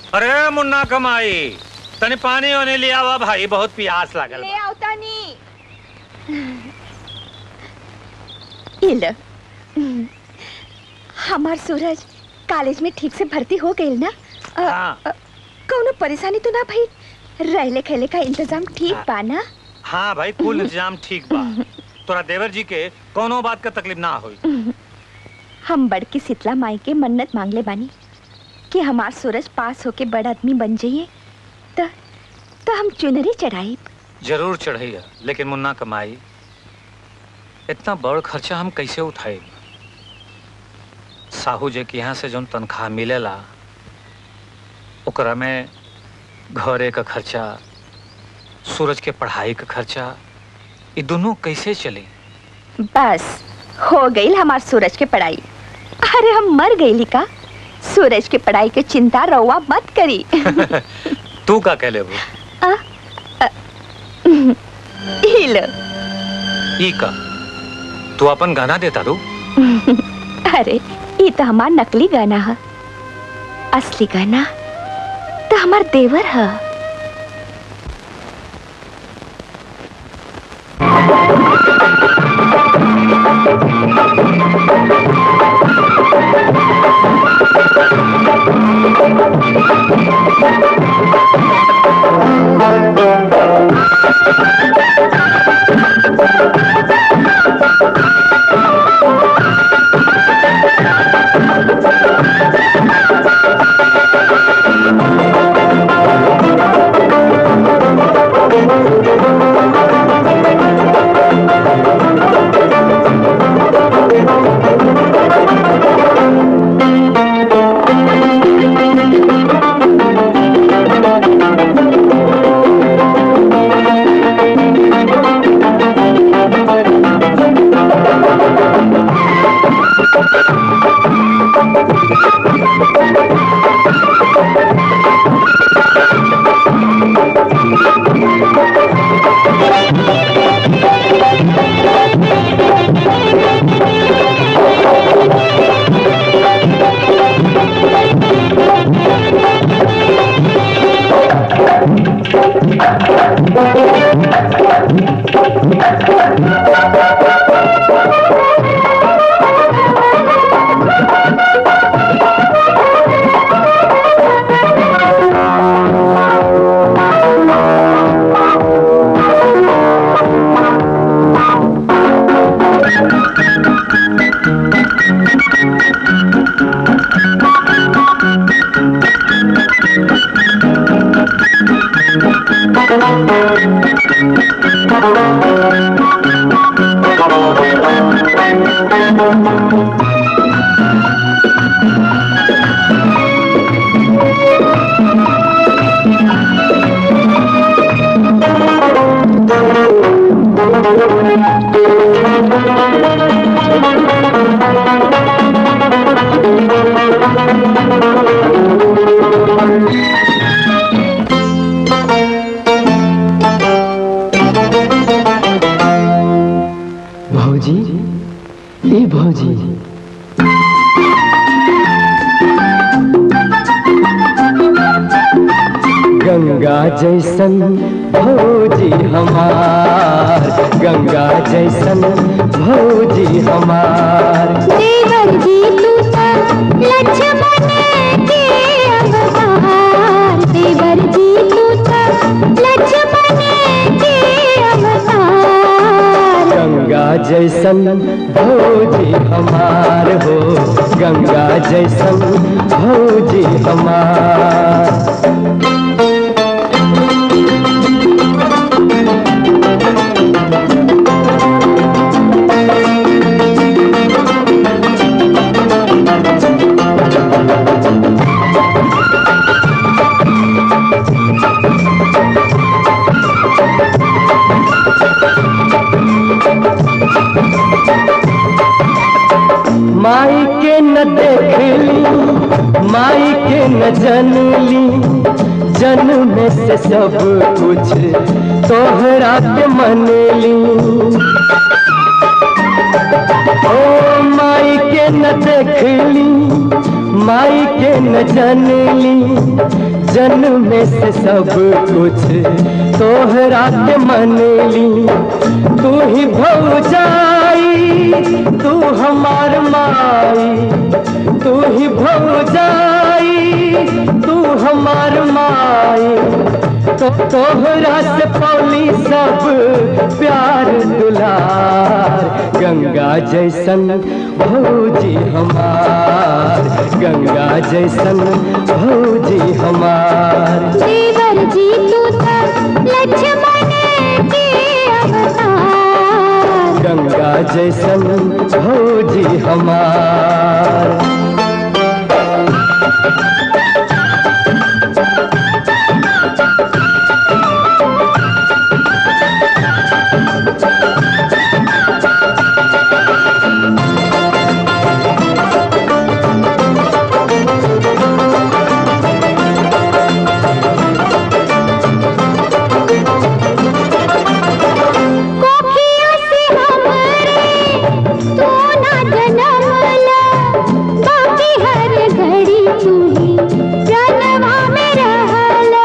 अरे मुन्ना कमाई तने पानी होने लिया हुआ भाई बहुत प्यास लागल ले आवता नी ये लो हमार सूरज कॉलेज में ठीक से भर्ती हो गई ना अ, हाँ। अ, कौनो परेशानी तो ना भाई रहले खेले का इंतजाम ठीक बा ना हाँ भाई कुल इंतजाम ठीक बा तोरा देवर जी के कोनो बात का तकलीफ ना होई हम बड़की शीतला माई के मन्नत मांगले बानी कि हमार सूरज पास होके बड़ आदमी बन जाइए तो तो हम चुनरी चढ़ाई जरूर चढ़ैया लेकिन मुन्ना कमाई इतना बड़ खर्चा हम कैसे उठाए साहू जी के यहाँ से जौन तनख्वाह मिलेला ओकरा में घरे का खर्चा सूरज के पढ़ाई का खर्चा ये दोनों कैसे चले बस हो गई हमार सूरज के पढ़ाई अरे हम मर गई का सूरज के पढ़ाई के चिंता रउआ मत करी तू का कह लेबू ही लो ई का तू अपन गाना देता दू अरे ये तो हमार नकली गाना है असली गाना तो हमार देवर है भौजी ए भौजी गंगा जैसन भौजी हमार गंगा जैसन भौजी हमार देवर जी तू तो लक्ष्मण के अवतार देवर जी तू तो लक्ष्मण के अवतार गंगा जैसन भौजी हमार हो गंगा जैसन भौजी हमार माई के न देखली माई के न जनली जन्म से सब कुछ तोहरा के मनली ओ माई के न देखली माई के न जनली जन्म से सब कुछ तोहरा के मन ली तू ही भौजाई तू हमार माई तू ही भौजाई तू हमार माई तो तोहरा से पौली सब प्यार दुलार गंगा जैसन भौजी हमार गंगा जैसन भौजी हमार देवर जी तू तो लक्ष्मण के अवतार गंगा जैसन भौजी हमार कोखिया से हमरे तू ना जनमला बाकी हर घड़ी तू ही जनवा में रहला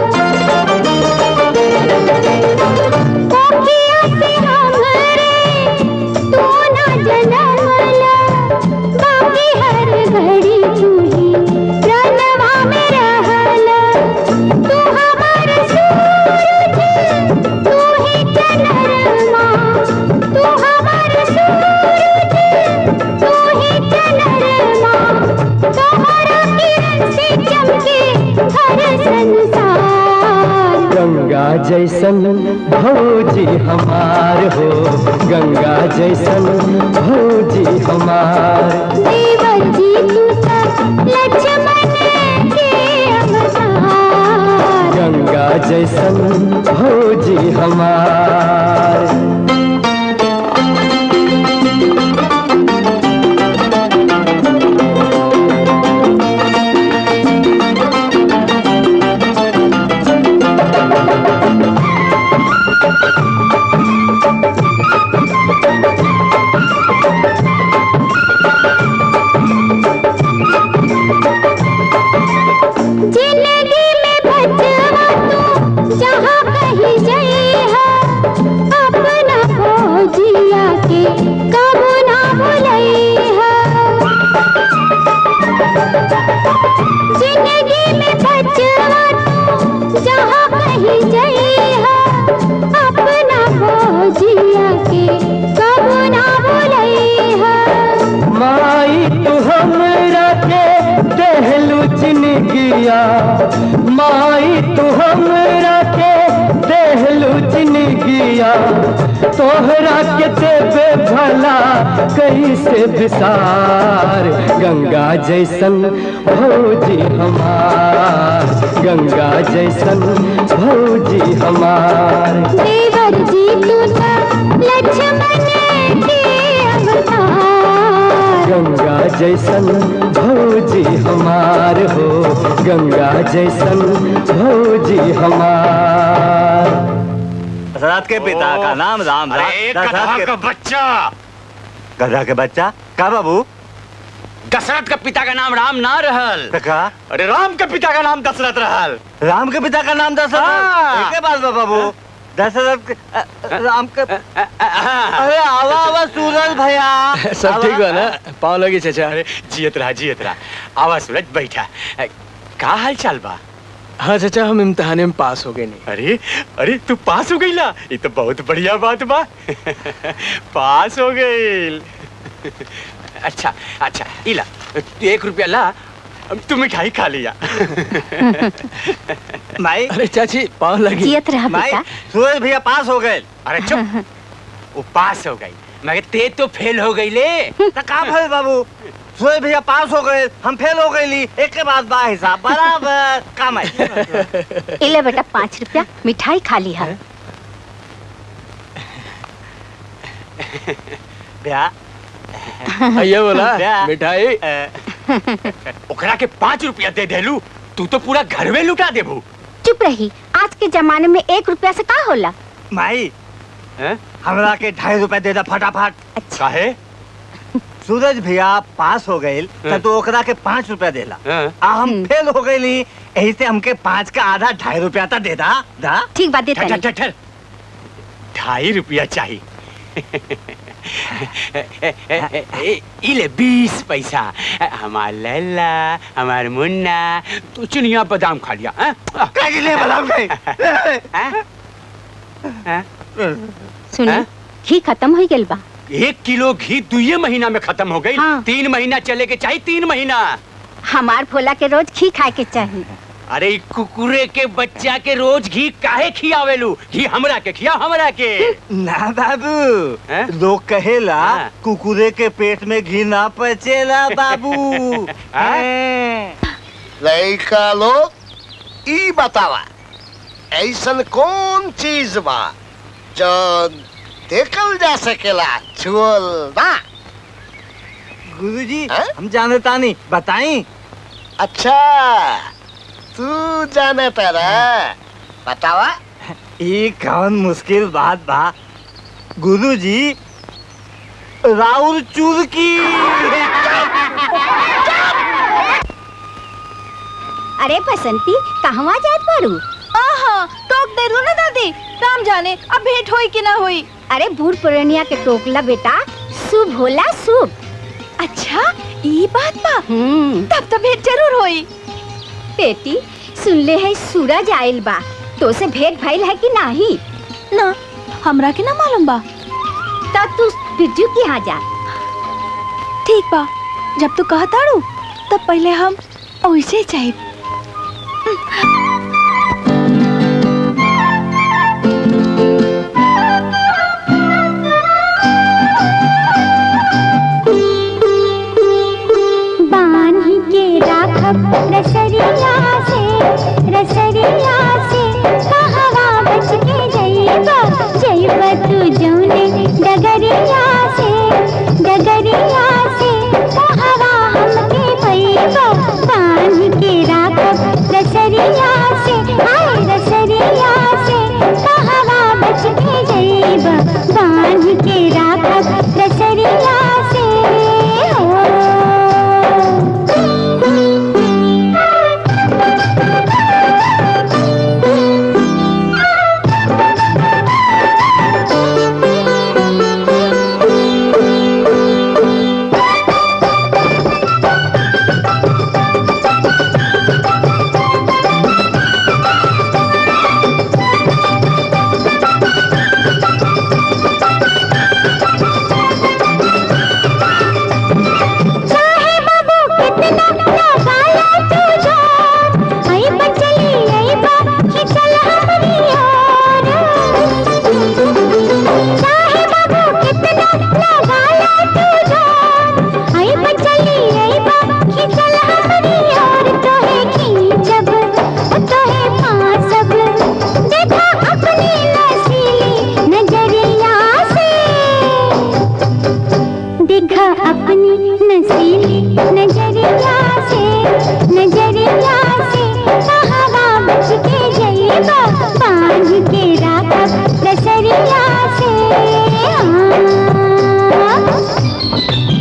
कोखिया से हमरे तू ना जनमला बाकी हर घड़ी तू ही जनवा में रहला तू हमार सूरज तू ही चंद्रमा तू हमार सूरज तू ही चंद्रमा तोहरा किरण से चमके हर संसार गंगा जैसन भौजी हमार हो गंगा जैसन भौजी हमार देवर जी तू तो लक्ष्मण के अवतार गंगा जैसन भौजी हमार जिंदगी में बचवा तू जहाँ कहीं जइहा अपना फौजिया के कबू ना भुलइहा जिंदगी में बचवा तू जहाँ कहीं जइहा अपना फौजिया के कबू ना भुलइहा माई तू हमरा के देहलू जिनगिया माई तू हमरा के देहलू जिनगिया तोहरा के देवे भला कैसे विसार गंगा जैसन भौजी हमार गंगा जैसन भौजी हमार देवर जी तू तो लक्ष्मण के अवतार गंगा जैसन भौजी हमार हो गंगा जैसन भौजी हमार दशरथ के पिता का नाम राम था अरे दशरथ गधा के का बच्चा गधा के बच्चा का बाबू दशरथ का पिता का नाम राम ना रहल तो का अरे राम के पिता का नाम दशरथ रहल राम के पिता का नाम दशरथ हाँ। एक के बात बा बाबू दशरथ के- अ, अ, राम के अरे आवा आवा सूरज भैया सब ठीक बा ना पाँव लगी चाचा अरे जियत रहा जियत रहा आवा सूरज बैठा अ, का हाल चाल बा हाँ चाचा हम इम्तिहाने में पास हो गए नहीं अरे अरे तू पास हो गईला ये तो बहुत बढ़िया बात बा पास हो गईल अच्छा अच्छा इला तू एक रुपया ला अब तू मिठाई खा लिया माई अरे चाची पाँव लगी जियत रहा माई बेटा सूरज भैया पास हो गए अरे चुप वो पास हो गई मगर ते तो फेल हो गई ले तो का भइल बाबू सूरज भैया पास हो गए हम फेल हो गए ली एक के बाद बा हिसाब बराबर काम है इले बेटा पाँच रुपया मिठाई खा ली है भैया ये बोला क्या? मिठाई ओकरा के पाँच रुपया दे देलू तू तो पूरा घर में लुटा देबू चुप रही आज के जमाने में एक रुपया से का होला माई हैं? हमरा के ढाई रुपए दे दे फटाफट काहे सूरज भैया पास हो गए हाँ। तो ओकरा के पाँच रुपया देला हाँ। आ हम फेल हो गए यही से हमके पाँच का आधा ढाई रुपया तक दे दा दा ठीक बात देता ठहर ठहर ठहर ढाई रुपया चाहिए इले बीस पैसा हमार लैला हमार मुन्ना तू चिनिया बादाम खा लिया हाँ? काहे ले बादाम खाई? हाँ? हाँ? सुनी हाँ? घी खत्म हो गइल बा एक किलो घी दुए महीना में खत्म हो गई हाँ। तीन महीना चले के चाहिए तीन महीना हमार भोला के रोज घी खाए के चाहिए अरे ई कुकुरे के बच्चा के रोज घी काहे खियावेलू घी हमरा के खिया हमरा के ना बाबू हैं? लोग कहेला हाँ। कुकुरे के पेट में घी ना पचेला बाबू हाँ? हैं। लड़का लोग ई बतावा ऐसन कौन चीज बा जो देखल जा सकेला छुअल ना गुरुजी हैं? हम जानता नहीं बताई अच्छा तू जाने तेरा बतावा ये कौन मुश्किल बात बा गुरुजी राउर चुरकी अरे बसंती कहवा जात बारू आहा टोक दे रू ना दादी राम जाने अब भेंट होई कि ना होई अरे बूढ़ पुरनिया के टोकला बेटा शुभ होला शुभ अच्छा ई बात बा हम्म तब तो भेंट जरूर होई बेटी सुनले है सूरज आइल बा तो से भेंट भइल है कि नाही ना हमरा के ना मालूम बा तब तू बिरजू के यहाँ जा ठीक बा जब तू कहताड़ू तब पहले हम ओइसे जाए बांध के राखब रसरिया से रसरिया से कहवा बच के जइबा जइबा तू जौने डगरिया से डगरिया से कहवा हमके भइबा बांध के राखब रसरिया से आए रसरिया से कहवा बच के जइबा बांध के राखब रसरिया से हो चाहे बाबू कितना लगाया तू जोर आई बचली आई बा खिचल हमरी ओर चाहे बाबू कितना लगाया तू जोर आई बचली आई बा खिचल हमरी ओर तोहे खींचब तोहे पासब देखा अपनी नसीली नजरिया से देखा अपनी नसीली नजरिया से नजरिया से कहवा बच के जइबा बांध के राखब रसरिया से हाँ।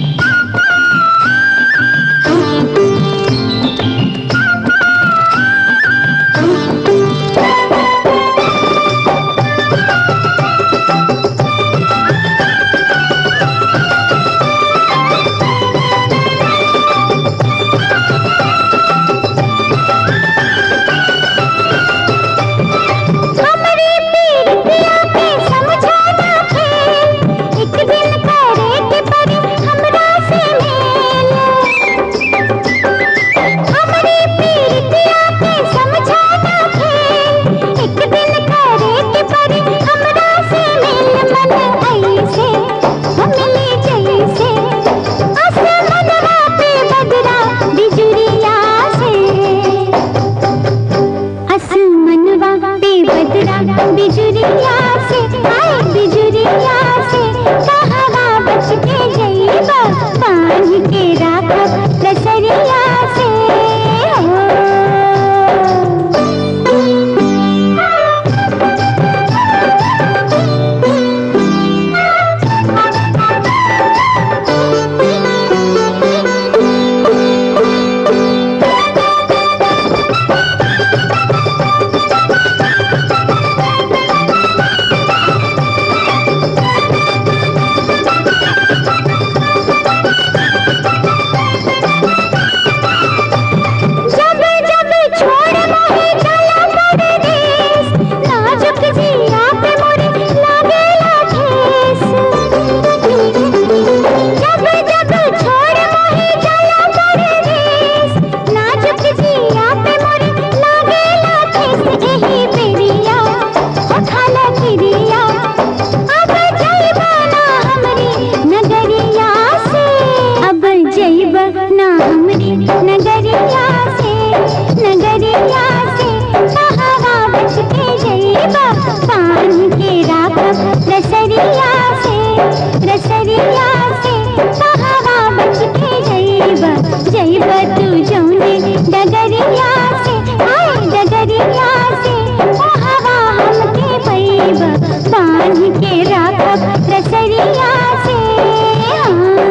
रसरिया से कहावा बच के जइबा जइबा तू जौने डगरिया से हाय डगरिया से कहावा हमके पैबा बांध के राखब रसरिया से हाँ।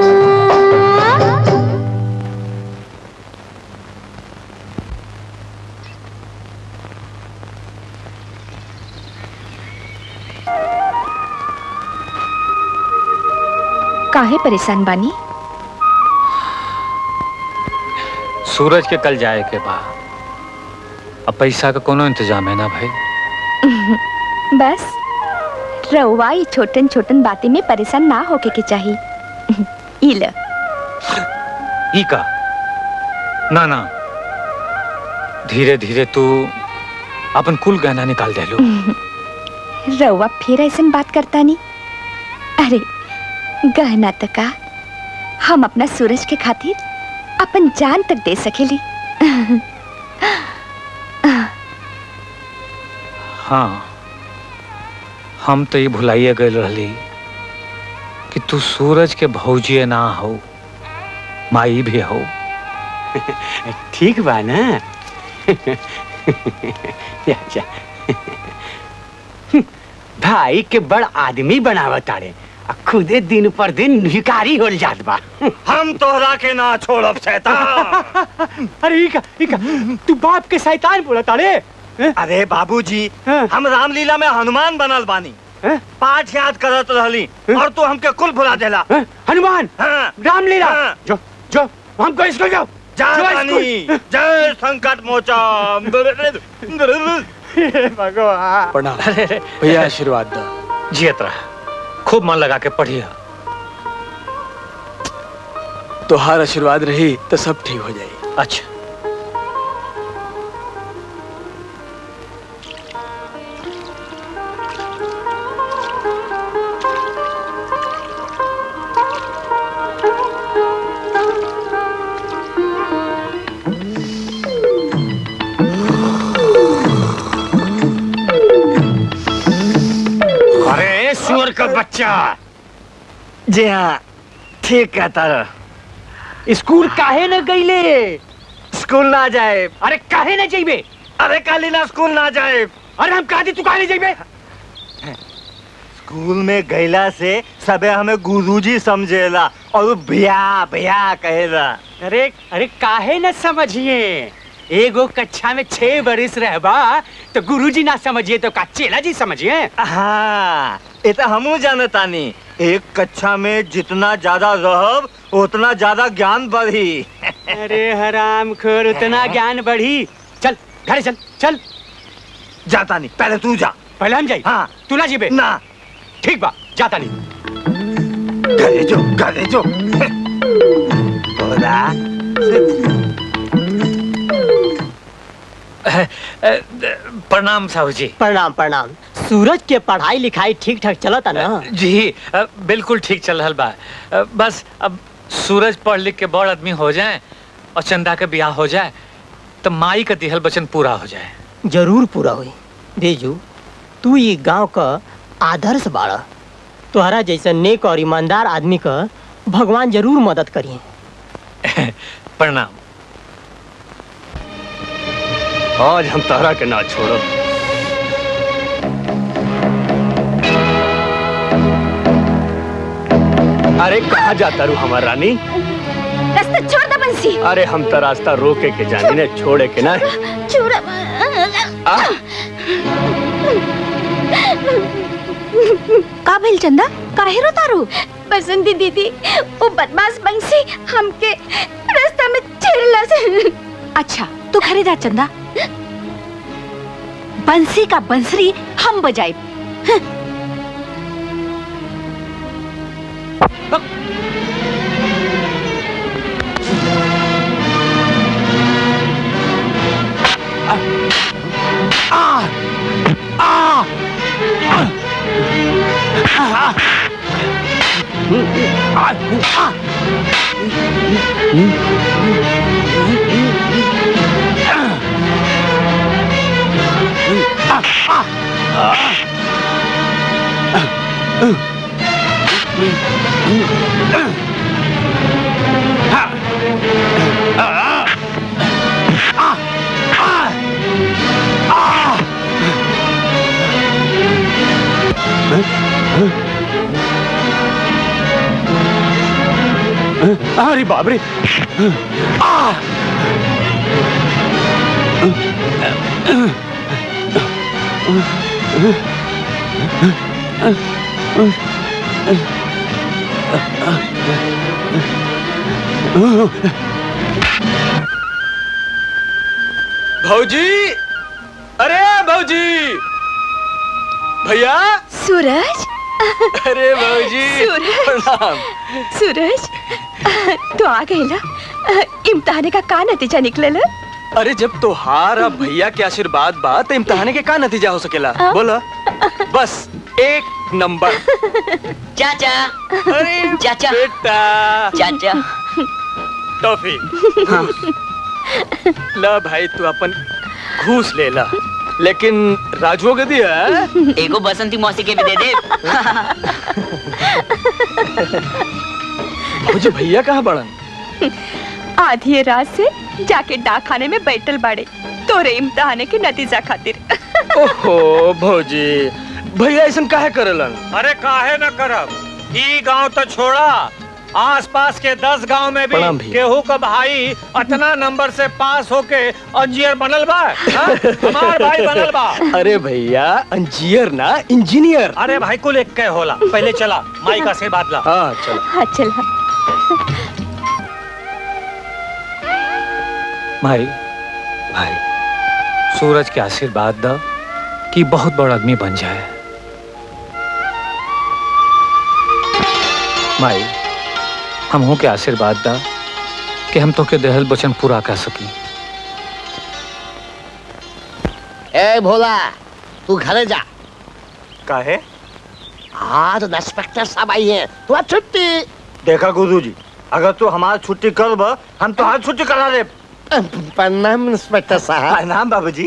काहे परेशान बानी सूरज के कल जाए के बा अब पैसा का कोनो इंतजाम है ना भाई बस रउआ ई छोटन छोटन बातें में परेशान ना होके के चाहिए ई ल ई का ना ना धीरे धीरे तू अपन कुल गहना निकाल दे लो रउआ फिर ऐसन बात करता नहीं अरे गहना तक का हम अपना सूरज के खातिर अपन जान तक दे सकेली हाँ हम तो ये भुलाइए गए रहली कि तू सूरज के भौजिए ना हो माई भी हो ठीक बा ना अच्छा भाई के बड़ आदमी बनावत तारे आ खुदे दिन पर दिन भिकारी होल जात बा हम तोहरा के ना छोड़ब शैतान अरे इका इका तू बाप के शैतान बोला तारे अरे बाबूजी हाँ। हम रामलीला में हनुमान बनल बानी हैं? पाठ याद करत रहली और तू हमके कुल भुला देला हैं? हनुमान हाँ। रामलीला हाँ। जो जो हमको स्कूल जाओ जय जो रानी स्कूल। जय संकट मोचन भगवान प्रणाम भैया आशीर्वाद दो जियत रहा खूब मन लगा के पढ़िया तोहार आशीर्वाद रही तो सब ठीक हो जाई अच्छा अरे सुअर का बच्चा जी हाँ ठीक कहता रह स्कूल काहे न गईले स्कूल ना जाए अरे काहे न जाइबे अरे काली ना स्कूल ना जाए अरे हम कहा तू काहे न जाइबे स्कूल में गैला से सबे हमें गुरुजी समझेला और भैया भैया कहेला अरे अरे काहे न समझिए एगो कक्षा में छह बरिस रहबा तो गुरुजी ना समझिए तो का चेला जी समझिए हाँ ये तो हमू जानतानी एक कक्षा में जितना ज्यादा रहब उतना ज्यादा ज्ञान बढ़ी अरे हराम खोर उतना ज्ञान बढ़ी चल घर चल चल जाता नहीं पहले तू जा पहले हम जाई हाँ तू ना जीबे ना ठीक बा जाता नहीं घरे जो घरे जो बोला प्रणाम साहू जी प्रणाम प्रणाम सूरज के पढ़ाई लिखाई ठीक ठाक चलता ना जी अ, बिल्कुल ठीक चल रहा बा अ, बस अब सूरज पढ़ लिख के बड़ आदमी हो जाए और चंदा के ब्याह हो जाए तो माई का दिहल वचन पूरा हो जाए जरूर पूरा हुई बेजू तू ये गांव का आदर्श बाड़ा तोहरा जैसा नेक और ईमानदार आदमी का भगवान जरूर मदद करिए प्रणाम आज हम तहरा के ना छोड़ो अरे कहाँ जाता रू हमार रानी रास्ता छोड़ दे बंसी अरे हम तो रास्ता रोके के जानी ने छोड़े के ना छोड़ आ? का भइल चंदा काहे रो तारू बसंती दीदी वो बदमाश बंसी हमके रास्ता में छेड़ला से अच्छा तू घरे जा चंदा बंसी का बंसरी हम बजाए अरे बाप रे भौजी अरे भौजी भैया सूरज अरे भौजी सूरज। प्रणाम सूरज तो आ गई ना इम्तिहान का का नतीजा निकलल अरे जब तोहार अब भैया के आशीर्वाद बा तो इम्तिहान के का नतीजा हो सकेला बोला बस एक नंबर चाचा अरे चाचा बेटा चाचा टॉफी ला भाई तू अपन घूस ले ला लेकिन राजुओ के दिया एगो बसंती मौसी के भी दे दे मुझे भैया कहाँ बड़न आधी रात से जाके डाक खाने में बैठल बाड़े तोरे इम्तिहान के नतीजा खातिर ओहो भौजी भैया ऐसा काहे करेलन अरे काहे न करब ई गांव तो छोड़ा आसपास के दस गांव में भी प्रणाम भैया। केहू का भाई अतना नंबर से पास होके इंजीनियर बनल बा हाँ? हमार भाई बनल बा अरे भैया इंजीनियर ना इंजीनियर अरे भाई कुल एक के होला पहले चला माई का आशीर्वाद ला हाँ चलो हाँ चला भाई भाई सूरज के आशीर्वाद द कि बहुत बड़ा आदमी बन जाए माई हम हो के आशीर्वाद दा कि हम तो के देहल वचन पूरा कर सकी ए भोला तू घरे जा काहे आज इंस्पेक्टर साहब आई हैं तू आज छुट्टी देखा गुरुजी अगर तू हमार छुट्टी करब हम तो छुट्टी करा दे प्रणाम इंस्पेक्टर साहब प्रणाम बाबूजी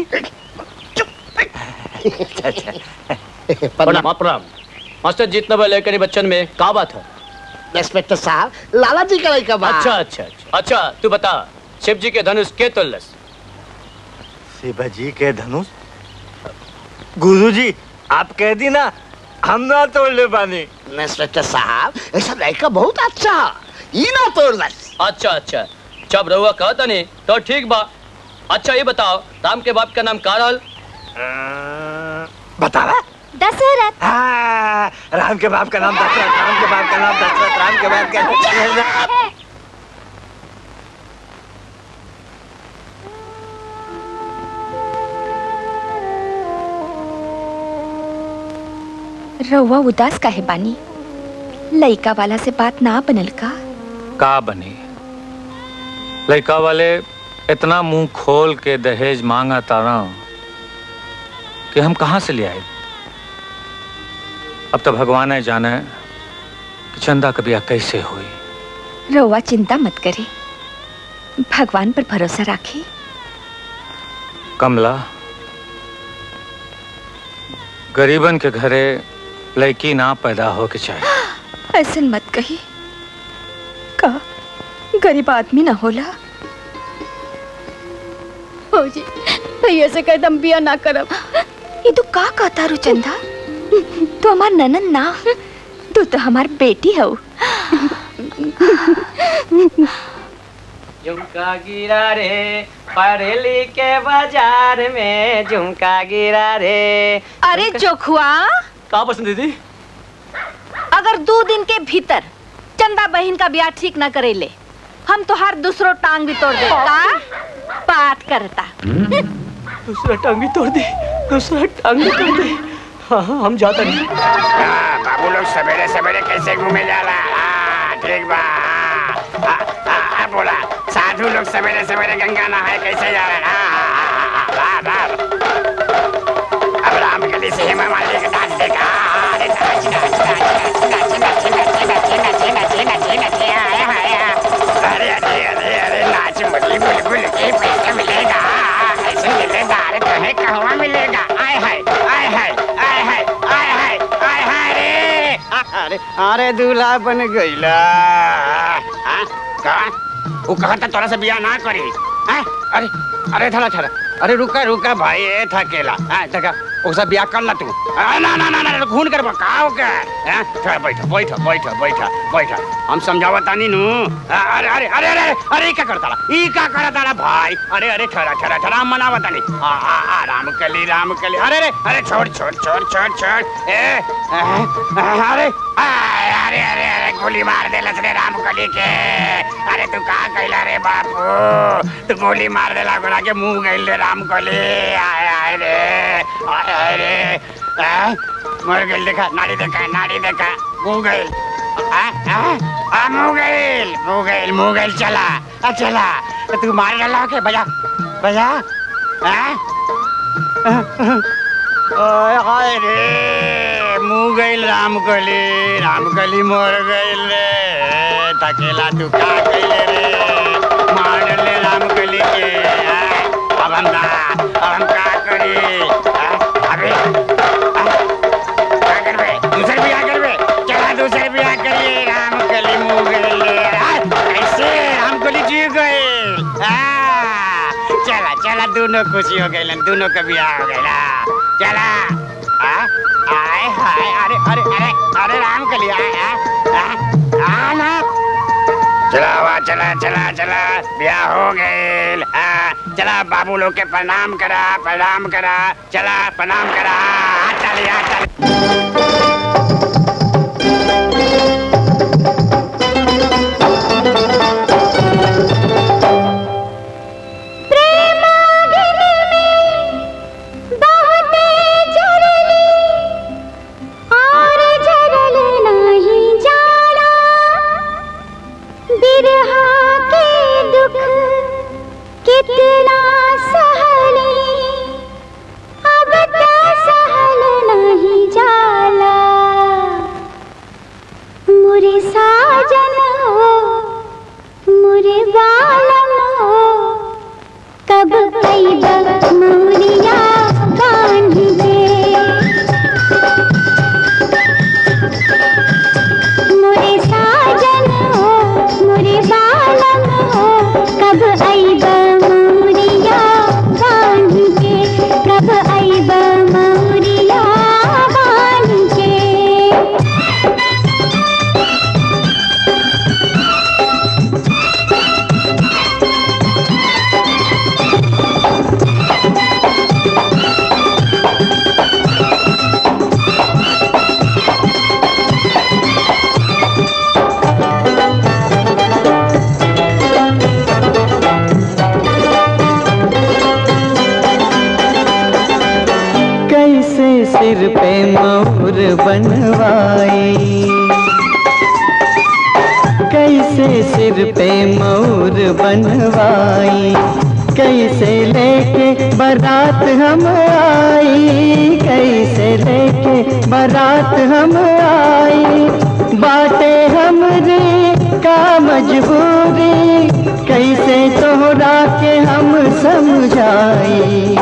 प्रणाम प्रणाम मास्टर जीतना बा लेकर बच्चन में का बात है इंस्पेक्टर साहब लाला जी का लड़का बा अच्छा अच्छा अच्छा अच्छा तू बता शिव जी के धनुष के तुल्लस शिव जी के धनुष गुरुजी आप कह दी ना हम ना तोड़ ले पानी इंस्पेक्टर साहब ऐसा लड़का बहुत अच्छा ये ना तोड़ दस अच्छा अच्छा जब रहुआ कहता नहीं तो ठीक बा अच्छा ये बताओ राम के बाप का नाम का रहल बता दशरथ हाँ, राम के बाप का नाम दशरथ राम के बाप का नाम दशरथ राम के बाप का नाम रउआ उदास काहे बानी लइका वाला से बात ना बनल का का बनी लड़का वाले इतना मुंह खोल के दहेज मांगा तारा कि हम कहाँ से ले आए अब तो भगवान है जाने कि चंदा कबिया कैसे हुई रउआ चिंता मत करे भगवान पर भरोसा राखी कमला गरीबन के घरे लड़की ना पैदा हो के चाहिए ऐसन मत कही का गरीब आदमी ना होला फौजी भैया से कह दम बिया ना करब ये तू का कहता रू चंदा तू हमार ननन ना तू तो हमार बेटी हो झुमका गिरा रे बरेली के बाजार में झुमका गिरा रे अरे जोखुआ का पसंद दीदी अगर दो दिन के भीतर चंदा बहन का ब्याह ठीक न करेले हम तो हर दूसरो टांग भी तोड़ दे का बात करता दूसरा टांग भी तोड़ दे दूसरा टांग भी तोड़ दे हाँ हाँ हम जाते नहीं बाबू लोग सवेरे सवेरे कैसे घूमे जाला हाँ, ठीक बा हाँ, हाँ, हाँ, हाँ, बोला साधु लोग सवेरे सवेरे गंगा नहाए कैसे जा रहे हैं हाँ, हाँ, हाँ, हाँ, हाँ। अब राम गली से हेमा मालिनी का डांस देखा हाँ, अरे नाच नाच नाच नाच नाच नाच नाच नाच नाच नाच नाच आए हाय अरे अरे अरे अरे नाच मुरली बुलबुल के पैसा मिलेगा ऐसे मिलेगा अरे तुम्हें कहवा मिलेगा आय हाय आय हाय आय हाय आय हाय आय हाय रे अरे अरे दूल्हा बन गईला हाँ? का वो कहता तोरा से बियाह ना करी हाँ? अरे अरे थोड़ा थोड़ा अरे रुका रुका भाई ए था अकेला हाँ देखा उससे बियाह कर ला तू अरे ना ना ना ना खून कर का हो क्या हाँ? थोड़ा बैठ बैठ बैठ बैठ बैठ हम समझावा तानी नु हाँ, अरे अरे अरे अरे अरे ई का करता ई का करता ला भाई अरे अरे ठहरा ठहरा ठहरा हम मनावा तानी आ आ आ राम कली राम कली अरे अरे अरे छोड़ छोड़ छोड़ छोड़ छोड़ ए आ, आ, अरे आ, अरे अरे अरे गोली मार देला रे राम कली के अरे तू का कैला रे बापू तू गोली मार देला गोला के मुंह गइल रे राम कली आय आय रे आय आय रे आ, मर गइल देखा नाड़ी देखा नाड़ी देखा मुंह गइल आ आ आ मुंह गइल मुंह गइल मुंह गइल चला आ चला तो तू मार डाला के बजा बजा हाँ ओए हाय रे मुंह गइल रामकली रामकली मर गइल रे तकेला तू का कइले रे मार डाले रामकली के हाँ? अब हम का अब हम का करी हाँ? अबे हाँ? क्या करबे दूसर बियाह करबे चला दूसर बियाह करिए रामकली मुंह गइल रे हाँ? कैसे रामकली जी गइल हाँ? चला चला दोनों खुशी हो गइलन दोनों का बियाह हो गइला चला हाँ? आए हाय अरे अरे अरे अरे रामकली आए आ, आ, आ ना चला हुआ चला चला चला ब्याह हो गए हाँ, चला बाबू लोग के प्रणाम करा प्रणाम करा चला प्रणाम करा हाथ ताली हाथ ताली बहुते झरली और झरल नाही जाना बिरहा के दुख कितना सहली अब तो सहल नहीं जाला मुरे साजन हो मुरे बालम हो कब कैब मौरिया बांध के मोरे साजन हो मोरे बालम हो कब ऐब मौरिया बांध के कब ऐब मौरिया बांध के कैसे सिर पे मोर बनवाई कैसे सिर पे मोर बनवाई कैसे लेके बारात हम आई कैसे लेके बारात हम आई बाटे हमरे का मजबूरी कैसे तोहरा के हम समझाई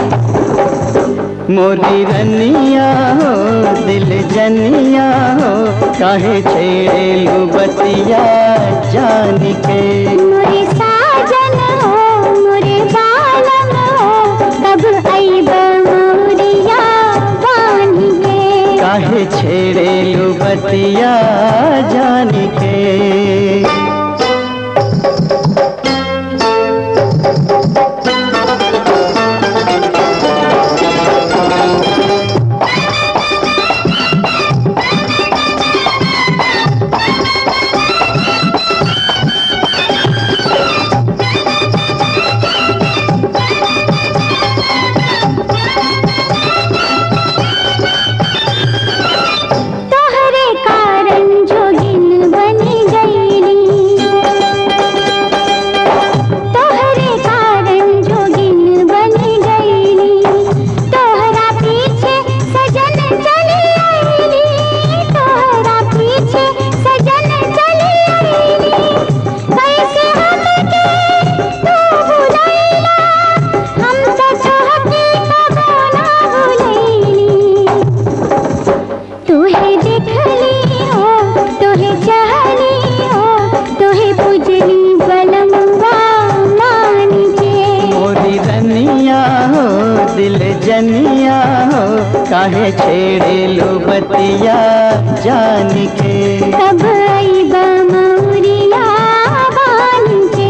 मोरी रनिया हो दिल जनिया हो काहे छेड़े बतिया जान के मोरे साजन हो मोरे बालम हो कब ऐब मोरिया बांध के काहे छेड़े बतिया जान के तोहरे कारण जोगिन बनी गई बतिया जान के कब आईबा मौरिया बान के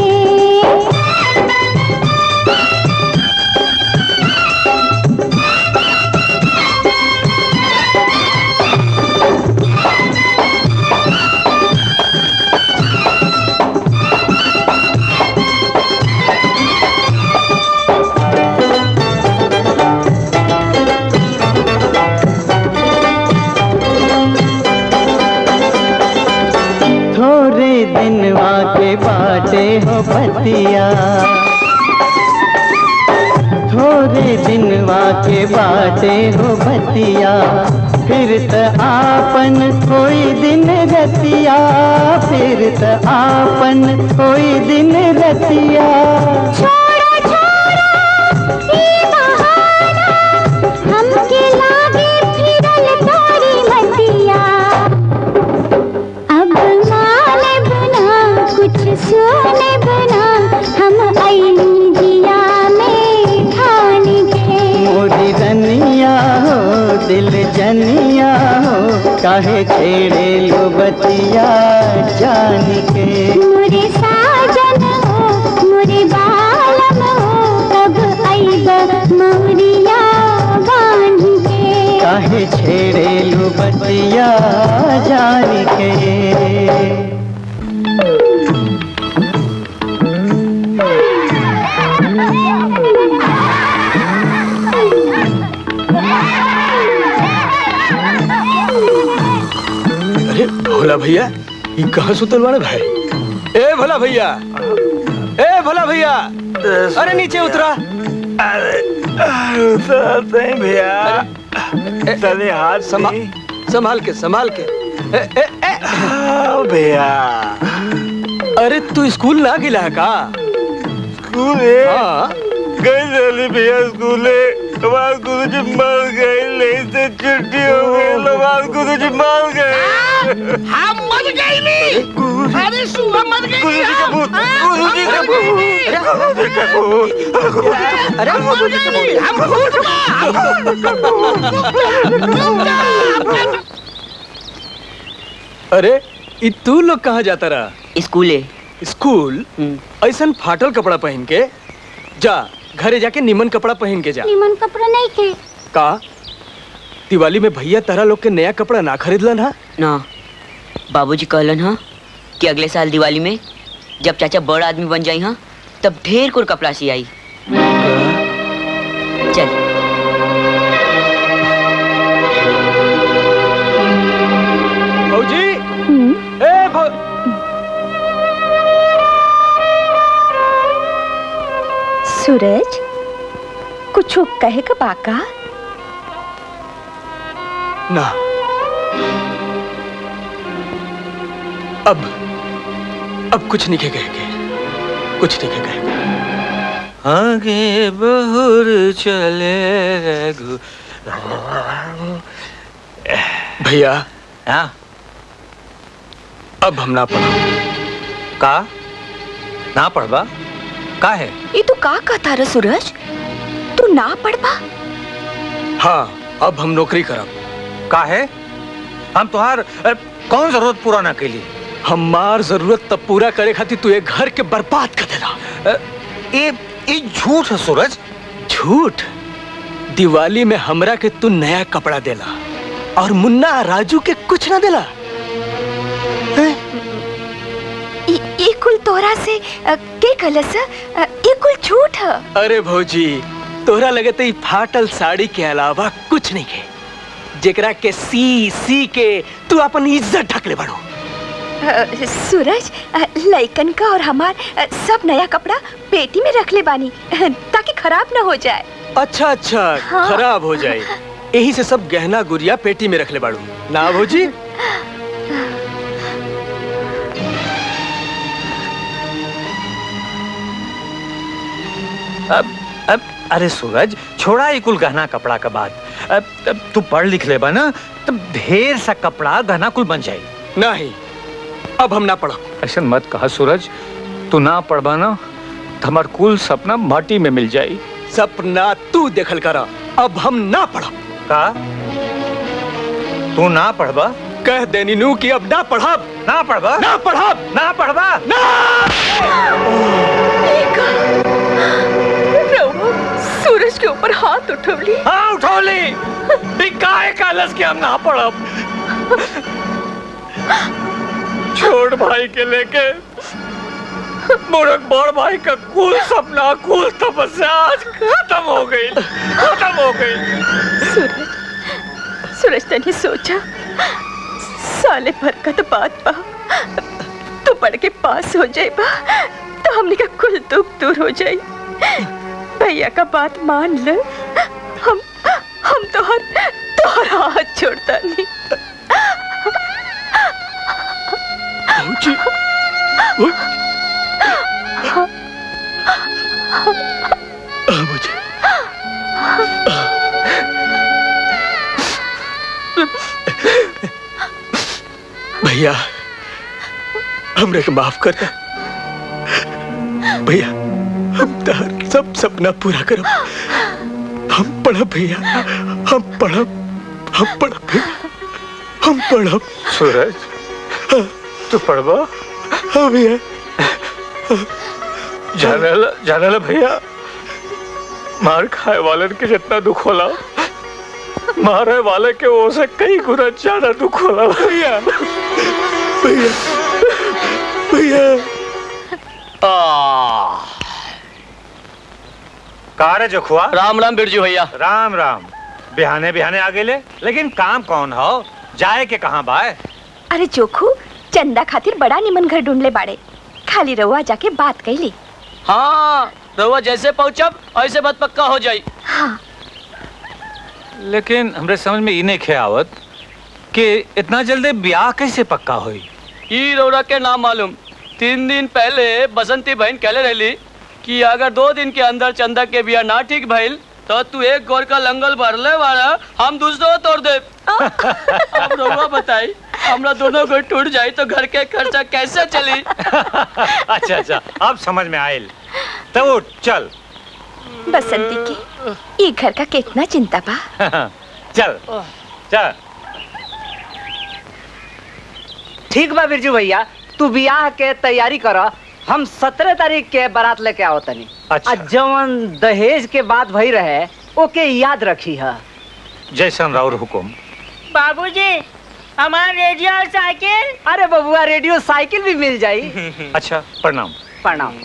थोड़े दिनवा के बाटे हो बतिया थोड़े दिनवा के बाटे हो बतिया फिर त आपन कोई दिन रतिया फिर त आपन कोई दिन रतिया छोड़ो छोड़ो ई बहाना हमके लागे फिरल तोरी मतिया अब माने बना कुछ सोने बना हम आईनी जिया में ठान के मोरी रनिया हो दिल जनिया हो काहे छेड़े लो बतिया जान के मोरे साजन हो मोरे बालम हो कब आईबा मौरिया बान के काहे छेड़े लो बतिया जान के अरे भोला भैया ये कहाँ सुतल बाड़े भाई ए भोला भैया ए भोला भैया अरे नीचे उतरा उतरते हैं भैया तले हाथ संभाल संभाल के संभाल के ए, ए, ए। हाँ, भैया अरे तू स्कूल ना गिला है का स्कूल है हाँ गई चली भैया स्कूल है हमारे गुरु जी मर गए नहीं से छुट्टी हो गई हमारे गुरु जी मर गए हम मर गए नहीं अरे सुबह मर गए गुरु जी का भूत गुरु जी का भूत गुरु जी का भूत अरे हम मर गए नहीं हम भूत का अरे ई तू लोग कहाँ जाता रहा स्कूले स्कूल ऐसा फाटल कपड़ा पहन के जा घरे जाके निमन कपड़ा पहन के जा निमन कपड़ा नहीं के का दिवाली में भैया तारा लोग के नया कपड़ा ना खरीदलन हा ना बाबूजी कहलन हा कि अगले साल दिवाली में जब चाचा बड़ा आदमी बन जाई हा तब ढेर कुर कपड़ा सी आई चल भौजी ए भौ सूरज कुछ कहे का बाका ना अब अब कुछ नहीं के कहेंगे कुछ नहीं के कहेंगे आगे बहुर चले रघु भैया हाँ अब हम ना पढ़ो का ना पढ़बा का है ये तू का कहता रे सूरज तू ना पढ़बा हाँ अब हम नौकरी करब का है हम तुहार अ, कौन जरूरत पूरा ना कैली हमार जरूरत तब पूरा करे खातिर तू एक घर के बर्बाद कर देला ये ये झूठ है सूरज झूठ दिवाली में हमरा के तू नया कपड़ा देला और मुन्ना राजू के कुछ ना देला ये ये कुल तोरा से अ, के कलस अ, ये कुल झूठ है अरे भौजी तोहरा लगे तो ई फाटल साड़ी के अलावा कुछ नहीं के जेकरा के सी सी के तू अपन इज्जत ढक ले बड़ो अ, सूरज अ, लइकन का और हमार अ, सब नया कपड़ा पेटी में रख ले बानी अ, ताकि खराब ना हो जाए अच्छा अच्छा हाँ। खराब हो जाए यही से सब गहना गुड़िया पेटी में रख ले बाड़ू ना भौजी अब अब अरे सूरज छोड़ा ये कुल गहना कपड़ा का बात अब, अब तू पढ़ लिख ले ना तब ढेर सा कपड़ा गहना कुल बन जाए नहीं अब हम ना पढ़ो ऐसा मत कहा सूरज तू ना पढ़बा ना तो हमार कुल सपना माटी में मिल जाई सपना तू देखल करा अब हम ना पढ़ो का तू ना पढ़बा कह देनी नू कि अब ना पढ़ब ना पढ़बा ना पढ़ब ना पढ़बा ना रउआ सूरज के ऊपर हाथ उठवली हाँ उठौली ई काहे कालस के हम ना पढ़ब छोट भाई के लेके मूर्ख बड़ भाई का कुल सपना कुल तपस्या आज खत्म हो गई खत्म हो गई सूरज सूरज तने सोचा साले भर का तो बात बा तू पढ़ के पास हो जाए बा तो हमने का कुल दुख दूर हो जाए भैया का बात मान ले हम हम तो हर तोहरा हाथ छोड़ता नहीं बाबूजी बाबूजी भैया हमरे के माफ कर दे भैया हम तार सब सपना पूरा करब हम पढ़ब भैया हम पढ़ब हम पढ़ब भैया हम पढ़ब सूरज तू पढ़बा हाँ भैया जानला जानला भैया मार खाए वालन के जितना दुख होला मारे वाले के वो से कई गुना ज्यादा दुख होला भैया भैया भैया कार जखुआ राम राम बिरजू भैया राम राम बिहाने बिहाने आ गेले लेकिन काम कौन हो जाए के कहाँ बाय अरे जोखू चंदा खातिर बड़ा निमन घर ढूंढले बाड़े खाली रउआ जाके बात कैली हाँ रउआ जैसे पहुंचब ऐसे बात पक्का हो जाई हाँ लेकिन हमरे समझ में इने खे आवत कि इतना जल्दी ब्याह कैसे पक्का हुई ई रौरा के नाम मालूम तीन दिन पहले बसंती बहन कहले रहली कि अगर दो दिन के अंदर चंदा के बिया ना ठीक भइल तो तू एक गोर का लंगल भरले वाला हम दूसरो तोड़ दे अब रउआ बताई हमरा दोनों को टूट जाई तो घर के खर्चा कैसे चली अच्छा अच्छा अब समझ में आयल तो उठ, चल बसंती के ये घर का कितना चिंता बा चल चल ठीक बा बिरजू भैया तू बियाह के तैयारी कर हम सत्रह तारीख के बारात लेके आओ तनी अच्छा। आ जवन दहेज के बात भई रहे ओके याद रखी है जैसन राउर हुकुम बाबूजी हमारा रेडियो और साइकिल अरे बबुआ रेडियो साइकिल भी मिल जाई अच्छा प्रणाम प्रणाम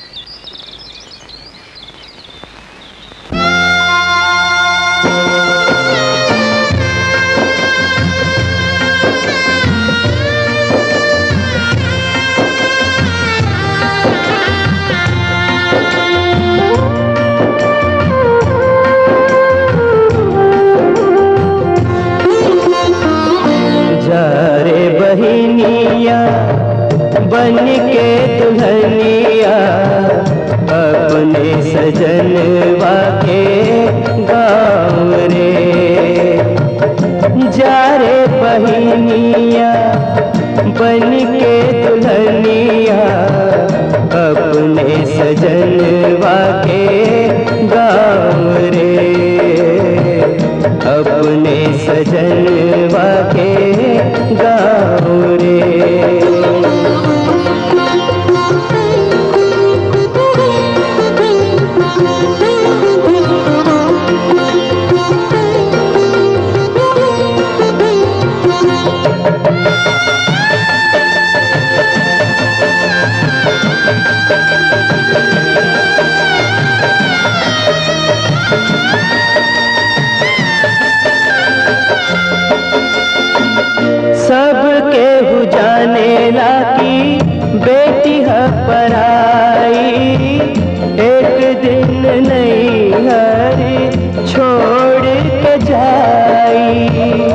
जा रे बहिनिया बन के दुल्हनिया अपने सजनवा के गाँव रे जा रे बहिनिया बन के दुल्हनिया अपने सजनवा के गाँव रे अपने सजनवा के गाँव रे सबके हु जाने ला की बेटी है पराई एक दिन नहीं हरी छोड़ के जाई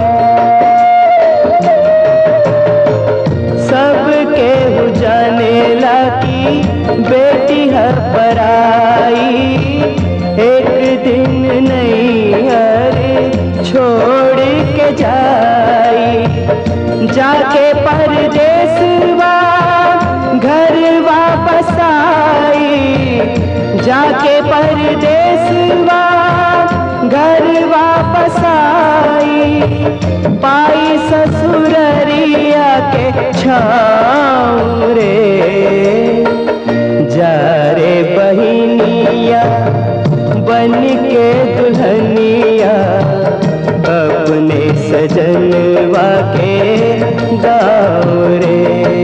सबके हु जाने ला की बेटी है पराई एक दिन नहीं हरी छोड़ के जाई जाके परदेसवा घर वापस आई जाके परदेसवा घर वापस आई पाई ससुररिया के छाँव रे जा रे बहिनिया बन के दुल्हनिया अपने सजनवा के गाँव रे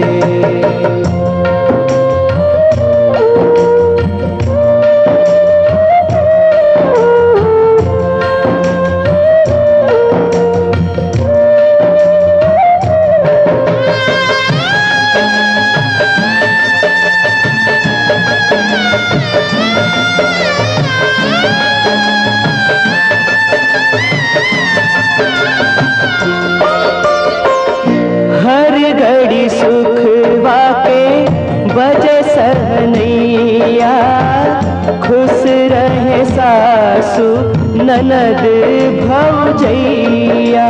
हर घड़ी सुख वाके बजे सहनैया खुश रहे सासु ननद भौजैया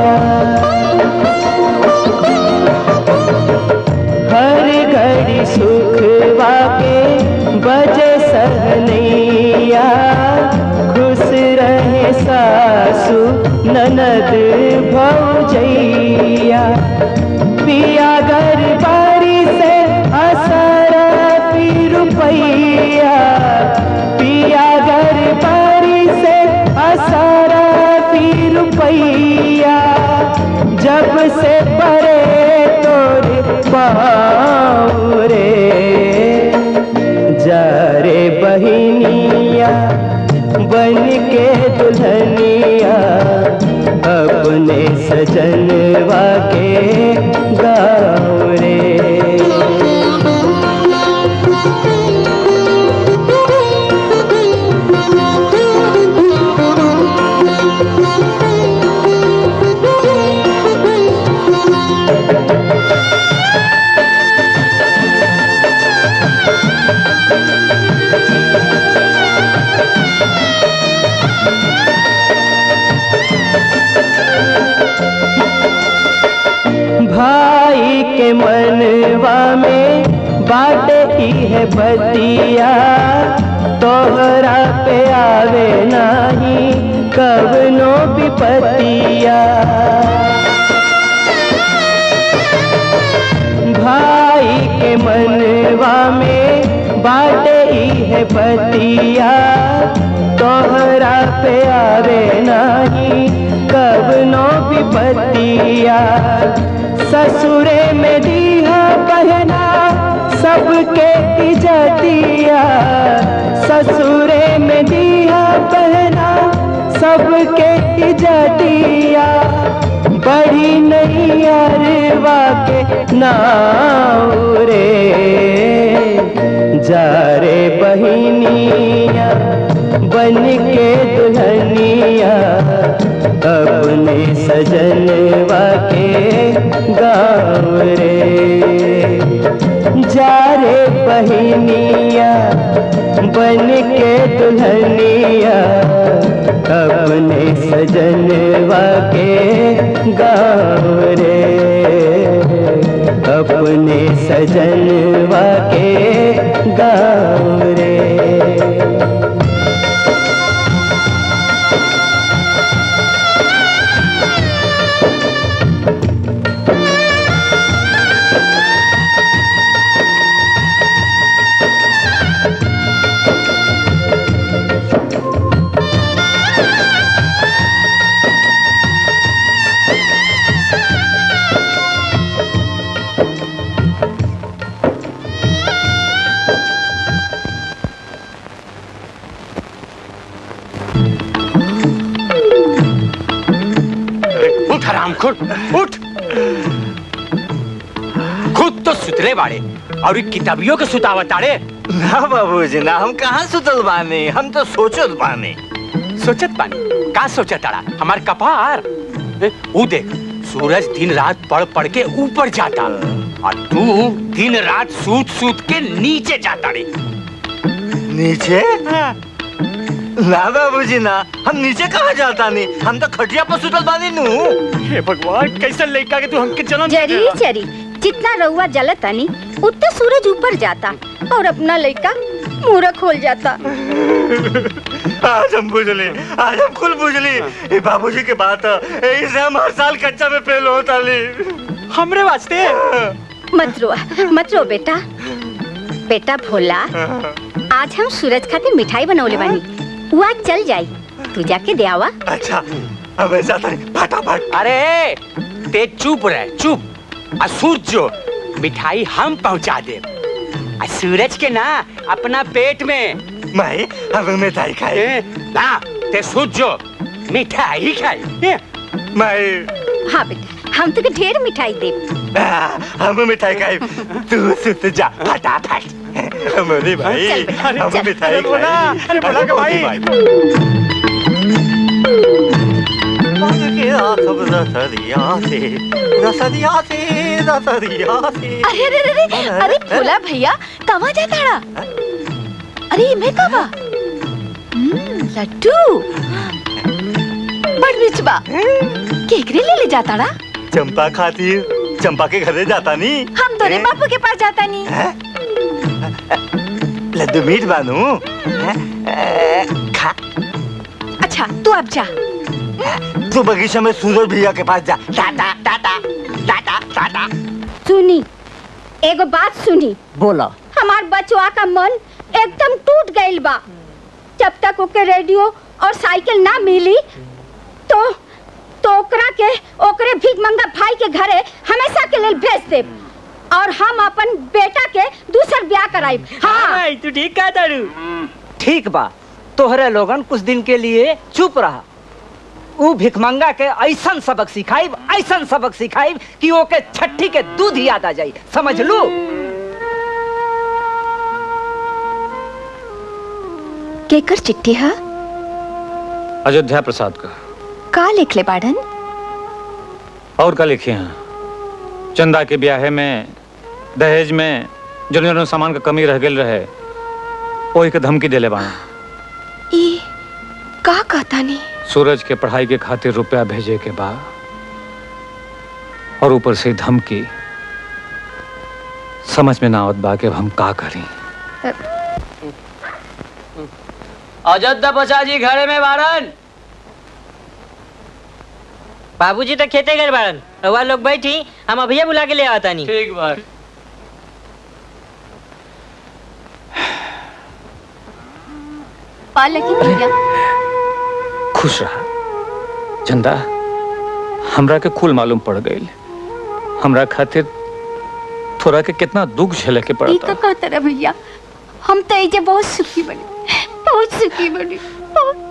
हर घड़ी सुख वाके बजे सहनैया खुश रहे सासु ननद भौजैया पिया घर बारी से असर पी रुपैया पिया घर बारी से असर पी रुपैया जब से परे तोरे पाँव रे जा रे बहिनिया बन के दुल्हनिया अपने सजनवा के गाँव रे भाई के मनवा में बाटे की है बतिया तोहरा पे आवे नाही कवनो विपतिया भाई के मनवा में बाटे ही है बतिया तोहरा पे आवे नाही कवनो विपतिया ससुरे में दीहा बहना सबके इजतिया ससुरे में दीहा बहना सबके इजतिया बड़ी नहीं अरवा के नाव रे जा रे बहिनिया बन के दुल्हनिया अपने सजनवा के गाँव रे जा रे बहिनिया बन के दुल्हनिया अपने सजनवा के गाँव रे अपने सजनवा के गाँव रे उठ हराम खुद उठ खुद तो सुतरे बाड़े और ई किताबियों के सुतावत आड़े ना बाबूजी ना हम कहाँ सुतल बानी हम तो सोचत बानी सोचत बानी का सोचत आड़ा हमार कपार ए, ऊ देख सूरज दिन रात पढ़ पढ़ के ऊपर जाता और तू दिन रात सूत सूत के नीचे जाता रे नीचे ना बाबूजी ना हम नीचे कहाँ जाता नहीं हम तो खटिया पर सुतल बानी नू हे भगवान कैसे लेका के तू हमके जन्म जरी जरी जितना रउआ जलतानी उतना सूरज ऊपर जाता और अपना लड़का मुंह खोल जाता आज हम बुझली आज हम कुल बुझली ये बाबूजी के बात है इसे हम हर साल कच्चा में फेल होता ली हमरे वास्ते मत रो मत रो बेटा बेटा भोला आज हम सूरज खातिर मिठाई बनौले बानी वो आज चल जाई तू जाके दे आवा अच्छा अब ऐसा था फटाफट अरे ते चुप रह चुप आ सूरज मिठाई हम पहुंचा दे आ सूरज के ना अपना पेट में मैं अब मिठाई खाए ना ते सूरज मिठाई खाए मैं हाँ बेटा हम तुके ढेर मिठाई दे हम मिठाई खाए तू सुत जा फटाफट मोदी भाई चल, हम चल। मिठाई अरे बोला, खाए। अरे बोला के भाई। अरे अरे अरे अरे अरे भोला भैया कहाँ जाता रहा अरे मैं कहा लड्डू बड़ बिचबा केकरे ले ले जाता रहा चंपा खातिर चंपा के घरे जाता नहीं हम तोरे बापू के पास जाता नहीं लड्डू मीठ बानू खा अच्छा तू अब जा तू बगीचा में सूरज भैया के पास जा टाटा टाटा टाटा टाटा सुनी एगो बात सुनी बोला हमार बचवा का मन एकदम टूट गइल बा जब तक ओके रेडियो और साइकिल ना मिली तो तो ओकरा के ओकरे भीख मंगा भाई के घरे हमेशा के लेल भेज दे और हम अपन बेटा के दूसर ब्याह कराई हाँ तू ठीक कहा तारू ठीक बा तोहरे लोगन कुछ दिन के लिए चुप रहा ऊ भिखमंगा के ऐसन सबक सिखाइब ऐसन सबक सिखाइब कि ओके छठी के दूध याद आ जाई समझ लू केकर चिट्ठी है अयोध्या प्रसाद का का लिख ले बाड़न और का लिखे हैं चंदा के ब्याहे में दहेज में जो जो सामान का कमी रह गेल रहे वही के धमकी देले बाड़ा ई का कहता नहीं सूरज के पढ़ाई के खातिर रुपया भेजे के बा और ऊपर से धमकी समझ में ना आवत बा कि अब हम का करी अयोध्या प्रसाद जी घरे में बारन बाबूजी तो खेते गए बाड़न रउआ लोग बैठी हम अभिया बुला के ले आता नहीं ठीक बा पालकी भैया खुश रहा चंदा हमरा के कुल मालूम पड़ गई हमरा खातिर थोड़ा के कितना दुख झेले के ई पड़ता तो कहते रहे भैया हम तो एजे बहुत सुखी बने बहुत सुखी बने बहुत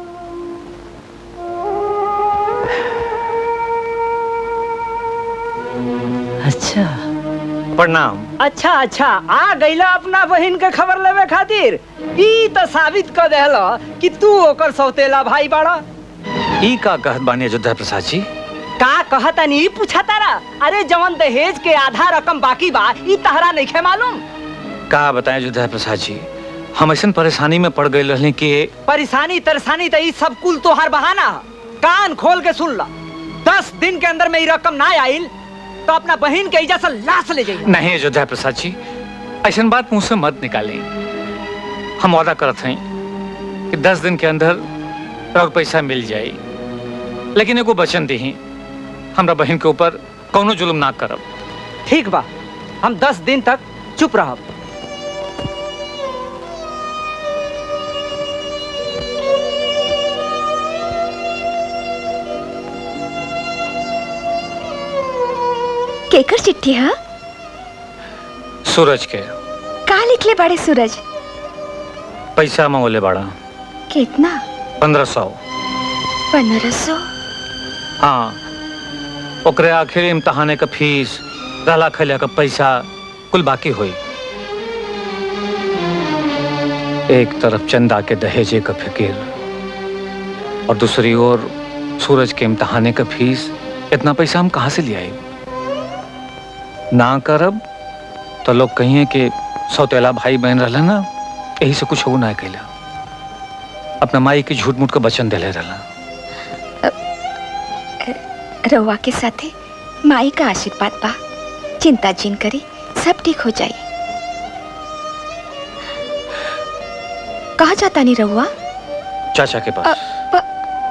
अच्छा प्रणाम अच्छा अच्छा आ गईला अपना बहन के खबर लेवे खातिर ई तो साबित कर देहला कि तू ओकर सौतेला भाई बाड़ा ई का कहत बानी अयोध्या प्रसाद जी का कहता नहीं पूछा तारा अरे जवन दहेज के आधा रकम बाकी बा ई तहरा नहीं खे मालूम का बताएं अयोध्या प्रसाद जी हम ऐसा परेशानी में पड़ गए रहने कि परेशानी तरसानी तो ई सब कुल तोहार बहाना ह। कान खोल के सुन ला दस दिन के अंदर में ई रकम ना आइल तो अपना बहन के इजा से लाश ले जाइए नहीं अयोध्या प्रसाद जी ऐसा बात मुंह से मत निकालें हम वादा करत हैं कि दस दिन के अंदर और पैसा मिल जाए लेकिन एगो वचन दी हमरा बहन के ऊपर कौनो जुल्म ना करब ठीक बा हम दस दिन तक चुप रहब केकर चिट्ठी है सूरज के का लिख ले बाड़े सूरज पैसा मंगोले बाड़ा कितना पंद्रह सौ पंद्रह सौ हाँ ओकरे आखिर इम्तहाने का फीस रहला खैला का पैसा कुल बाकी हुई एक तरफ चंदा के दहेजे का फिकिर और दूसरी ओर सूरज के इम्तहाने का फीस इतना पैसा हम कहाँ से ले आए ना करब तो लोग कहिए कि सौतेला भाई बहन रहला ना यही से कुछ हो ना कैला अपना माई के झूठ मूठ का वचन दिले रहला रउआ के साथे माई का आशीर्वाद बा चिंता जिन करी सब ठीक हो जाई कहाँ जाता नहीं रहुआ चाचा के अ, पास प-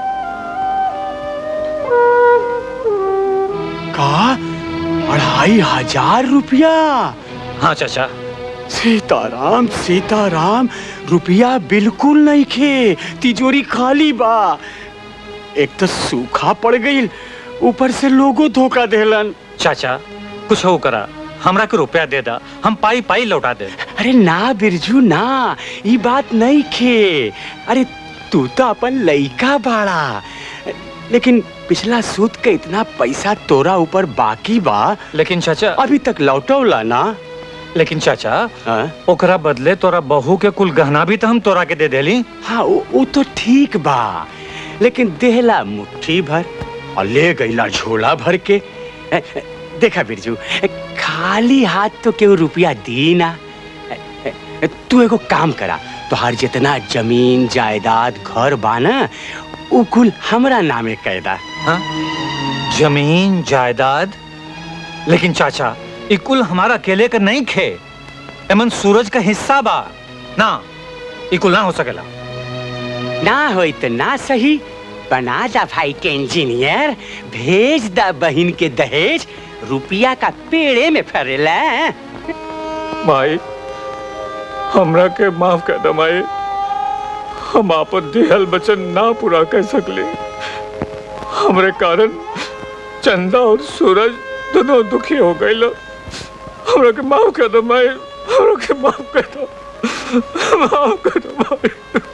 का अढ़ाई हजार रुपया हाँ चाचा सीताराम सीताराम रुपया बिल्कुल नहीं खे तिजोरी खाली बा एक तो सूखा पड़ गई ऊपर से लोगो धोखा देलन चाचा कुछ हो करा हमरा के रुपया दे दा हम पाई पाई लौटा दे अरे ना बिरजू ना ये बात नहीं खे अरे तू तो अपन लइका बाड़ा लेकिन पिछला सूद के इतना पैसा तोरा ऊपर बाकी बा लेकिन चाचा अभी तक लौटौला ना लेकिन चाचा ओकरा बदले तोरा बहू के कुल गहना भी तो हम तोरा के दे देली हाँ वो, वो तो ठीक बा लेकिन देहला मुट्ठी भर और ले गईला झोला भर के ए, ए, देखा बिरजू ए, खाली हाथ तो केहू रुपया दी ना ए, ए, ए, तू एगो काम करा तोहार जितना जमीन जायदाद घर बा ना उ कुल हमरा नामे कैदा हाँ? जमीन जायदाद लेकिन चाचा ई कुल हमारा अकेले का नहीं खे एमन सूरज का हिस्सा बा ना ई कुल ना हो सकेला ना होई तो ना सही बना दा भाई के इंजीनियर भेज दा बहन के दहेज रुपया का पेड़े में फरेला माई हमरा के माफ कर दे माई हम आपन दिहल वचन ना पूरा कर सकले हमरे कारण चंदा और सूरज दोनों दुखी हो गए हमरा के माफ कर दे माई हमरा के माफ कर दो माफ कर दो माई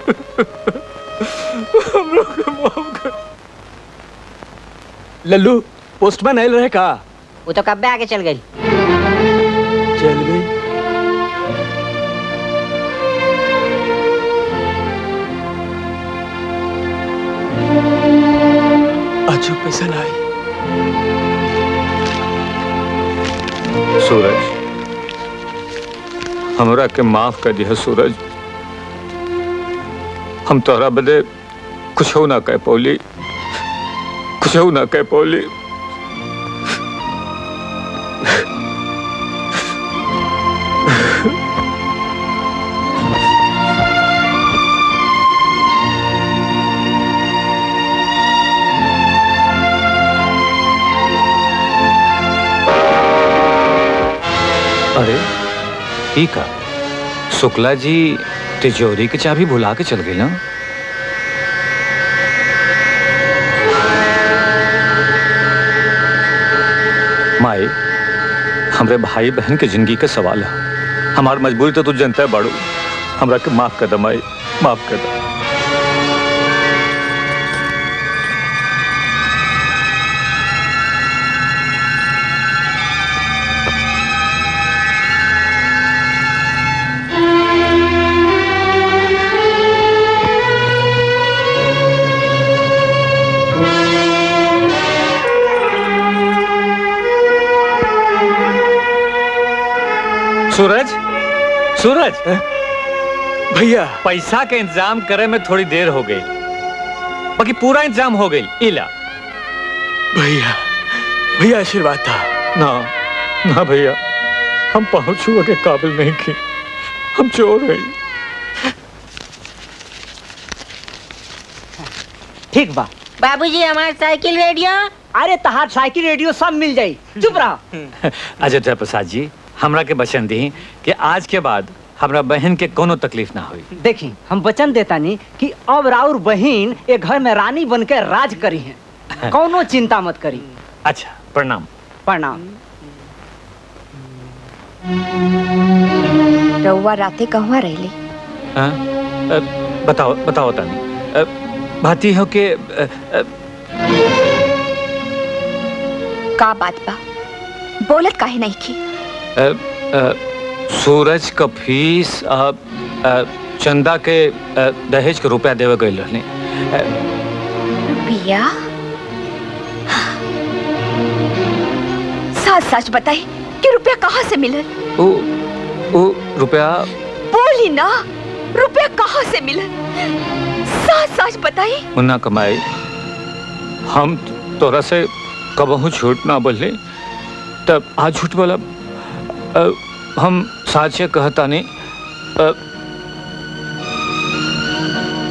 हमरा के माफ कर लल्लू पोस्टमैन आयल रहे का वो तो कब आके चल गई चल गई अच्छा पैसा ना आई सूरज हमरा के माफ कर दिया सूरज हम तोहरा बदे कुछ ना कह पौली कुछ ना कह पौली अरे ई का शुक्ला जी तिजोरी की चाबी भुला के चल गई ना माई हमरे भाई बहन के जिंदगी का सवाल है हमार मजबूरी तो तू जनता है बाड़ू हमरा के माफ कर दे माई माफ कर दे सूरज सूरज भैया पैसा के इंतजाम करे में थोड़ी देर हो गई बाकी पूरा इंतजाम हो गई इला भैया भैया आशीर्वाद था ना ना भैया हम पहुंचुआ के काबिल नहीं थे हम चोर हैं ठीक बा बाबूजी हमार साइकिल रेडियो अरे तहार साइकिल रेडियो सब मिल जाई चुप रहा अजय प्रसाद जी हमरा के बचन दी कि आज के बाद हमरा बहन के कोनो तकलीफ ना हुई देखी हम वचन देता नहीं कि अब राउर बहन एक घर में रानी बन के राज करी है कौनो चिंता मत करी अच्छा प्रणाम प्रणाम रउआ राते कहवा रहली हाँ? अ, बताओ बताओ तानी अ, भाती हो के अ, अ, का बात बा बोलत काहे नहीं की अ, अ, सूरज का फीस अ, अ, चंदा के अ, दहेज के रुपया देवे गई रहनी अ, रुपया सच सच बताई कि रुपया कहाँ से मिलल उ उ रुपया बोली ना रुपया कहाँ से मिलल सच सच बताई मुन्ना कमाई हम तोरा से कबहू झूठ ना बोले तब आज झूठ बोला अ, हम साचे कहता नहीं अ,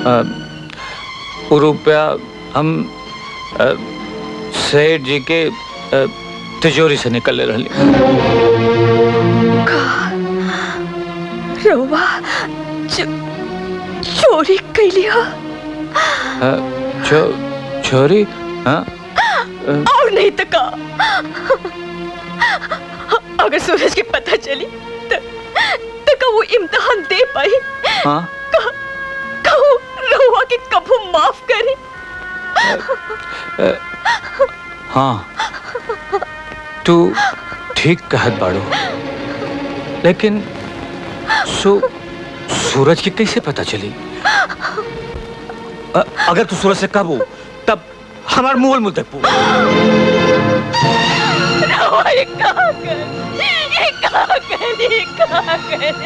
अ, वो रुपया हम अ, सेठ जी के अ, तिजोरी से निकल रही रउआ चो, चोरी कैली हो छो छोरी हाँ अ, और नहीं तो का अगर सूरज के पता चली तो, तो का वो इम्तिहान दे पाई हाँ का, का वो रउआ के कभू माफ करे अ, हाँ तू ठीक कहत बाड़ू लेकिन सु, सूरज की कैसे पता चली अ, अगर तू सूरज से कबू तब हमार मुंह मुंह देखबू रउआ ये कहा कर ये कहा कर ये कहा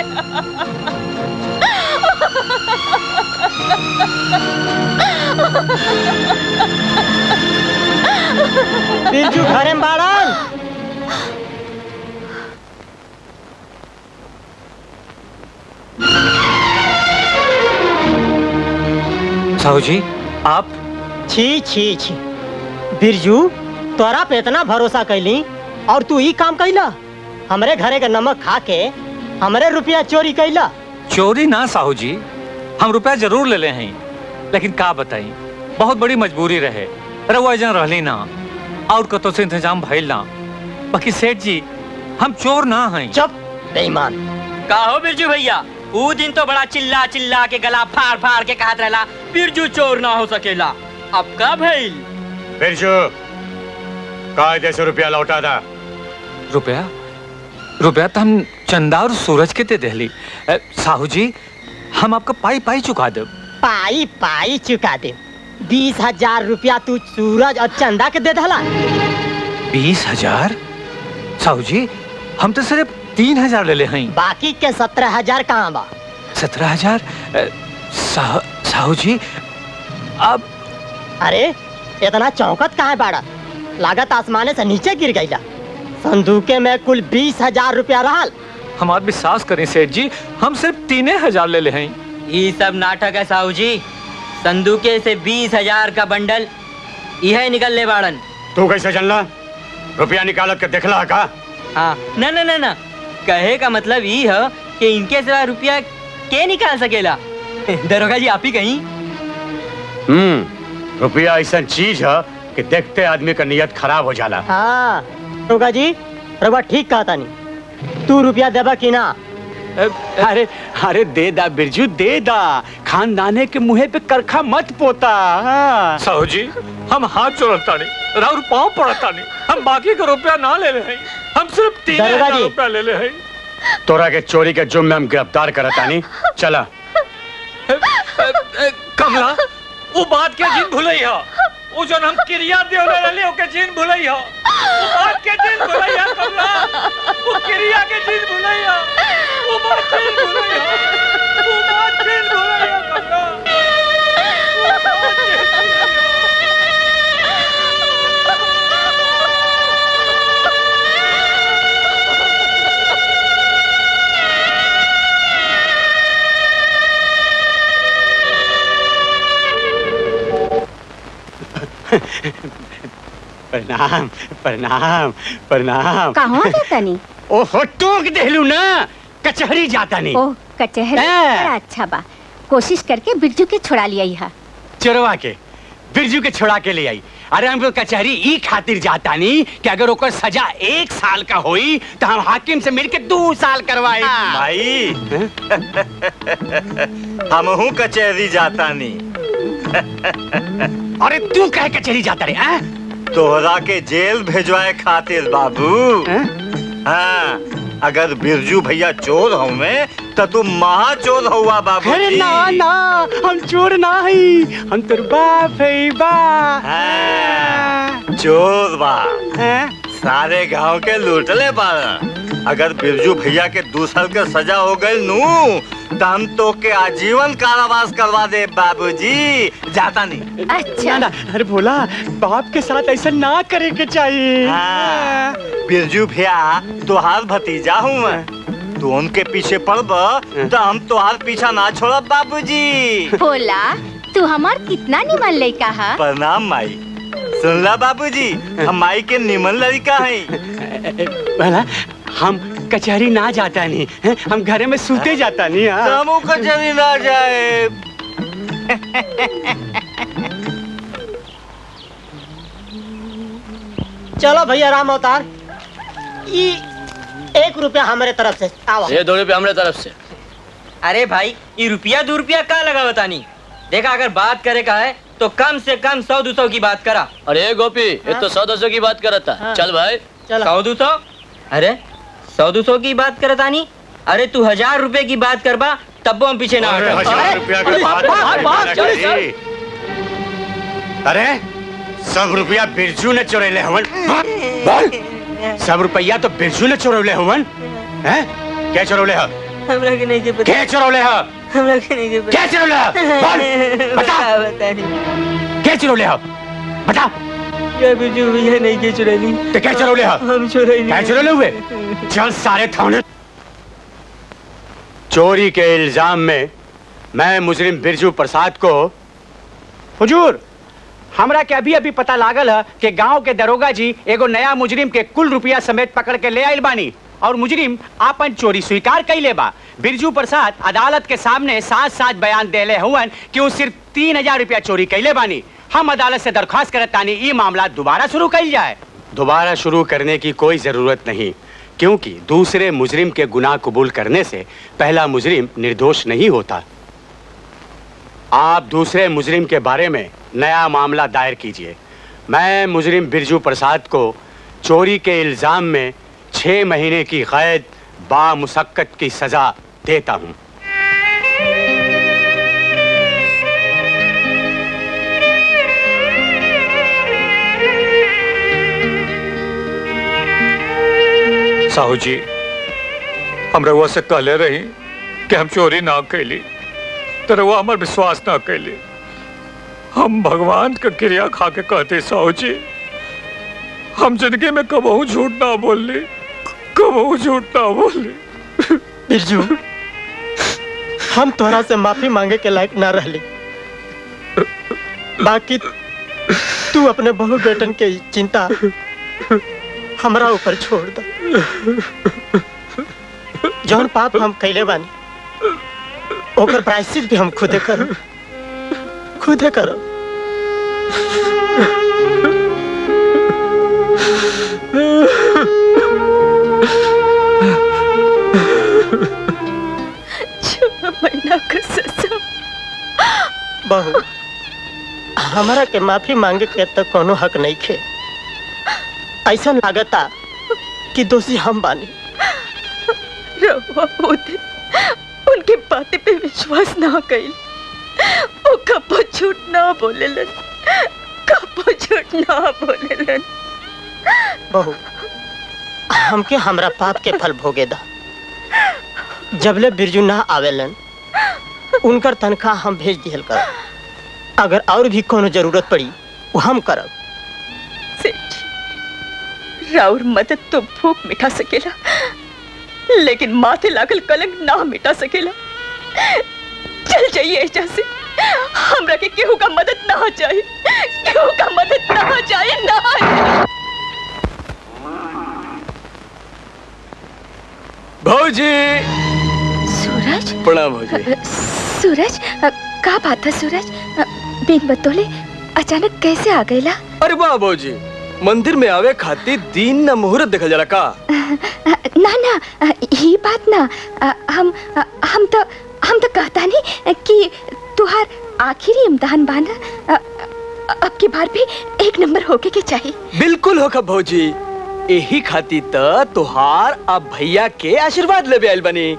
बिरजू घरे में बाड़न साहू जी आप छी छी छी बिरजू तोरा पे इतना भरोसा कैली और तू ई काम कैला हमरे घरे का नमक खा के हमरे रुपया चोरी कैला चोरी ना साहू जी हम रुपया जरूर ले ले हैं लेकिन का बताई बहुत बड़ी मजबूरी रहे रहुआ जन रहली ना और कतो से इंतजाम भइल ना बाकी सेठ जी हम चोर ना हैं चुप बेईमान का हो बिरजू भैया वो दिन तो बड़ा चिल्ला चिल्ला के गला फाड़ फाड़ के कहत रहला बिरजू चोर ना हो सकेला अब का भइल बिरजू कायदे से रुपया लौटा दा रुपया रुपया तो हम चंदा और सूरज के दे देली अ, साहू जी हम आपका पाई पाई चुका दे पाई पाई चुका दे बीस हजार रुपया तू सूरज और चंदा के दे दहला बीस हजार साहू जी हम तो सिर्फ तीन हजार ले ले हैं बाकी के सत्रह हजार कहाँ बा सत्रह हजार अ, साह, साहू जी अब अरे इतना चौकत कहाँ है बाड़ा लागत आसमाने से नीचे गिर गईला संदूके में कुल बीस हजार रुपया रहल हमार विश्वास करें सेठ जी हम सिर्फ तीन हजार ले ले हैं ये सब नाटक है साहू जी संदूके से बीस हजार का बंडल यह निकल ले बाड़न तू कैसे जानला रुपया निकालत के देखला का हाँ न न न न कहे का मतलब ये है कि इनके सिवा रुपया के निकाल सकेला दरोगा जी आप ही कहीं हम्म रुपया ऐसा चीज है कि देखते आदमी का नियत खराब हो जाला हाँ रोगा जी रोगा ठीक कहा तानी तू रुपया देबा कि ना अरे अरे दे दा बिरजू दे दा खानदाने के मुंह पे करखा मत पोता हाँ। साहू जी हम हाथ जोड़ता नहीं राउर पाँव पड़ता नहीं हम बाकी का रुपया ना ले ले हैं हम सिर्फ तीन दरोगा हजार जी। रुपया ले ले हैं तोरा के चोरी के जुर्म में हम गिरफ्तार करता नहीं चला कमला वो बात के जिन भुलई हा वो जो हम क्रिया देवले रहले ओके जिन भुलई हा वो बात के जिन भुलई हा कमला वो क्रिया के जिन भुलई हा वो बात जिन भुलई हा वो बात जिन भुलई हा कमला वो बात जिन भुलई हा। प्रणाम प्रणाम प्रणाम कहाँ जाता नहीं ओहो टोक देलू ना कचहरी जाता नहीं ओह कचहरी हाँ। बड़ा अच्छा बा कोशिश करके बिरजू के छुड़ा लिया यहाँ चोरवा के बिरजू के छोड़ा के ले आई अरे हम कचहरी ई खातिर जाता नहीं कि अगर ओकर सजा एक साल का होई तो हम हाकिम से मिलके दो साल करवाए भाई हमहू कचहरी जाता नहीं अरे तू कहे कचहरी जाता रे आ? तोहरा के जेल भेजवाए खातिर बाबू हाँ अगर बिरजू भैया चोर होवे तो तू महा चोर हुआ बाबू अरे ना ना हम चोर ना हई हम तोर बाप है बा चोर बा सारे गांव के लूटले बारा अगर बिरजू भैया के दू साल के सजा हो गई नू तो हम तो के आजीवन कारावास करवा दे बाबूजी जाता नहीं अच्छा ना अरे भोला बाप के साथ ऐसा ना करे के चाहिए हाँ, बिरजू भैया तुहार भतीजा हूँ मैं तू उनके पीछे पड़ब तो हम तोहार पीछा ना छोड़ब बाबूजी बोला तू हमार कितना निमन लड़का है प्रणाम माई सुनला बाबूजी हम माई के निमन लड़का हैं भला हम कचहरी ना जाता नहीं हैं? हम घरे में सूते जाता नहीं हाँ। हमू कचहरी ना जाए चलो भैया राम अवतार ई एक रुपया हमारे तरफ से आओ ये दो रुपये हमारे तरफ से अरे भाई ये रुपया दो रुपया का लगा बतानी देखा अगर बात करे का है तो कम से कम सौ दो सौ की बात करा अरे गोपी ये तो सौ दो सौ की बात कर रहा था हाँ। चल भाई सौ दो सौ अरे सौ दो सौ की बात करता नहीं अरे तू हजार रुपए की बात करबा तब हम पीछे ना अरे, हटो। हजार रुपया की बात बात, बात, चल, चल, चल। अरे सब रुपया बिरजू ने चुरेले हवन बोल सब रुपया तो बिरजू ने चुरौले हवन हैं क्या चुरौले ह हमरा के नहीं के पता क्या चुरौले ह हमरा के नहीं के पता क्या चुरौले ह बोल बता बता नहीं क्या चुरौले ह बता क्या बिरजू भैया नहीं के चुरानी तो क्या चुरौले ह हम चुराई क्या चुरौले हुए चल सारे थाने चोरी के इल्जाम में मैं मुजरिम बिरजू प्रसाद को हुजूर हमरा के अभी अभी पता लागल है कि गांव के दरोगा जी एगो नया मुजरिम के कुल रुपया समेत पकड़ के ले आइल बानी और मुजरिम आपन चोरी स्वीकार कैले बा बिरजू प्रसाद अदालत के सामने साथ साथ बयान देले हुवन कि वो सिर्फ तीन हजार रुपया चोरी कैले बानी हम अदालत से दरख्वास्त करत तानी ई मामला दोबारा शुरू कैल जाए दोबारा शुरू करने की कोई जरूरत नहीं क्योंकि दूसरे मुजरिम के गुनाह कबूल करने से पहला मुजरिम निर्दोष नहीं होता आप दूसरे मुजरिम के बारे में नया मामला दायर कीजिए मैं मुजरिम बिरजू प्रसाद को चोरी के इल्जाम में छह महीने की कैद बामुशक्कत की सजा देता हूं साहू जी हम रउआ से कहले रही कि हम चोरी ना कैली तो रउआ हमार विश्वास ना कैली हम भगवान का क्रिया खा के कहते साहू जी हम जिंदगी में कबहू झूठ ना बोलली कबहू झूठ ना बोलली बिरजू हम तोहरा से माफी मांगे के लायक ना रहली बाकी तू अपने बहू बेटन के चिंता हमरा ऊपर छोड़ दो जौन पाप हम कैले बानी ओकर प्रायश्चित भी हम खुदे करो खुदे करो छह महीना का सजा बहू हमारा के माफी मांगे के तो कोनो हक नहीं खे ऐसा लागता कि दोषी हम बानी रहुआ होते उनके बातें पे विश्वास ना कइल वो कबो झूठ ना बोलेलन कबो झूठ ना बोलेलन बहू हमके हमरा पाप के फल भोगे दा जबले बिरजू ना आवेलन उनकर तनख्वाह हम भेज दिहल कर अगर और भी कोनो जरूरत पड़ी वो हम करब सेठ राउर मदद तो भूख मिटा सकेला लेकिन माथे लागल कलंक ना मिटा सकेला चल जाइए एजा से हमरा के केहू का मदद ना चाहिए केहू का मदद ना चाहिए ना भौजी सूरज प्रणाम भौजी सूरज अ, का बात है सूरज अ, बिन बतौले अचानक कैसे आ गईला अरे वाह भौजी मंदिर में आवे खातिर दिन न मुहूर्त देखल जाला का अ, ना ना अ, ही बात ना अ, हम अ, हम तो हम तो कहता नहीं कि तुहार आखिरी इम्तहान बाना अ, अ, अब की बार भी एक नंबर होके के चाहिए बिल्कुल होखा भौजी यही खातिर त तोहार अब भैया के आशीर्वाद लेबे आइल बनी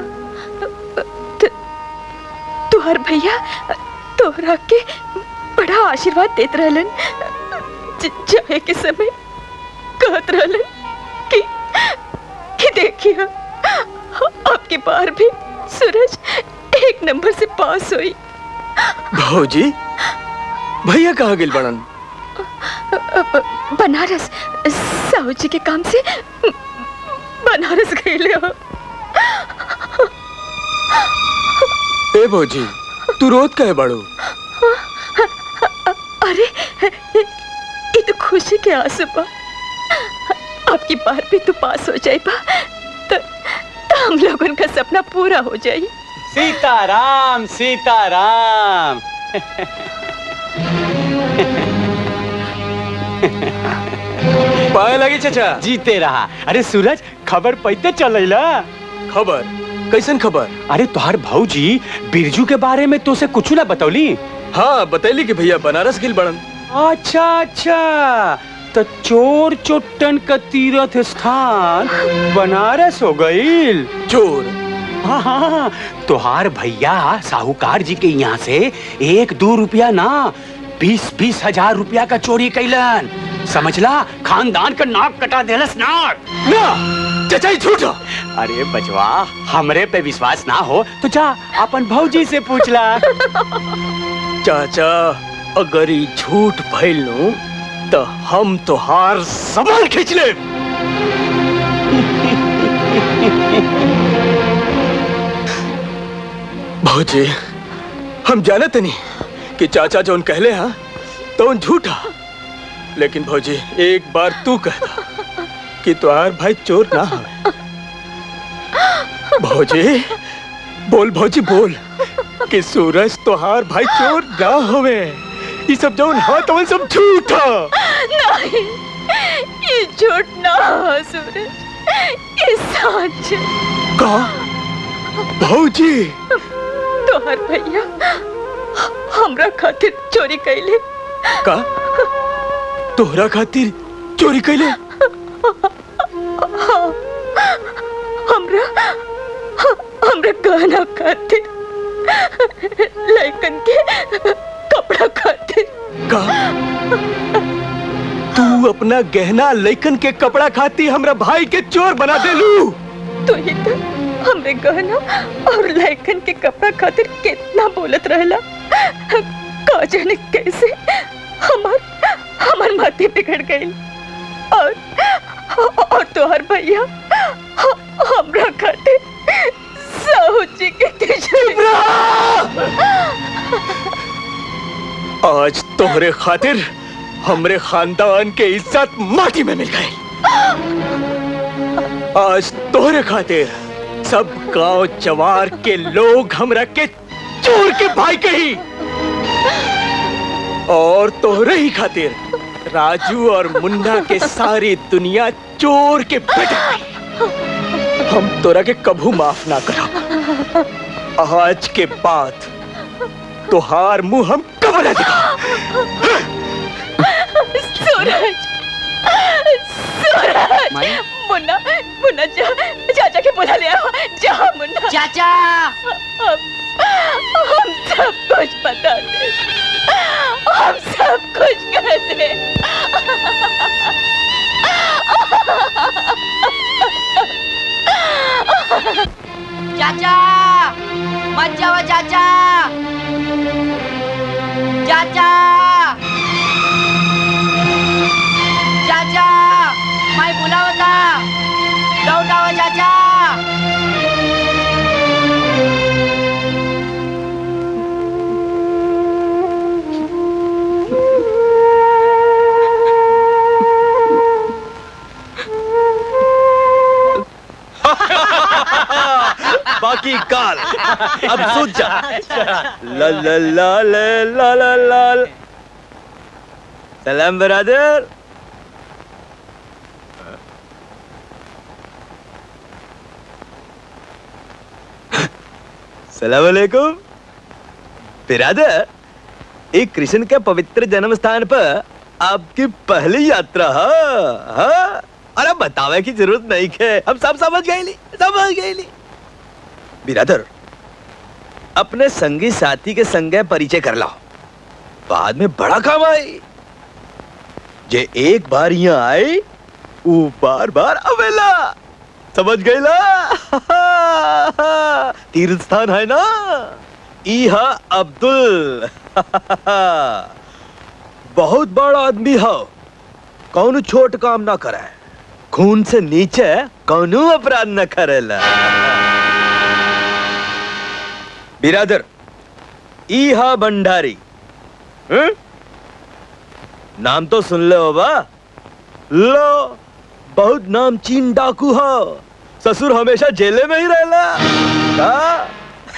तुहर भैया तोहरा के बड़ा आशीर्वाद देत रहलन ज- जाए के समय कहत रहलन कि कि देखिए अब की बार भी सूरज एक नंबर से पास हुई भौजी भैया कहाँ गेल बड़न बनारस साहू जी के काम से बनारस गए हो ए भौजी तू रोत कहे बाड़ू अरे ये तो खुशी के आंसू बा आपकी बार भी तो पास हो जाए बा तो, तो हम लोगन का सपना पूरा हो जाए सीताराम सीताराम पाए लगी चाचा जीते रहा अरे सूरज खबर पैते चलैला खबर कैसन खबर अरे तुहार भौजी बिरजू के बारे में तो से कुछ ना बतौली हाँ बतैली कि भैया बनारस गिल बड़न अच्छा अच्छा तो चोर चोट्टन का तीर्थ स्थान बनारस हो गईल चोर हाँ हाँ तुहार भैया साहूकार जी के यहाँ से एक दो रुपया ना बीस बीस हजार रुपया का चोरी कैलन समझला खानदान का नाक कटा देलस नाक ना चाचा ही झूठा अरे बचवा हमरे पे विश्वास ना हो तो जा अपन भौजी से पूछला चाचा अगर ई झूठ भइल नु तो हम तोहार सबल खींच ले भौजी हम जानत नहीं कि चाचा जोन कहले हा तो उन झूठा लेकिन भौजी एक बार तू कहता कि तुहार भाई चोर ना हवे भौजी बोल भौजी बोल कि सूरज तुहार भाई चोर ना हवे ये सब जो हाँ तो सब झूठा नहीं ये झूठ ना हो सूरज ये सच का भौजी तोहर भैया हमरा खातिर चोरी कैले का तोहरा खातिर चोरी कैले हाँ, हमरा हमरा गहना खातिर लड़कन के कपड़ा खातिर का तू अपना गहना लेकन के कपड़ा खाती हमरा भाई के चोर बना देलू तो ही तो हमरे गहना और लड़कन के कपड़ा खातिर कितना बोलत रहला का जाने कैसे हमार हमार माथे बिगड़ गई और और तोहर भैया ह- हमरा खातिर साहू जी के तिजोरी आज तोहरे खातिर हमरे खानदान के इज्जत माटी में मिल गई आज तोहरे खातिर सब गांव जवार के लोग हमरा के चोर के भाई कही और तोहरे ही खातिर राजू और मुन्ना के सारी दुनिया चोर के बेटे कही। हम तोरा के कभू माफ ना करब आज के बाद तोहार मुंह हम कब ना दिखा सूरज सूरज मुन्ना मुन्ना जा चाचा के बुला ले आओ जा मुन्ना चाचा हम हम सब कुछ बता दे हम सब कुछ कर दे चाचा मत जाओ चाचा चाचा चाचा मैं बुलावता लौटाओ चाचा बाकी काल अब सूझ जा ला ला ला ला ला ला ला सलाम बरादर सलाम अलैकुम बिरादर एक कृष्ण के पवित्र जन्म स्थान पर आपकी पहली यात्रा है हाँ? अरे बतावे की जरूरत नहीं है हम सब समझ गए ली समझ गए ली बिरादर अपने संगी साथी के संगे परिचय कर लाओ बाद में बड़ा काम आई जे एक बार यहाँ आए वो बार बार अवेला समझ गए ला तीर्थ स्थान है ना इहा अब्दुल बहुत बड़ा आदमी हो कौन छोट काम ना करे खून से नीचे कौनो अपराध न करेला बिरादर ईहा भंडारी हं? नाम तो सुन ले होगा लो बहुत नामचीन डाकू हो ससुर हमेशा जेले में ही रहला का?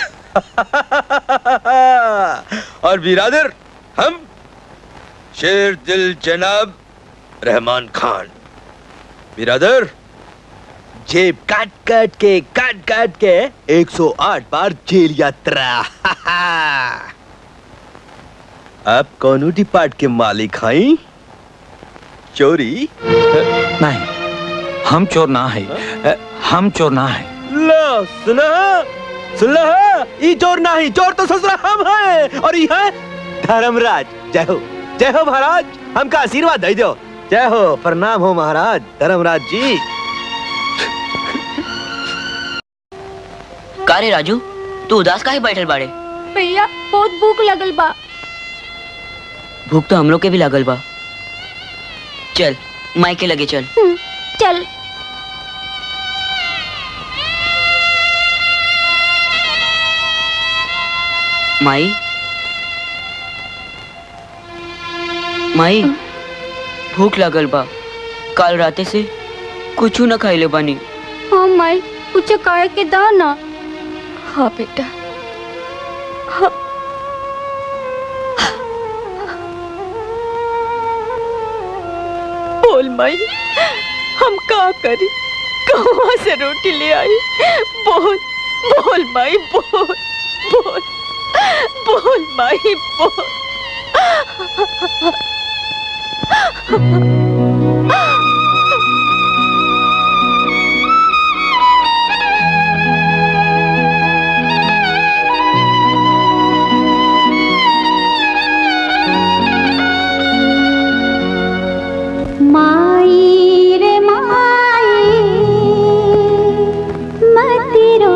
और बिरादर हम शेर दिल जनाब रहमान खान बिरादर जेब काट काट के काट काट के 108 बार जेल यात्रा आप कौन डिपार्ट के मालिक हैं चोरी नहीं हम चोर ना है हम चोर ना है लो सुना सुन लो ई चोर नहीं चोर तो ससुरा हम हैं और ये है धर्मराज जय हो जय हो महाराज हमका आशीर्वाद दे दो जय हो प्रणाम हो महाराज धर्मराज जी का रे राजू तू उदास काहे बैठल बाड़े भैया बहुत भूख लगल बा भूख तो हम लोग के भी लागल बा चल माई के लगे चल चल माई माई भूख लागल बा काल राते से कुछ न खाइले बानी हाँ माई कुछ कहे के दा ना हाँ बेटा हाँ बोल माई हम का करी कहाँ से रोटी ले आई बोल बोल माई बोल बोल बोल माई बोल माई रे माई मति रो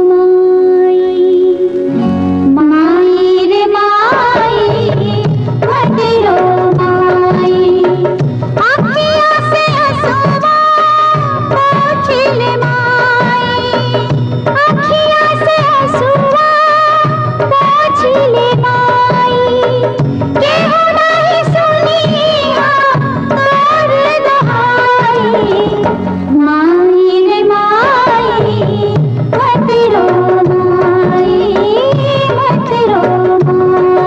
माई माई रे माई मति रो माई आँखियों से आंसुआ पोंछ ले माई आँखियों से आंसुआ पोंछ ले माई केहू नहीं सुनी कर दहाई माई रे माई मत रो माई मत रो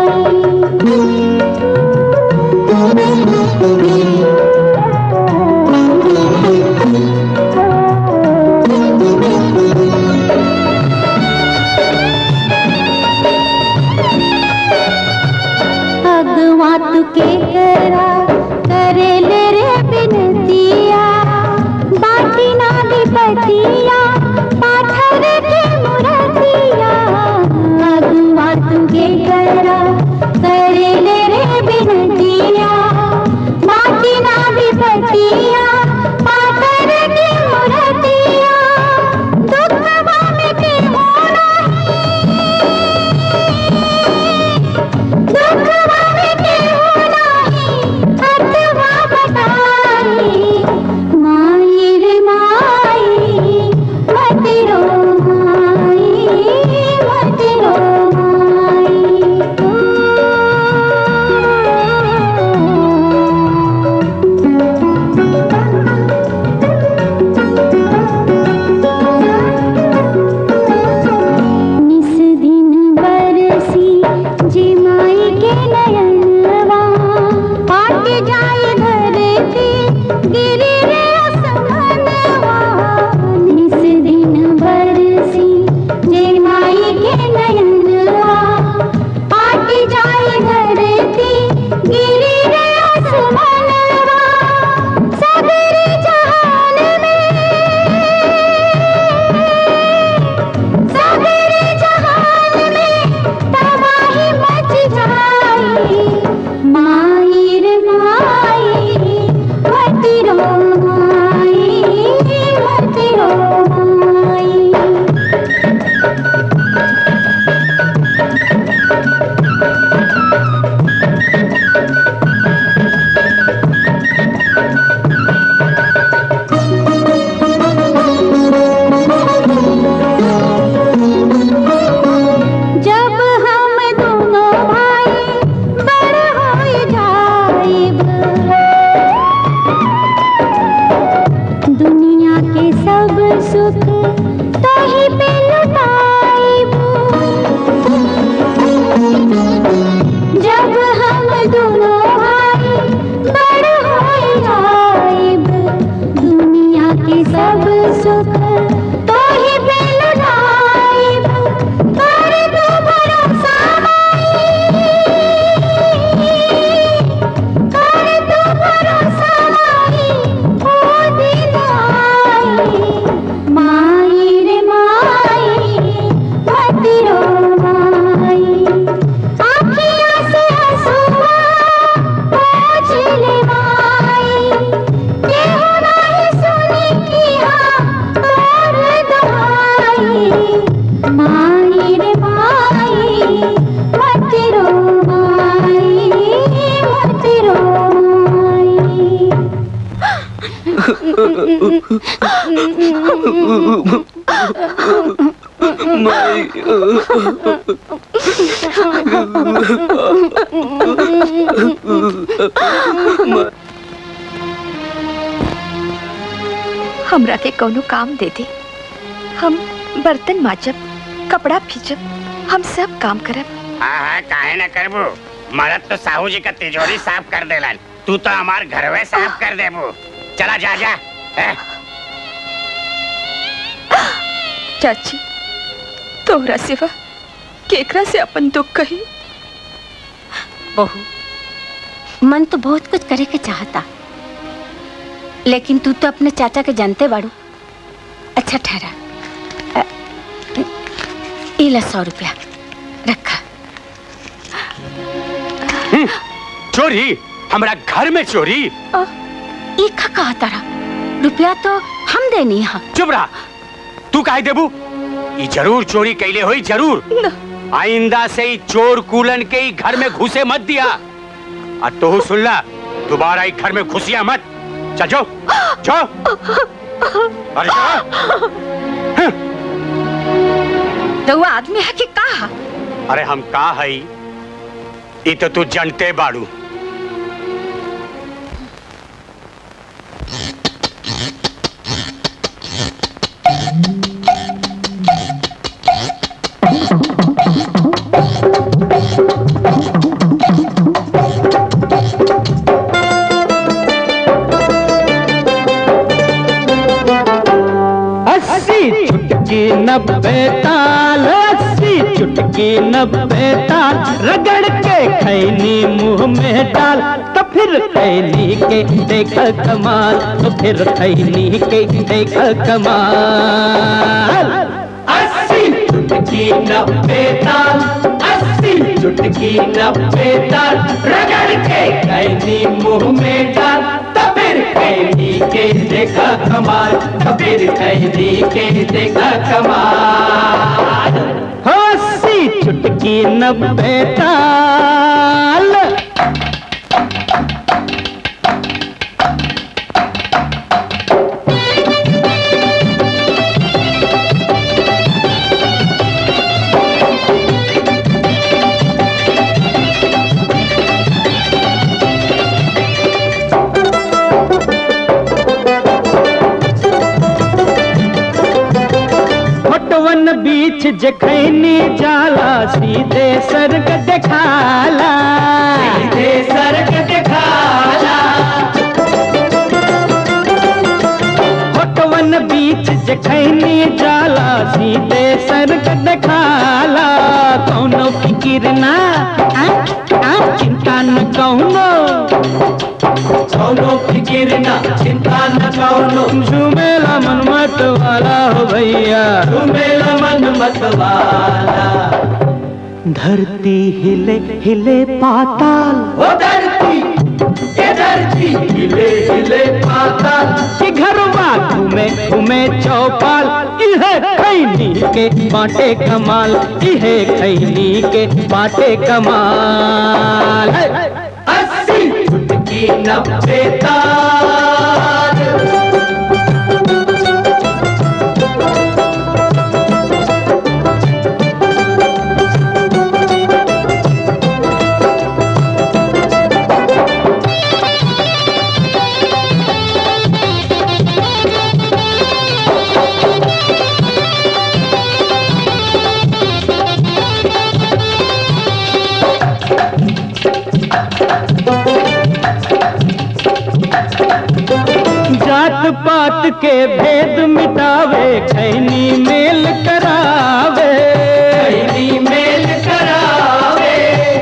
अगवा तू के करा करे ले रे बिनतिया बाटी ना विपतिया पाथर के मुरतिया अगवा तू के करा करे ले रे बिनतिया बाटी ना विपतिया पाथर के मुरतिया दुखवा में के होना दुखवा में के होना हमरा के कोनो काम दे दे हम बर्तन माजब कपड़ा फींचब हम सब काम करब हाँ हाँ काहे ना करबू मरद तो साहू जी का तिजोरी साफ कर देलन तू तो हमार घरवे साफ कर देबू चला जा जा ए, चाची तोहरा सिवा केकरा से अपन दुख कही बहू मन तो बहुत कुछ करे के चाहता लेकिन तू तो अपने चाचा के जानते बाड़ू अच्छा ठहरा अ, ई ला सौ रुपया रखा हम्म, चोरी हमारा घर में चोरी ई का कहा तारा रुपया तो हम देनी हा चुप रहा तू काहे देबू ई जरूर चोरी कैले होई जरूर आइंदा से ही चोर कूलन के ही घर में घुसे मत दिया आ तो सुनला दोबारा ही घर में घुसिया मत चल जाओ जाओ अरे जाओ। तो वो आदमी है कि कहा अरे हम का हई ई तो तू जानते बाड़ू अस्सी चुटकी नब्बे ताल अस्सी चुटकी नब्बे ताल रगड़ के खैनी मुंह में डाल तो फिर खैनी के देख कमाल तो फिर खैनी के देख कमाल अस्सी चुटकी नब्बे ताल अस्सी चुटकी नब्बे ताल रगड़ के खैनी मुंह में डाल तो फिर खैनी के देखा कमाल तो फिर खैनी के देखा कमाल हो अस्सी चुटकी नब्बे ताल फटवन बीच जखैनी जाला सीधे सर्ग देखाला सीधे सर्ग देखाला फटवन बीच जखैनी जाला सीधे सर्ग देखाला कौनो फिकिर ना आ, आ, चिंता न कौनो कौनो फिकिर ना चिंता न कौनो झूमेला मन मत वाला हो भैया झूमेला मन मत वाला धरती हिले हिले पाताल ओ धरती ये धरती हिले हिले पाताल कि घरवा घूमे घूमे चौपाल इहे खैनी के बाटे कमाल इहे खैनी के बाटे कमाल अस्सी चुटकी नब्बे ताल जात पात के भेद मिटावे खैनी मेल करावे खैनी मेल करावे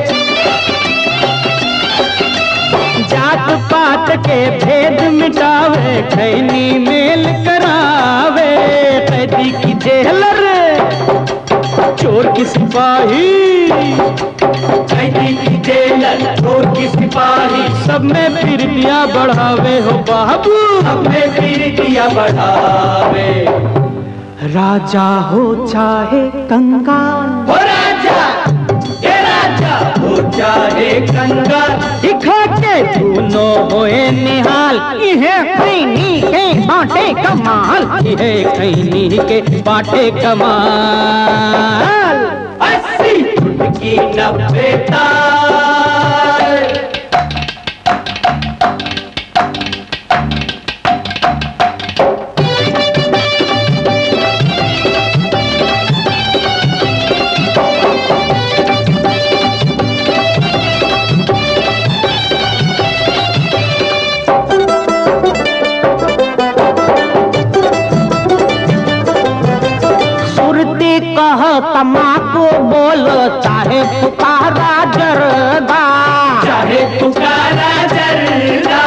जात पात के भेद मिटावे खैनी मेल करावे कैदी की जेलर चोर की सिपाही कैदी की जेलर चोर की सिपाही सब में फिर दिया बढ़ावे हो बाबू सब में फिर दिया बढ़ावे राजा हो चाहे कंगाल हो राजा ये राजा हो चाहे कंगाल दिखा के दूनो होए निहाल इहे खैनी के बाटे कमाल इहे खैनी के बाटे कमाल अस्सी की नब्बे ताल सुरती कह तमाकू बोल चाहे पुकारा जरदा चाहे पुकारा जरदा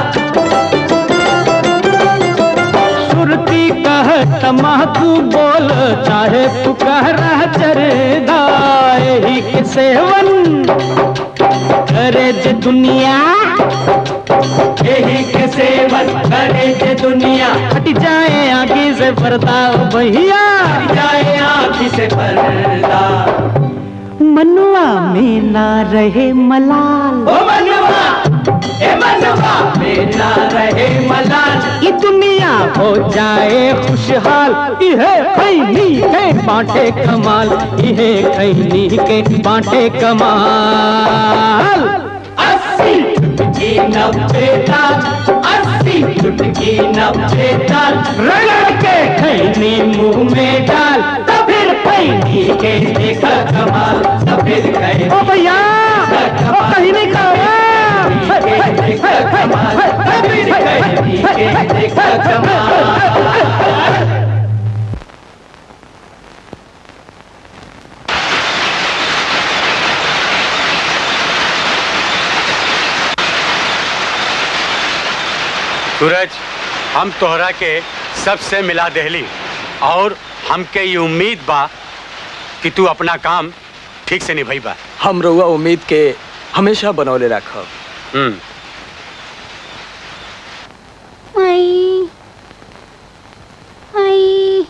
सुरती कह तमाकू बोल चाहे पुकारा जरदा यही के सेवन करे जे दुनिया यही के सेवन करे जे दुनिया हट जाए आगे से पर्दा ओ भैया हट जाए आँखी से पर्दा मनुआ में ना रहे मलाल ओ मनवा ए मनवा मेरा रहे मलाल ये दुनिया हो जाए खुशहाल इहे खैनी के बांटे कमाल इहे खैनी के बांटे कमाल अस्सी चुटकी नब्बे ताल अस्सी चुटकी नब्बे ताल रगड़ के खैनी मुंह में डाल तो फिर खैनी के देखा कमाल तो फिर खैनी ओ भैया ओ कहीं नहीं खाओ देखा कमाल तो फिर खैनी के देखा कमाल सूरज हम तोहरा के सबसे मिला देहली और हमके ये उम्मीद बा कि तू अपना काम ठीक से निभैबा हम रउआ उम्मीद के हमेशा बनौले रखब हम्म आई आई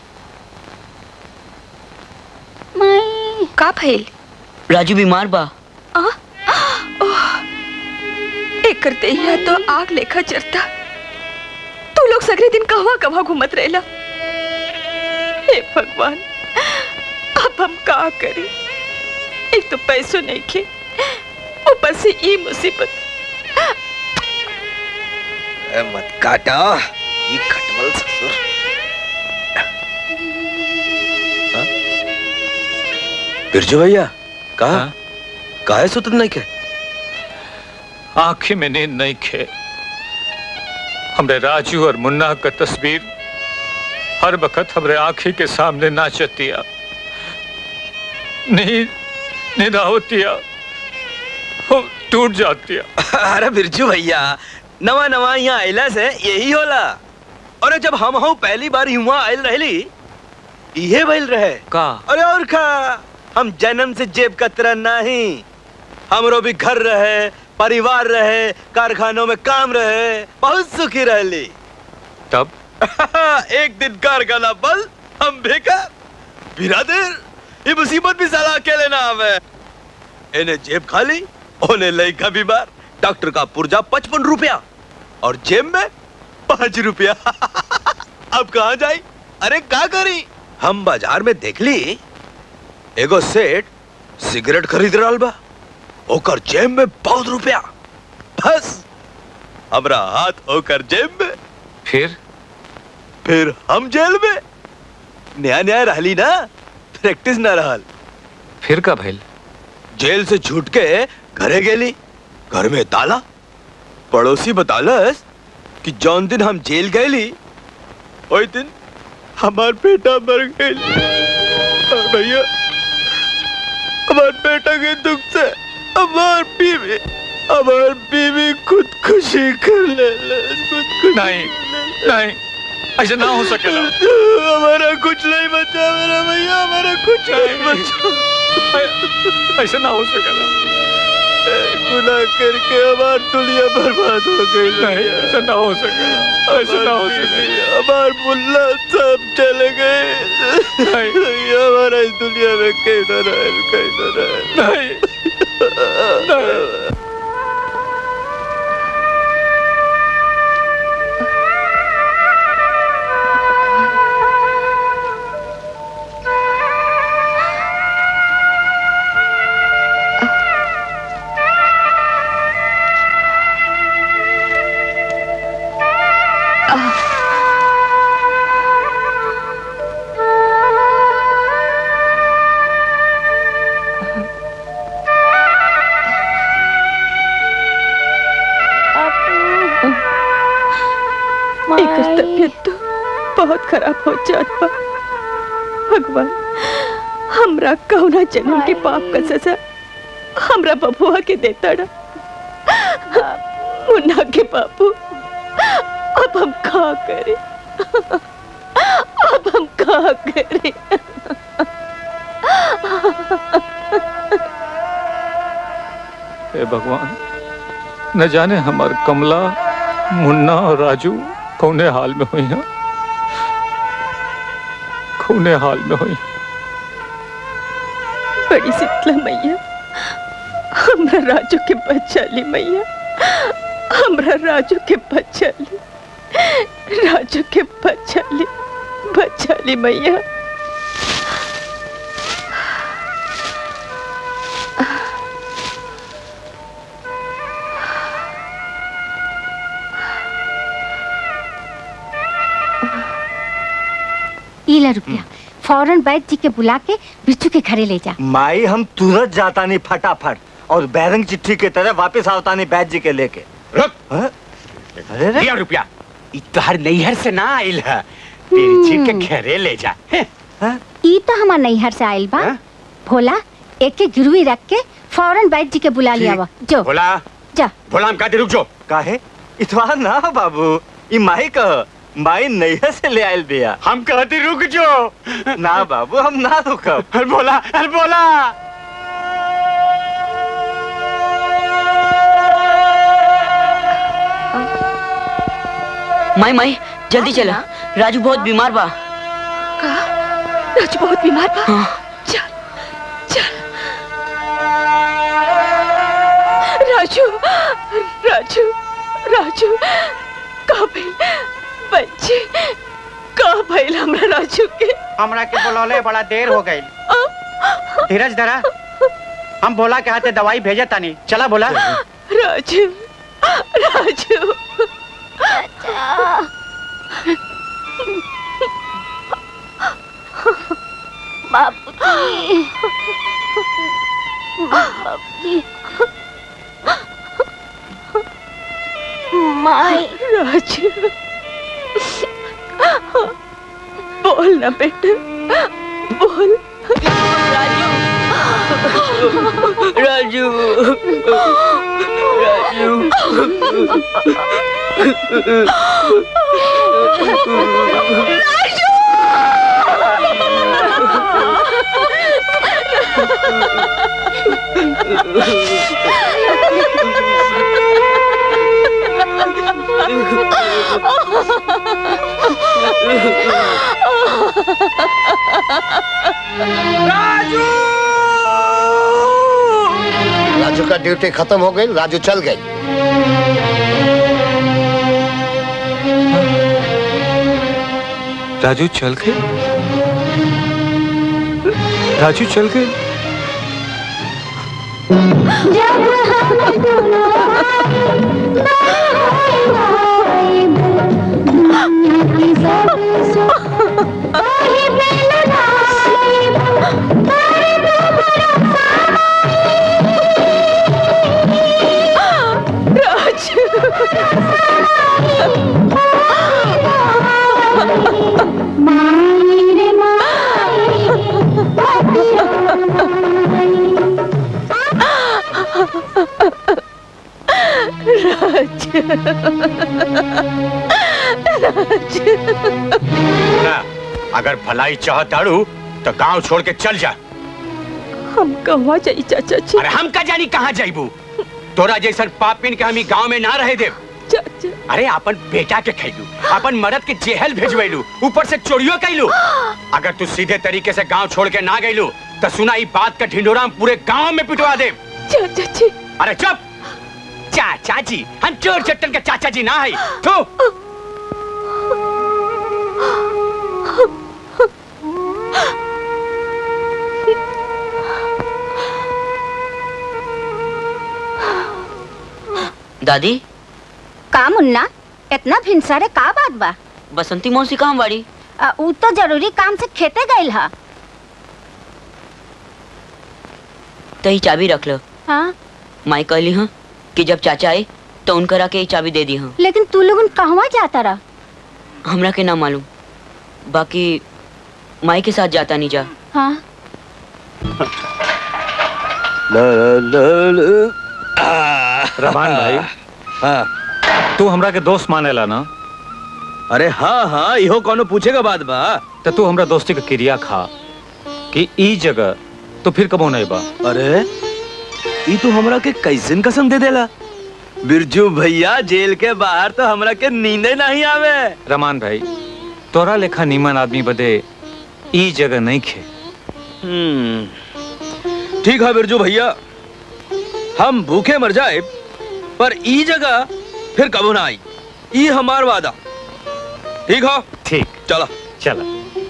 माई का भइल राजू बीमार बा आ? ओह, एकर देहिया तो आग लेखा जरता तू लोग सगरे दिन कहवा कहवा घूमत रहेला हे भगवान अब हम का करें एक तो पैसों नहीं खे ऊपर से ई मुसीबत ए, मत काटा ये खटमल ससुर हाँ? बिरजू भैया कहा काहे सुतत नहीं के आंखें में नींद नहीं खे हमरे राजू और मुन्ना का तस्वीर हर वक्त हमरे आंखी के सामने नाचतिया नींद नींद आवतिया हो टूट जातिया अरे बिरजू भैया नवा नवा यहाँ आइला से यही होला अरे जब हम हूँ पहली बार यहाँ आयल रहली इहे भइल रहे का अरे और का हम जन्म से जेब कतरा नहीं हमरो भी घर रहे परिवार रहे कारखानों में काम रहे बहुत सुखी रहली तब एक दिन कारखाना बंद हम बेकार बिरादर ये मुसीबत भी साला अकेले ना आवे इन्हें जेब खाली उन्हें लड़का बीमार डॉक्टर का पुर्जा पचपन रुपया और जेब में पांच रुपया अब कहा जाई अरे का करी हम बाजार में देख ली एगो सेठ सिगरेट खरीद रहा बा ओकर जेब में बहुत रुपया बस हमरा हाथ ओकर जेब में फिर फिर हम जेल में नया नया रहली ना प्रैक्टिस ना रहल फिर का भइल जेल से छूट के घरे गेली घर में ताला पड़ोसी बतालस कि जौन दिन हम जेल गएली ओई दिन हमार बेटा मर गई भैया हमार बेटा के दुख से हमार बीवी हमार बीवी खुदकुशी कर ले खुदकुशी नहीं नहीं ऐसा ना हो सकेला हमारा कुछ नहीं बचा मेरा भैया हमारा कुछ नहीं बचा ऐसा ना हो सकेला गुनाह करके हमार दुनिया बर्बाद हो गई नहीं ऐसा ना हो सकेला ऐसा ना हो सकेला हमार मुल्ला सब चले गए हमारा इस दुनिया में कहीं ना रहे कहीं ना रहे नहीं तबीयत तो बहुत खराब हो जात बा भगवान हमरा कौना जन्म के पाप का सजा हमरा बबुआ के देता ना मुन्ना के बाबू अब हम का करें अब हम का करें हे भगवान न जाने हमार कमला मुन्ना और राजू कौने हाल में हुई हैं कौने हाल में हुई बड़ी शीतला मैया हमरा राजू के बच्चा ली मैया हमरा राजू के बच्चा ली राजू के बच्चा ली बच्चा ली मैया इला रुपया फौरन बैठ जी के बुला के बिच्छू के घरे ले जा माई हम तुरंत जाता नहीं फटाफट और बैरंग चिट्ठी के तरह वापस आवता नहीं बैद जी के लेके रुक अरे रे लिया रुपया ई तोहर नैहर से ना आइल है बिरजी के घरे ले जा ई तो हमार नैहर से आइल बा भोला एक के गिरवी रख के फौरन बैठ जी के बुला लिया वा जो भोला जा भोला हम कहते रुक जो काहे इतवा ना बाबू ई माई कह माई नैहर से ले आयल बिया हम कहते रुक जो ना बाबू हम ना रुकब अरे बोला अरे बोला माई माई जल्दी चला राजू बहुत बीमार बा राजू बहुत बीमार बा हाँ। चल चल राजू राजू राजू का भइल बच्चे का भइल हमरा राजू के हमरा के बुलौले बड़ा देर हो गई धीरज धरा हम भोला के हाथे दवाई भेजे तानी चला भोला राजू राजू बाबूजी बाबूजी माई राजू बोल ना बेटा बोल राजू राजू का ड्यूटी खत्म हो गई राजू चल गई राजू चल गए राजू चल गए ना अगर भलाई चाहताड़ू तो गांव छोड़ के चल जा हम कहवा जाई चाचा जी अरे हम का जानी कहाँ जाइबू तोरा जैसन पापिन के हम ई गांव में ना रहे देव चाचा अरे अपन बेटा के खैलू अपन मर्द के जेहल भेजवैलू ऊपर से चोरियो कैलू अगर तू सीधे तरीके से गांव छोड़ के ना गईलू तो सुना ई बात का ढिंडोरा हम पूरे गांव में पिटवा दे चाचा जी अरे चुप चाचा जी हम चोर चट्टन के चाचा जी ना है तू दादी का मुन्ना इतना भिनसरे का बात बा बसंती मौसी कहाँ बाड़ी आ, ऊ तो जरूरी काम से खेते गइल हा तही चाबी रख लो हाँ माई कहली हाँ कि जब चाचा आए तो उनकरा के ही चाबी दे दी हाँ लेकिन तू लोगन कहवा जाता रहा हमरा के ना मालूम बाकी माई के साथ जाता नहीं जा हाँ रमान भाई हाँ तू हमरा के दोस्त मानेला ना अरे हाँ हाँ इहो कोनो पूछेगा बात बा तो तू हमरा दोस्ती के क्रिया खा कि ई जगह तो फिर कबो नहीं बा अरे ई तू हमरा के कैसन कसम दे देला बिरजू भैया जेल के बाहर तो हमरा के नींदे नहीं आवे रमान भाई तोरा लेखा नीमन आदमी बदे ई जगह नहीं खे हम्म ठीक है बिरजू भैया हम भूखे मर जाए पर ई जगह फिर कबो ना आई ई हमार वादा ठीक हो ठीक चलो चलो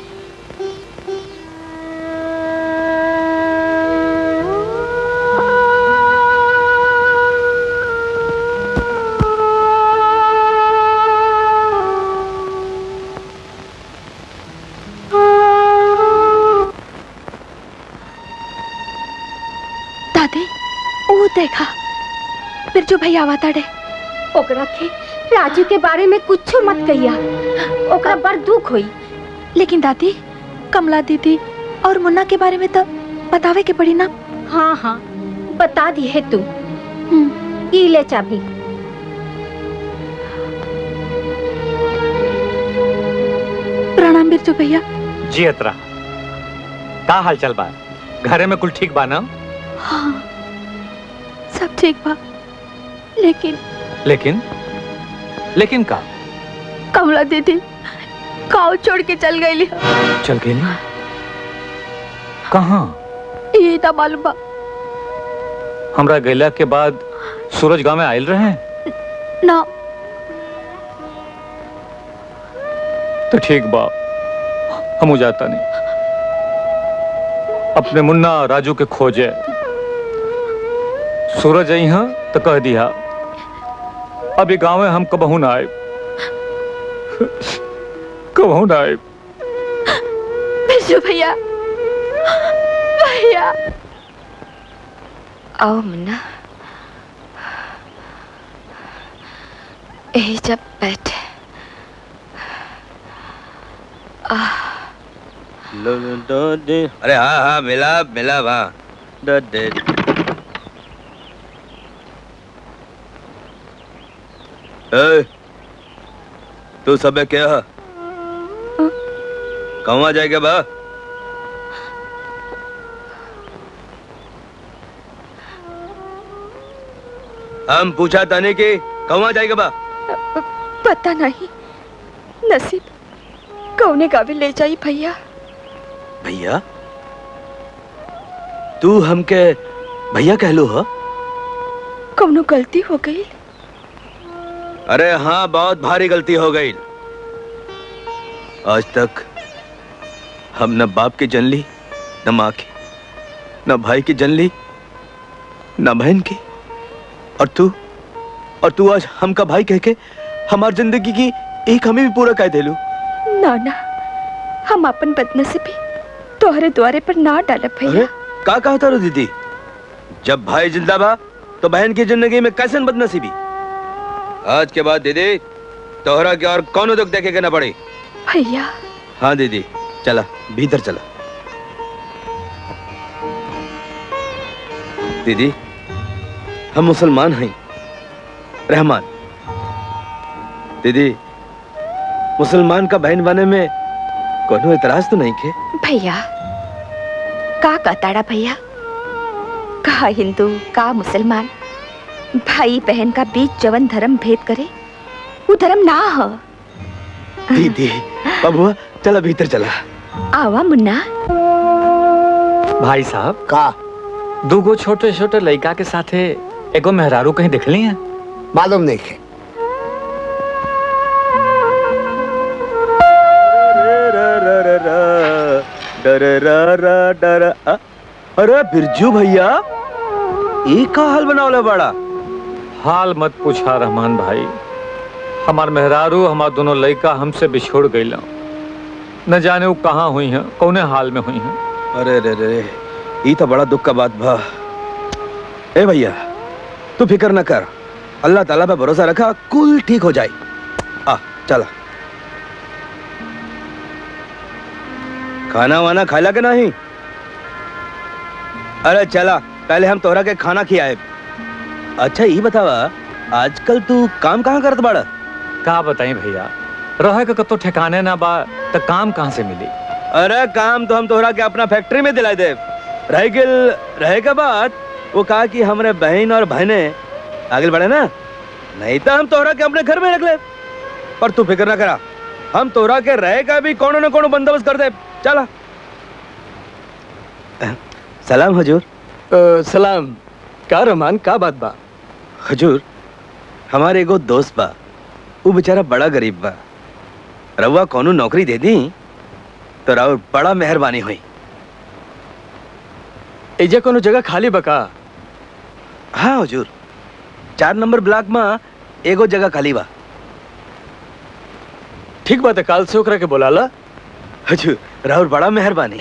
दादी ओ देखा बिरजू भैया आवा ताड़े ओकरा के राजू के बारे में कुछ मत कहिया ओकरा बड़ दुख होई लेकिन दादी कमला दीदी और मुन्ना के बारे में तो बतावे के पड़ी ना हाँ हाँ बता दी है तू ई ले चाबी प्रणाम बिरजू भैया जी अतरा का हाल चल बा घरे में कुल ठीक बा ना हाँ सब ठीक बा लेकिन लेकिन लेकिन का कमला दीदी गाँव छोड़ के चल गई चल गई कहाँ ये ना मालूम बा हमरा गैला के बाद सूरज गांव में आयल रहे ना तो ठीक बा हम जाता नहीं अपने मुन्ना राजू के खोजे सूरज आई हाँ तो कह दिया अभी गांव में हम कबहू ना आए कबहू ना आए बिरजू भैया भैया आओ मुन्ना यही जब बैठे आह अरे हाँ हाँ मिला मिला वहाँ द- दे- ए, तू सब क्या है कहवा जाएगा बा हम पूछा ताने की कहवा जाएगा बा पता नहीं नसीब कौने गावे ले जाई भैया भैया तू हमके भैया कह लो हा कौनो गलती हो गई अरे हाँ बहुत भारी गलती हो गई आज तक हम न बाप की जन ली न माँ की न भाई की जन ली न बहन की और तू और तू आज हमका भाई कह के हमारी जिंदगी की एक हमें भी पूरा कह दे लू ना ना हम अपन बदनसीबी तोहरे द्वारे पर ना डालब अरे भैया का कहा तारो दीदी जब भाई जिंदा बा तो बहन की जिंदगी में कैसन बदनसीबी आज के बाद दीदी तोहरा के और कौन दुख देखे के ना पड़ी भैया हाँ दीदी चला भीतर चला दीदी हम मुसलमान हैं रहमान दीदी मुसलमान का बहन बने में कोनो इतराज तो नहीं के भैया का कहताड़ा भैया का हिंदू का मुसलमान भाई बहन का बीच जवन धर्म भेद करे वो धर्म ना हो दीदी बबुआ चला भीतर चला आवा मुन्ना भाई साहब का दूगो छोटे छोटे लड़का के साथे एगो मेहरारू कहीं देख ली है मालूम नहीं है अरे बिरजू भैया ये का हाल बनावला बड़ा हाल मत पूछा रहमान भाई हमार मेहरारू हमार दोनों लड़का हमसे बिछोड़ गई न जाने वो कहाँ हुई हैं कौने हाल में हुई हैं अरे रे रे ये तो बड़ा दुख का बात बा ए भैया तू फिक्र न कर अल्लाह ताला पे भरोसा रखा कुल ठीक हो जाए आ चला खाना वाना खाला के नहीं अरे चला पहले हम तोहरा के खाना खियाए अच्छा ये बतावा आजकल तू काम कहाँ करत बाड़ा का बताई भैया रहे के कतो ठिकाने ना बा तो काम कहाँ से मिली अरे काम तो हम तोहरा के अपना फैक्ट्री में दिला दे रह गेल रहे के बाद वो कहा कि हमारे बहन और बहने आगे बढ़े ना नहीं तो हम तोहरा के अपने घर में रख ले पर तू फिक्र ना करा हम तोहरा के रहे का भी कोनो न कोनो बंदोबस्त कर दे चला सलाम हजूर सलाम का रहमान का बात बा हजूर हमारे एगो दोस्त बा वो बेचारा बड़ा गरीब बा रउआ कोनो नौकरी दे दी तो राउर बड़ा मेहरबानी हुई एजा कोनो जगह खाली बका हाँ हजूर चार नंबर ब्लॉक में एगो जगह खाली बा ठीक बात है काल से ओकरा के बोलाला हजूर राहुल बड़ा मेहरबानी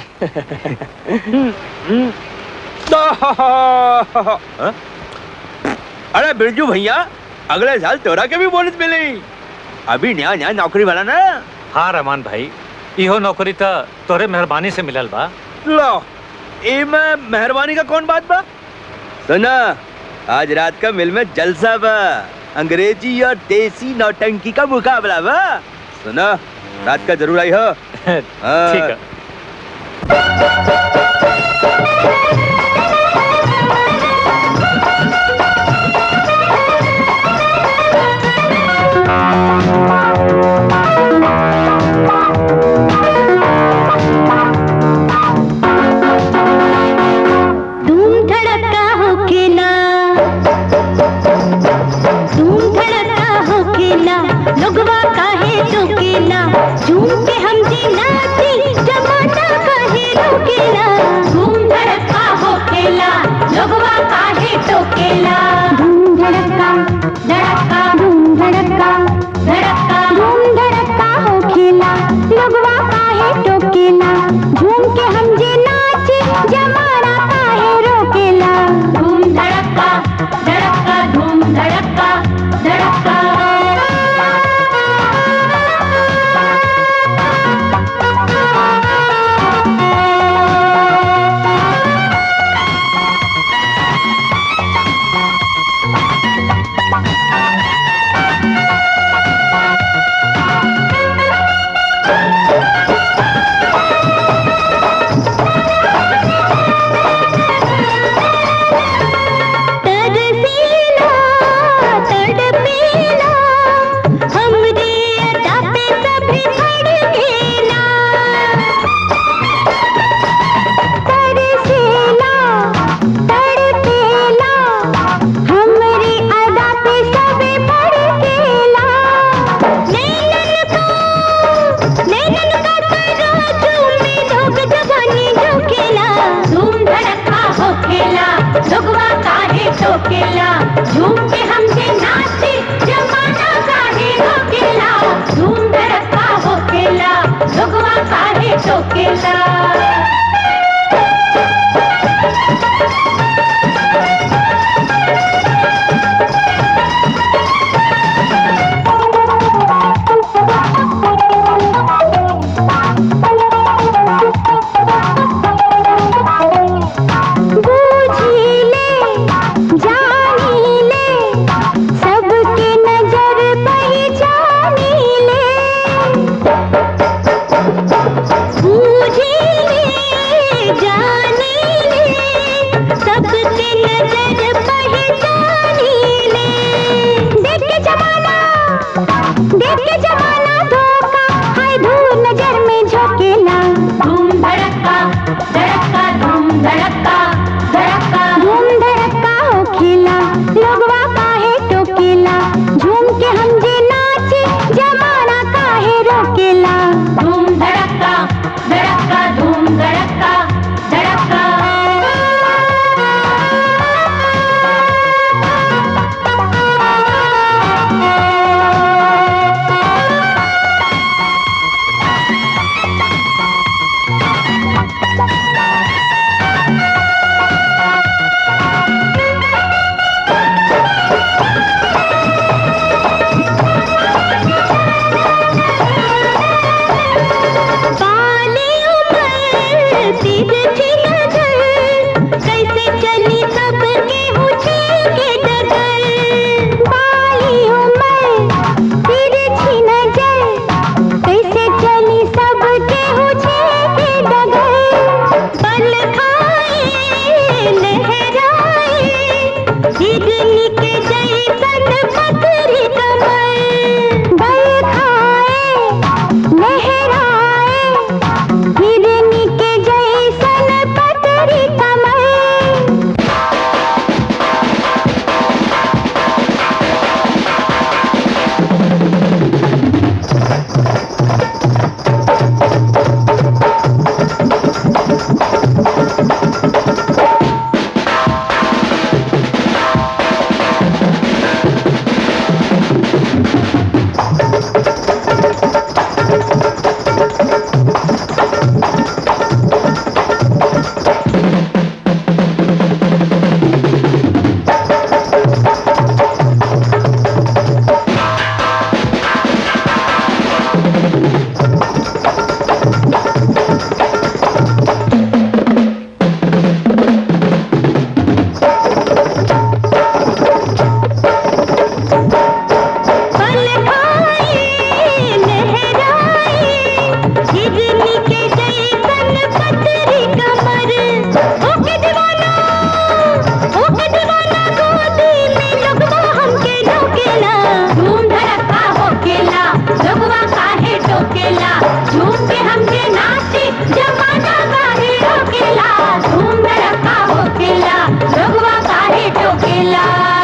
हाँ? अरे बिरजू भैया अगले साल तोरा के भी बोनस मिली अभी नया नया नौकरी वाला ना हाँ रहमान भाई इहो नौकरी तो तोरे मेहरबानी से मिलल बा लो में मेहरबानी का कौन बात बा सुना आज रात का मिल में जलसा बा अंग्रेजी और देसी नौटंकी का मुकाबला बा सुना रात का जरूर आई हो ठीक है धूम धड़का होके ना धूम धड़का होके ना लोगवा काहे टोके ना झूम के हम जी नाची जमाना काहे रोके ना धूम धड़का होके ना लोगवा काहे टोके ना धूम धड़का धड़का धूम धड़का धड़का धूम धड़का होके ना लोगवा काहे टोके ना झूम के हम जी नाची जमाना काहे रोकेला धूम धड़का धड़का धूम धड़का धड़का तरसीला तड़पेला हमरे अदा पे सभी भड़केला तरसीला तड़पेला हमरे अदा पे सभी भड़केला नैनन का नैनन का तराजू में धोख जवानी झोंकेला धूम धड़का होखेला लोगवा काहे ठोकेला झूम के हमसे नाचे जमाना काहे रोकेला धूम धड़का होखेला लोगवा काहे ठोकेला बूझीले जानीले सबके नजर पहचानीले बूझीले हिरनी के जैसन पतरी कमर बल खाए लहराए हिरनी के जैसन पतरी कमर पल खाए लहराए हिरनी के जैसन पतरी कमर ओके दीवाना ओके दीवाना गोदी में लगवा हमके ढोकेला धूम धड़का होकेला लगवा काहे टोकेला झूम के हमके नाचे जमाना काहे रोकेला धूम धड़का होकेला लगवा काहे टोकेला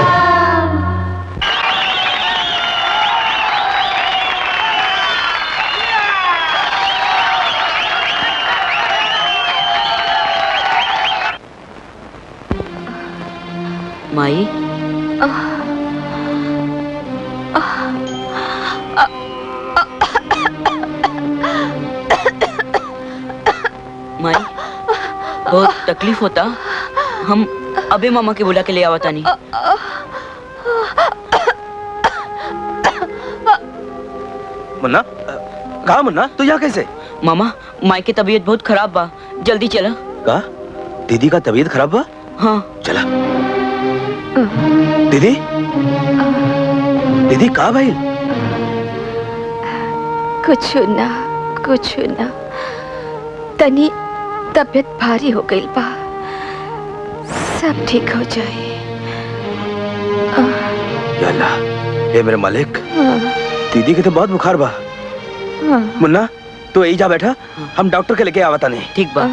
माई माई बहुत तकलीफ होता हम अबे मामा के बुला के ले आवता नहीं मुन्ना कहा मुन्ना तू यहाँ कैसे मामा माई की तबीयत बहुत खराब बा जल्दी चला कहा दीदी का तबीयत खराब हुआ हाँ चला दीदी दीदी कहा भाई कुछ ना कुछ ना तनी तबीयत भारी हो गई बा सब ठीक हो जाए या अल्लाह ए मेरे मालिक हाँ, दीदी के तो बहुत बुखार बा हाँ। मुन्ना तू यही जा बैठा हम डॉक्टर के लेके आवता नहीं ठीक बा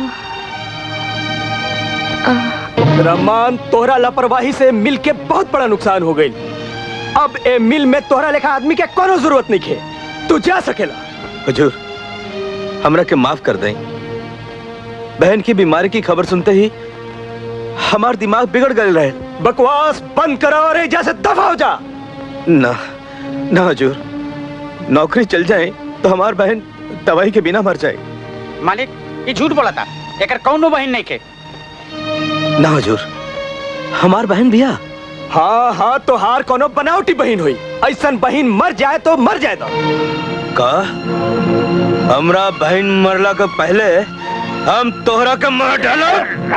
रहमान तोहरा लापरवाही से मिल के बहुत बड़ा नुकसान हो गई अब ए मिल में तोहरा लेखा आदमी के कोनो जरूरत नहीं है तू जा सकेला हुजूर हमरा के माफ कर दें बहन की बीमारी की खबर सुनते ही हमार दिमाग बिगड़ गए रहे बकवास बंद करो और एजा से दफा हो जा ना ना हुजूर नौकरी चल जाए तो हमार बहन दवाई के बिना मर जाए मालिक ये झूठ बोला था एकर कौनो बहन नहीं के ना हुजूर हमार बहन भैया हाँ हाँ तो हार कोनो बनावटी बहन हुई ऐसा बहन मर जाए तो मर जाए तो का हमरा बहन मरला के पहले हम तोहरा के मार डालो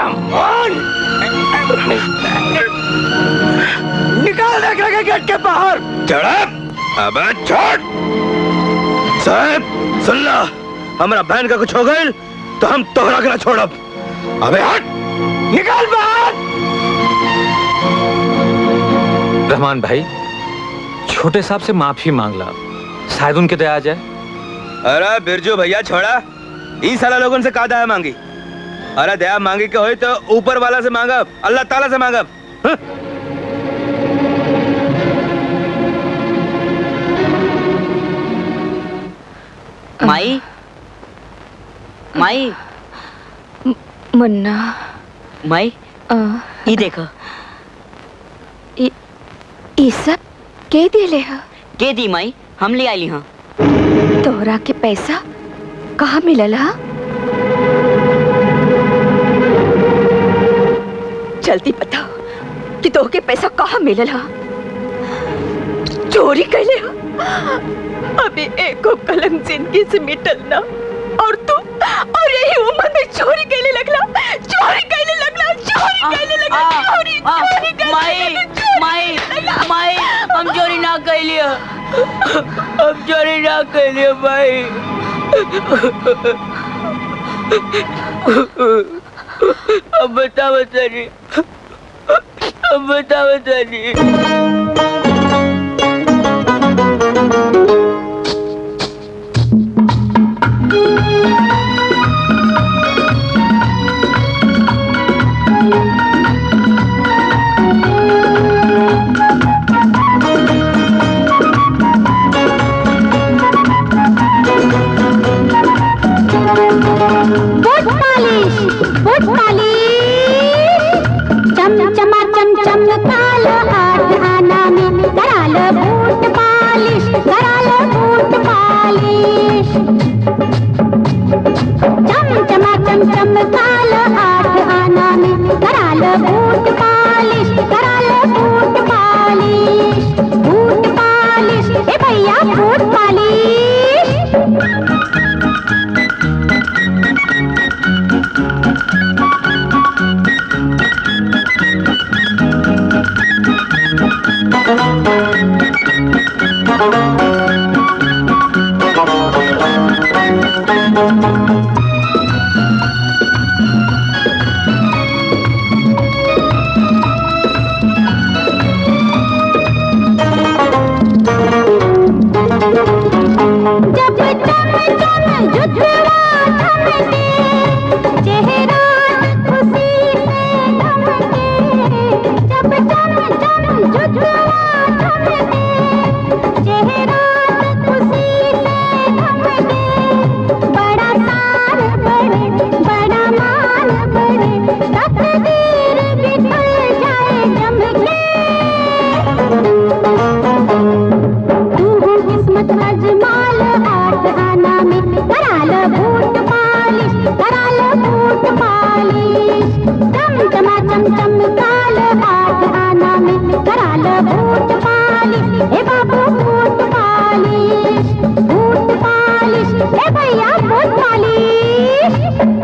निकाल देख रखे गेट के बाहर चढ़ा अबे छोड़ साहब सुन ला हमरा बहन का कुछ हो गई तो हम तोहरा के ना छोड़ब अबे हट निकाल बाहर रहमान भाई छोटे साहब से माफी मांग ला शायद उनके दया आ जाए अरे बिरजू भैया छोड़ा ई साला लोगन से का दया मांगी अरे दया मांगी के होई तो ऊपर वाला से मांगब अल्लाह ताला से मांगब हं? माई माई मुन्ना माई आ, ये देखो ई ई सब के दिले ह के दी माई हम ले आईली हाँ तोरा के पैसा कहाँ मिलल हा जल्दी बताओ कि तोहके पैसा कहाँ मिलल हा चोरी कैले हा अभी एको कलंक जिंदगी से मिटल ना और तू और यही उम्र में चोरी कैले लगला चोरी कैले लगला चोरी कैले लगला चोरी चोरी कैले माई माई माई हम चोरी ना कैलियो हम चोरी ना कैलियो माई अब बता बता अब बताओ तनी बूट पालिश बूट पालिश चम चमा चम चम कालो आठ आना में करालो बूट पालिश करालो बूट पालिश चम चमा चम चम कालो आठ आना में करालो बूट पालिश करालो बूट पालिश बूट पालिश ए भैया बूट पालिश जब चम चम जुझवा थमके चेहरा खुशी से धमके जब चम चम जुझवा थमके चेहरा खुशी से धमके बड़ा सार बड़े बड़ा मान बड़े तकदीर बिखर जाए जमके तू हो किस्मत अजमाल आठ आना में करा लो बूट पालिश करा लो बूट पालिश चम चमा चम चम काल आठ आना में करा लो बूट पालिश ए बाबू बूट पालिश बूट पालिश ए भैया बूट पालिश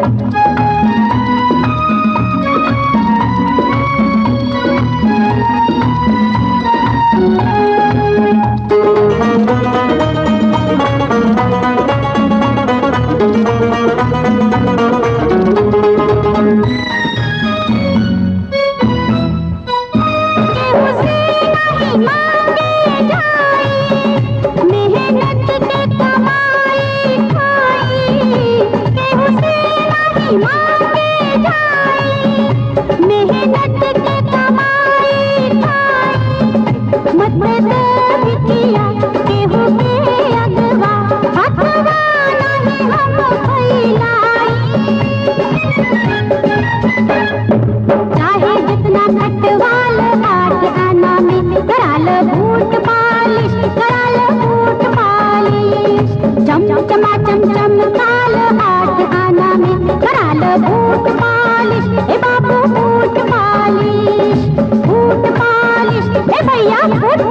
मेहनत के कमाई खाई केहू से नहीं मांगे जाई मेहनत के कमाई खाई मत दे बिटिया केहू के अगवा हथवा नहीं हम फैलाई चाहे जितना खटवाल आठ आना में करा लो बूट पालिश करा लो बूट पालिश चम चमा चम चम काल आठ आना में करा लो बूट पालिश ए बाबू बूट पालिश बूट पालिश ए भैया बूट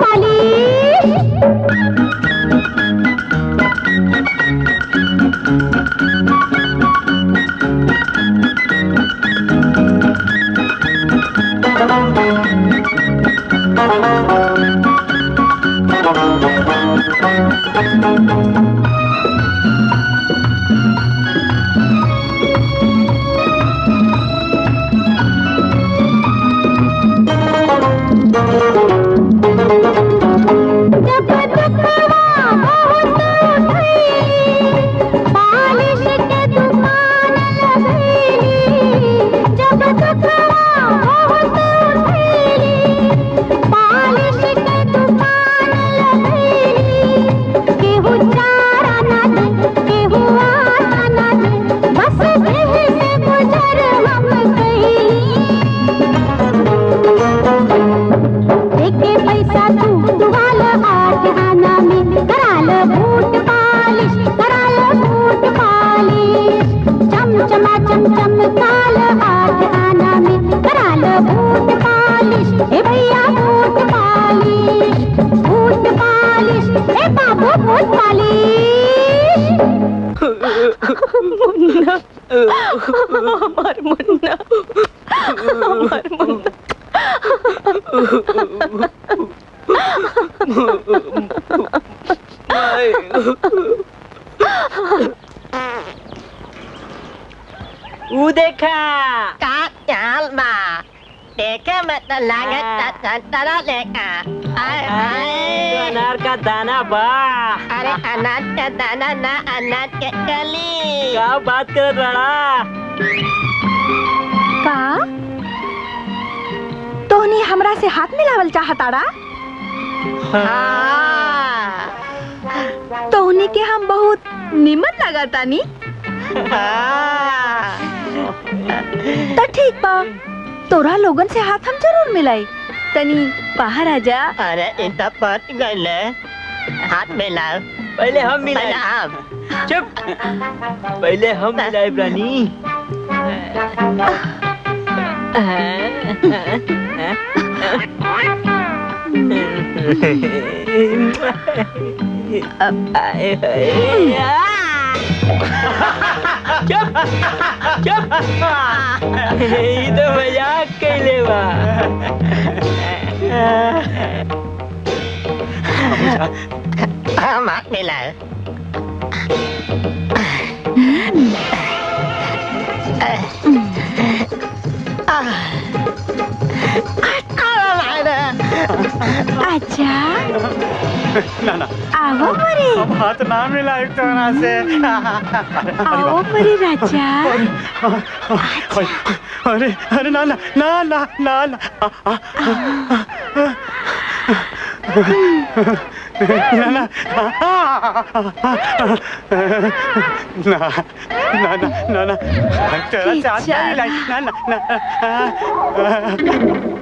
पालिश जब दुखवा बहुत उठैली, पालिश के दुकान लगैली। जब दुखवा बहुत उठैली, पालिश के दुकान लगैली। केहू चारा ना दे, केहू आटा ना दे, बस देह से गुजर हम कैली। देखे पैसा तू दुआल आठ आना में करा लो बूट पालिश करा लो बूट पालिश चम चमा चम चम काल आठ आना में करा लो बूट पालिश ए भैया बूट पालिश बूट पालिश ए बाबू बूट पालिश मुन्ना हमार मुन्ना हमार मुन्ना ऊ देखा का चाल बा देखे मैं तो लागत तरह लेका अनार का दाना बा अरे अनाज का दाना ना अनाज के कली क्या बात कर रहा का तोहनी हमरा से हाथ मिलावल चाहताड़ा तोहनी के हम बहुत निमन लगातानी तो ठीक बा तोरा लोगन से हाथ हम जरूर मिलाई तनी बाहर आ जा अरे इतना पट गए हाथ मिलाओ पहले हम मिलाए पहले हम चुप पहले हम मिलाए प्राणी चुप चुप ये तो मजाक कैले बा हम हाथ मिलाओ अच्छा ना ना आओ मरे हम हाथ ना मिलाए तोरा से आओ मरे राजा अरे अरे ना ना ना ना ना ना आ, आ, ना ना ना ना ना ना ना तेरा से हाथ नहीं मिलाए ना ना ना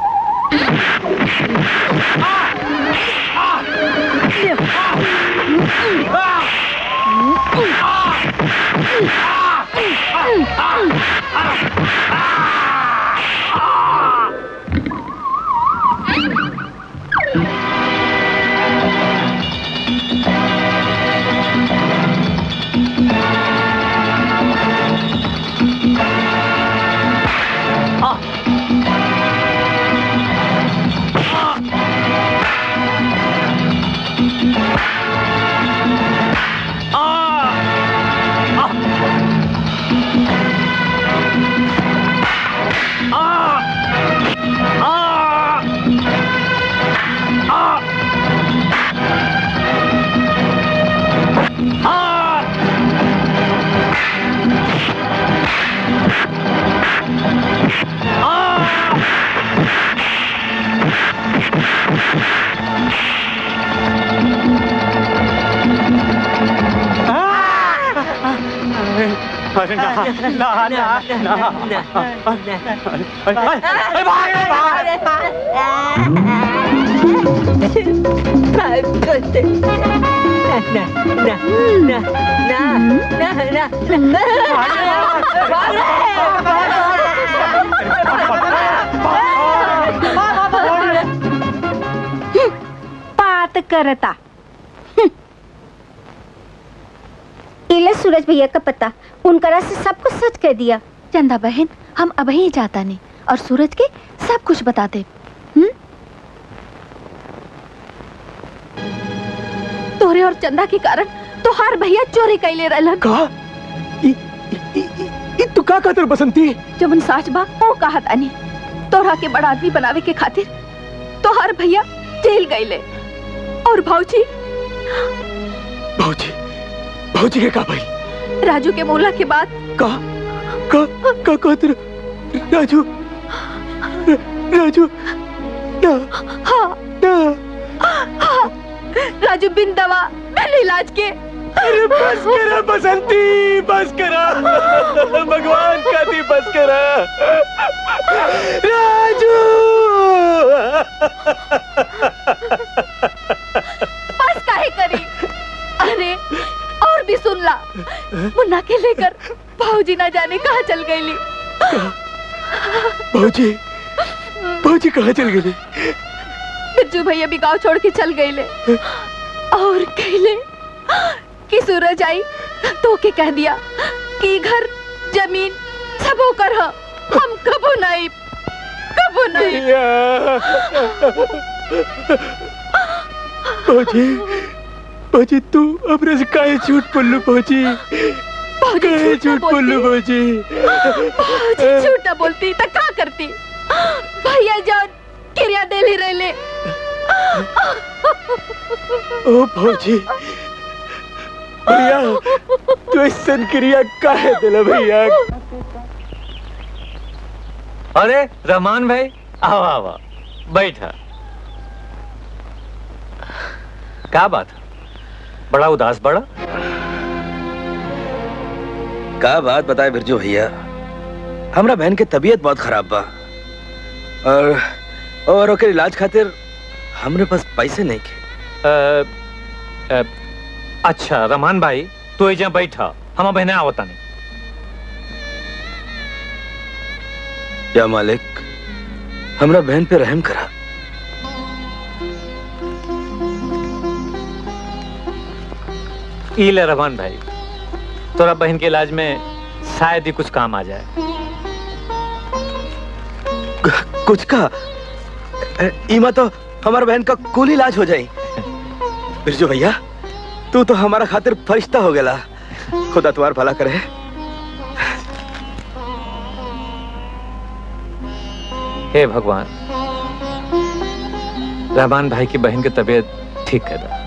अरे ना ना ना ना अरे भाग रे भाग बात करता इले सूरज भैया का पता उनकरा से सब कुछ सच कह दिया चंदा बहन हम अब ही जाता नहीं और सूरज के सब कुछ बताते हम्म तोरे और चंदा के कारण तोहार भैया चोरी कैले रहलन का ई तू का कहतर बसंती जब उन साच बा वो कहा तानी तोरा के बड़ा आदमी बनावे के खातिर तोहार भैया जेल गईले और भाऊजी भौजी भौजी के का भाई राजू के मोला के बाद का का का कहतर राजू र- राजू ना हाँ ना हाँ राजू बिन दवा बिन इलाज के अरे बस करा बसंती बस करा भगवान का दी बस करा राजू बस काहे करी अरे और भी सुन ला मुन्ना के लेकर भाऊजी ना जाने कहाँ चल गईली भौजी भौजी कहाँ चल गई बिरजू भैया भी गांव छोड़ के चल गईले और कहले कि सूरज आई तो के कह दिया कि घर जमीन सब होकर ह हम कबो नहीं कबो नहीं भौजी भौजी तू अपने से काहे झूठ बोलू भौजी काहे झूठ बोलू भौजी भाऊजी झूठ ना बोलती तो क्या करती भैया जान क्रिया देली रहले ओ फौजी भैया तू ऐसन क्रिया काहे दिला भैया अरे रहमान भाई आओ आओ बैठा क्या बात बड़ा उदास बड़ा का बात बताए बिरजू भैया हमरा बहन के तबीयत बहुत खराब बा और और ओकर इलाज खातिर हमरे पास पैसे नहीं के अ, अ, अच्छा रहमान भाई तू एजा बैठा हम बहने आवता नहीं या मालिक हमरा बहन पे रहम करा ई ले रहमान भाई तोरा बहन के इलाज में शायद ही कुछ काम आ जाए कुछ का ए, इमा तो हमारा बहन का कुल इलाज हो जाई बिरजू भैया तू तो हमारा खातिर फरिश्ता हो गया खुदा तुम्हार भला करे हे भगवान रहमान भाई की बहन की तबीयत ठीक कर दो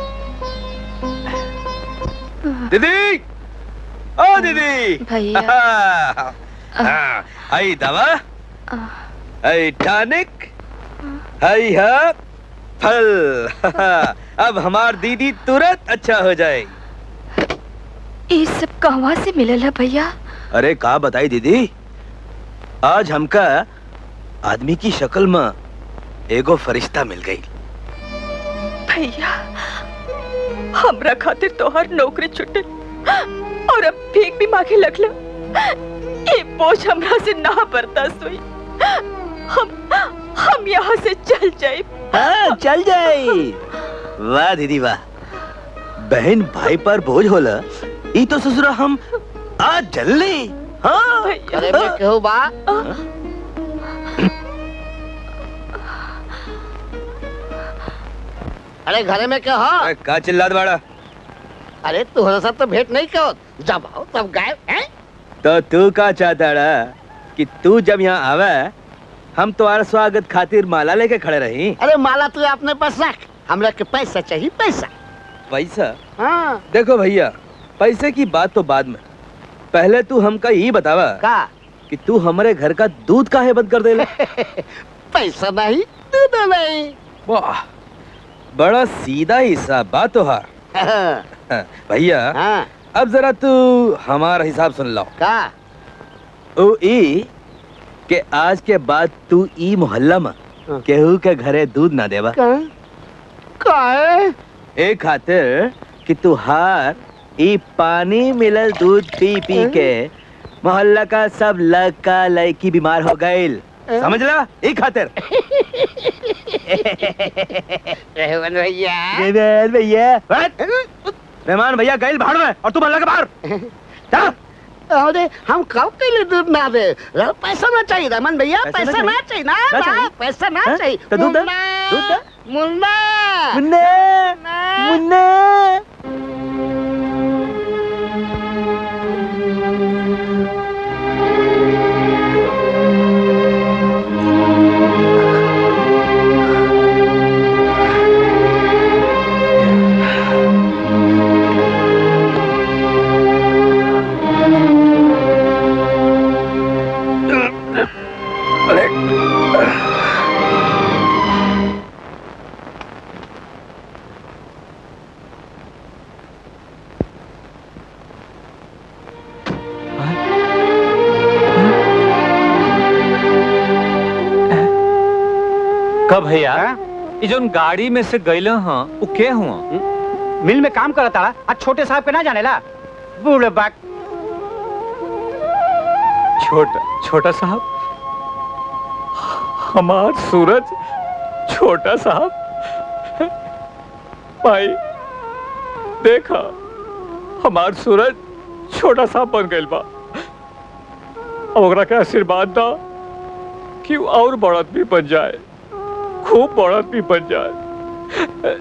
दीदी ओ दीदी भैया हाँ, आई दवा आई टॉनिक आई हा फल अब हमार दीदी तुरंत अच्छा हो जाए ये सब कहवा से मिलल है भैया अरे का बताई दीदी आज हमका आदमी की शक्ल में एगो फरिश्ता मिल गई भैया हमरा खातिर तोहर नौकरी छुटल और अब भीख भी मांगे लगला ये बोझ हमरा से ना बर्दाश्त हुई हम हम यहाँ से चल जाए हाँ चल जाए वाह दीदी वाह बहन भाई पर बोझ होला ई तो ससुरा हम आज जल्दी हाँ अरे मैं कहूँ बा अरे घरे में क्या हो का चिल्लात बाड़ा अरे तुम्हारे साथ तो भेंट नहीं कहो जब आओ तब गायब हैं तो तू का चाहता रहा कि तू जब यहाँ आवे हम तुम्हारा स्वागत खातिर माला लेके खड़े रही अरे माला तू अपने पास रख हमरा के पैसा चाहिए पैसा पैसा हाँ देखो भैया पैसे की बात तो बाद में पहले तू हमका यही बतावा का कि तू हमारे घर का दूध काहे बंद कर देले पैसा नहीं दूध नहीं वाह बड़ा सीधा हिसाब बात तो हार भैया अब जरा तू हमारा हिसाब सुन लो का ओ ई के आज के बाद तू ई मोहल्ला में केहू के घरे दूध ना देवा काहे ए खातिर कि तू हार ई पानी मिलल दूध पी पी के मोहल्ला का सब लड़का लड़की बीमार हो गईल समझ ला ई खातिर रेवन भैया रेवन भैया रहमान भैया गईल भाड़ में और तू मोहल्ला के बाहर जा अरे हम कब के लिए दूध ना दे रे, पैसा ना चाहिए रमन भैया पैसा ना पैसा ना चाहिए? चाहिए ना ना ना, चाहिए? पैसा ना हाँ? चाहिए तो दूध दे, मुन्ना, दूध दे। मुन्ना मुन्ना मुन्ना कब भैया ये जोन गाड़ी में से गईले हाँ वो के हुआ मिल में काम करता रहा आज छोटे साहब के ना जाने ला बूढ़े बाक छोटा छोटा साहब हमार सूरज छोटा साहब भाई देखा हमार सूरज छोटा साहब बन गइल बा अब ओकरा के आशीर्वाद दा कि वो और बड़ आदमी बन जाए खूब बड़ आदमी बन जाए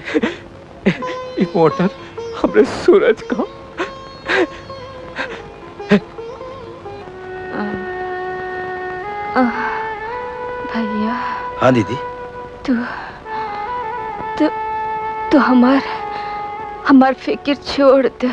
ई मोटर हमरे सूरज का हाँ दीदी तू तू तू हमार हमार फिक्र छोड़ दे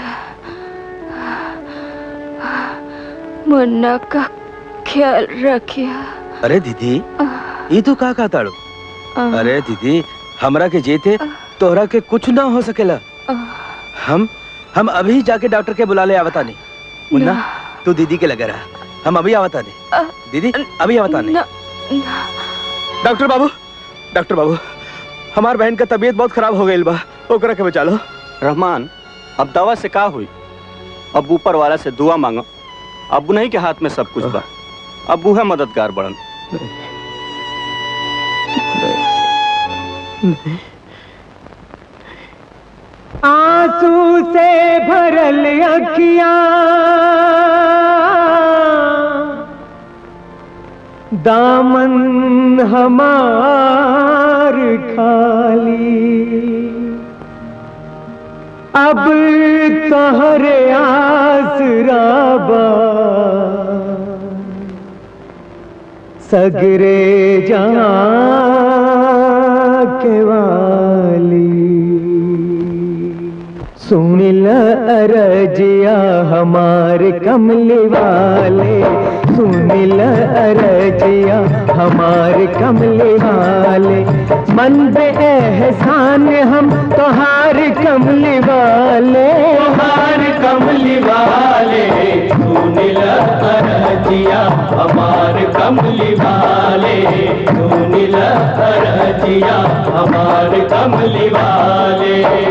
मुन्ना का ख्याल रखिया अरे दीदी ये तू का का ताड़ू अरे दीदी हमरा के जेते तोहरा के कुछ ना हो सकेला हम हम अभी जाके डॉक्टर के बुला ले आवता नहीं मुन्ना तू दीदी के लगे रहा हम अभी आवता नहीं दीदी अभी आवता नहीं डॉक्टर बाबू डॉक्टर बाबू हमार बहन का तबीयत बहुत खराब हो गई बा ओकरा के बचा लो रहमान अब दवा से का हुई अब ऊपर वाला से दुआ मांगो अब नहीं के हाथ में सब कुछ बा अब वो है मददगार बड़न आंसू से भरल अखियां दामन हमार खाली अब तहरे आसराबा सगरे जहाँ के वाली सुन ल अरजिया हमारे कमले वाले सुन ल अरजिया हमारे कमले वाले मन बे एहसान हम तोहार कमले वाले तोहार कमले वाले सुन ल अरजिया हमार कमले वाले सुन ल अरजिया हमार कमले वाले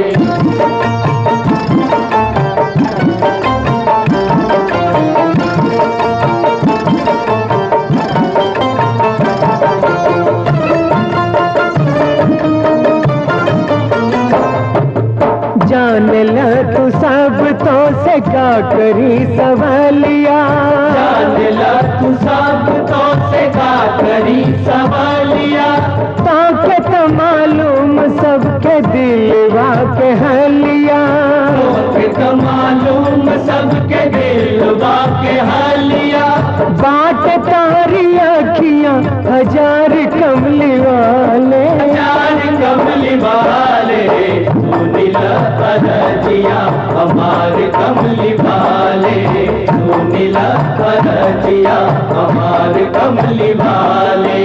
जान ल तू सब तो से का करी सवालिया जान ल तू सब तो से का करी सवालिया ताके तो मालूम सबके दिलवा के हलिया के तो मालूम सबके दिलवा के हलिया बाट तारी अखियां हजार कमली वाले हजार कमली वाले सुनीला अरजिया हमार कमली वाले सुनीला अरजिया हमार कमली वाले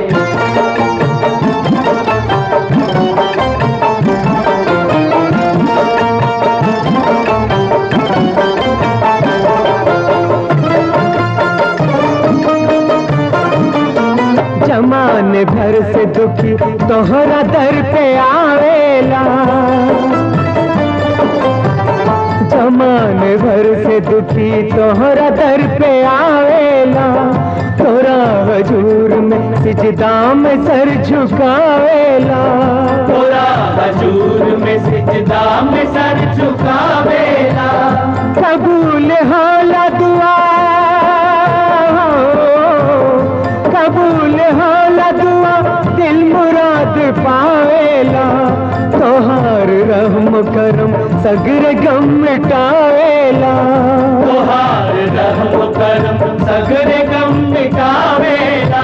जमाने भर से दुखी तोहरा दर पे आवेला जमाने भर से दुखी तोहरा दर पे आवेला तोरा हजूर में सिजदा में सर झुकावेला तोरा हजूर में सिजदा में सर झुकावेला कबूल होला दुआ कबूल होला दुआ दिल मुराद पावेला तोहार रहम करम सगर गम मिटावेला तोहार रहम करम सगर गम मिटावेला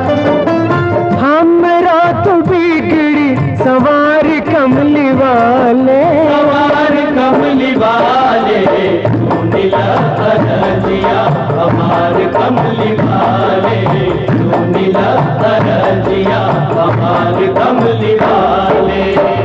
हमरा तो बिगड़ी सवार कमली वाले सवार कमली वाले सुनीला अरजिया हमार कमली वाले सुनीला अरजिया हमार कमली वाले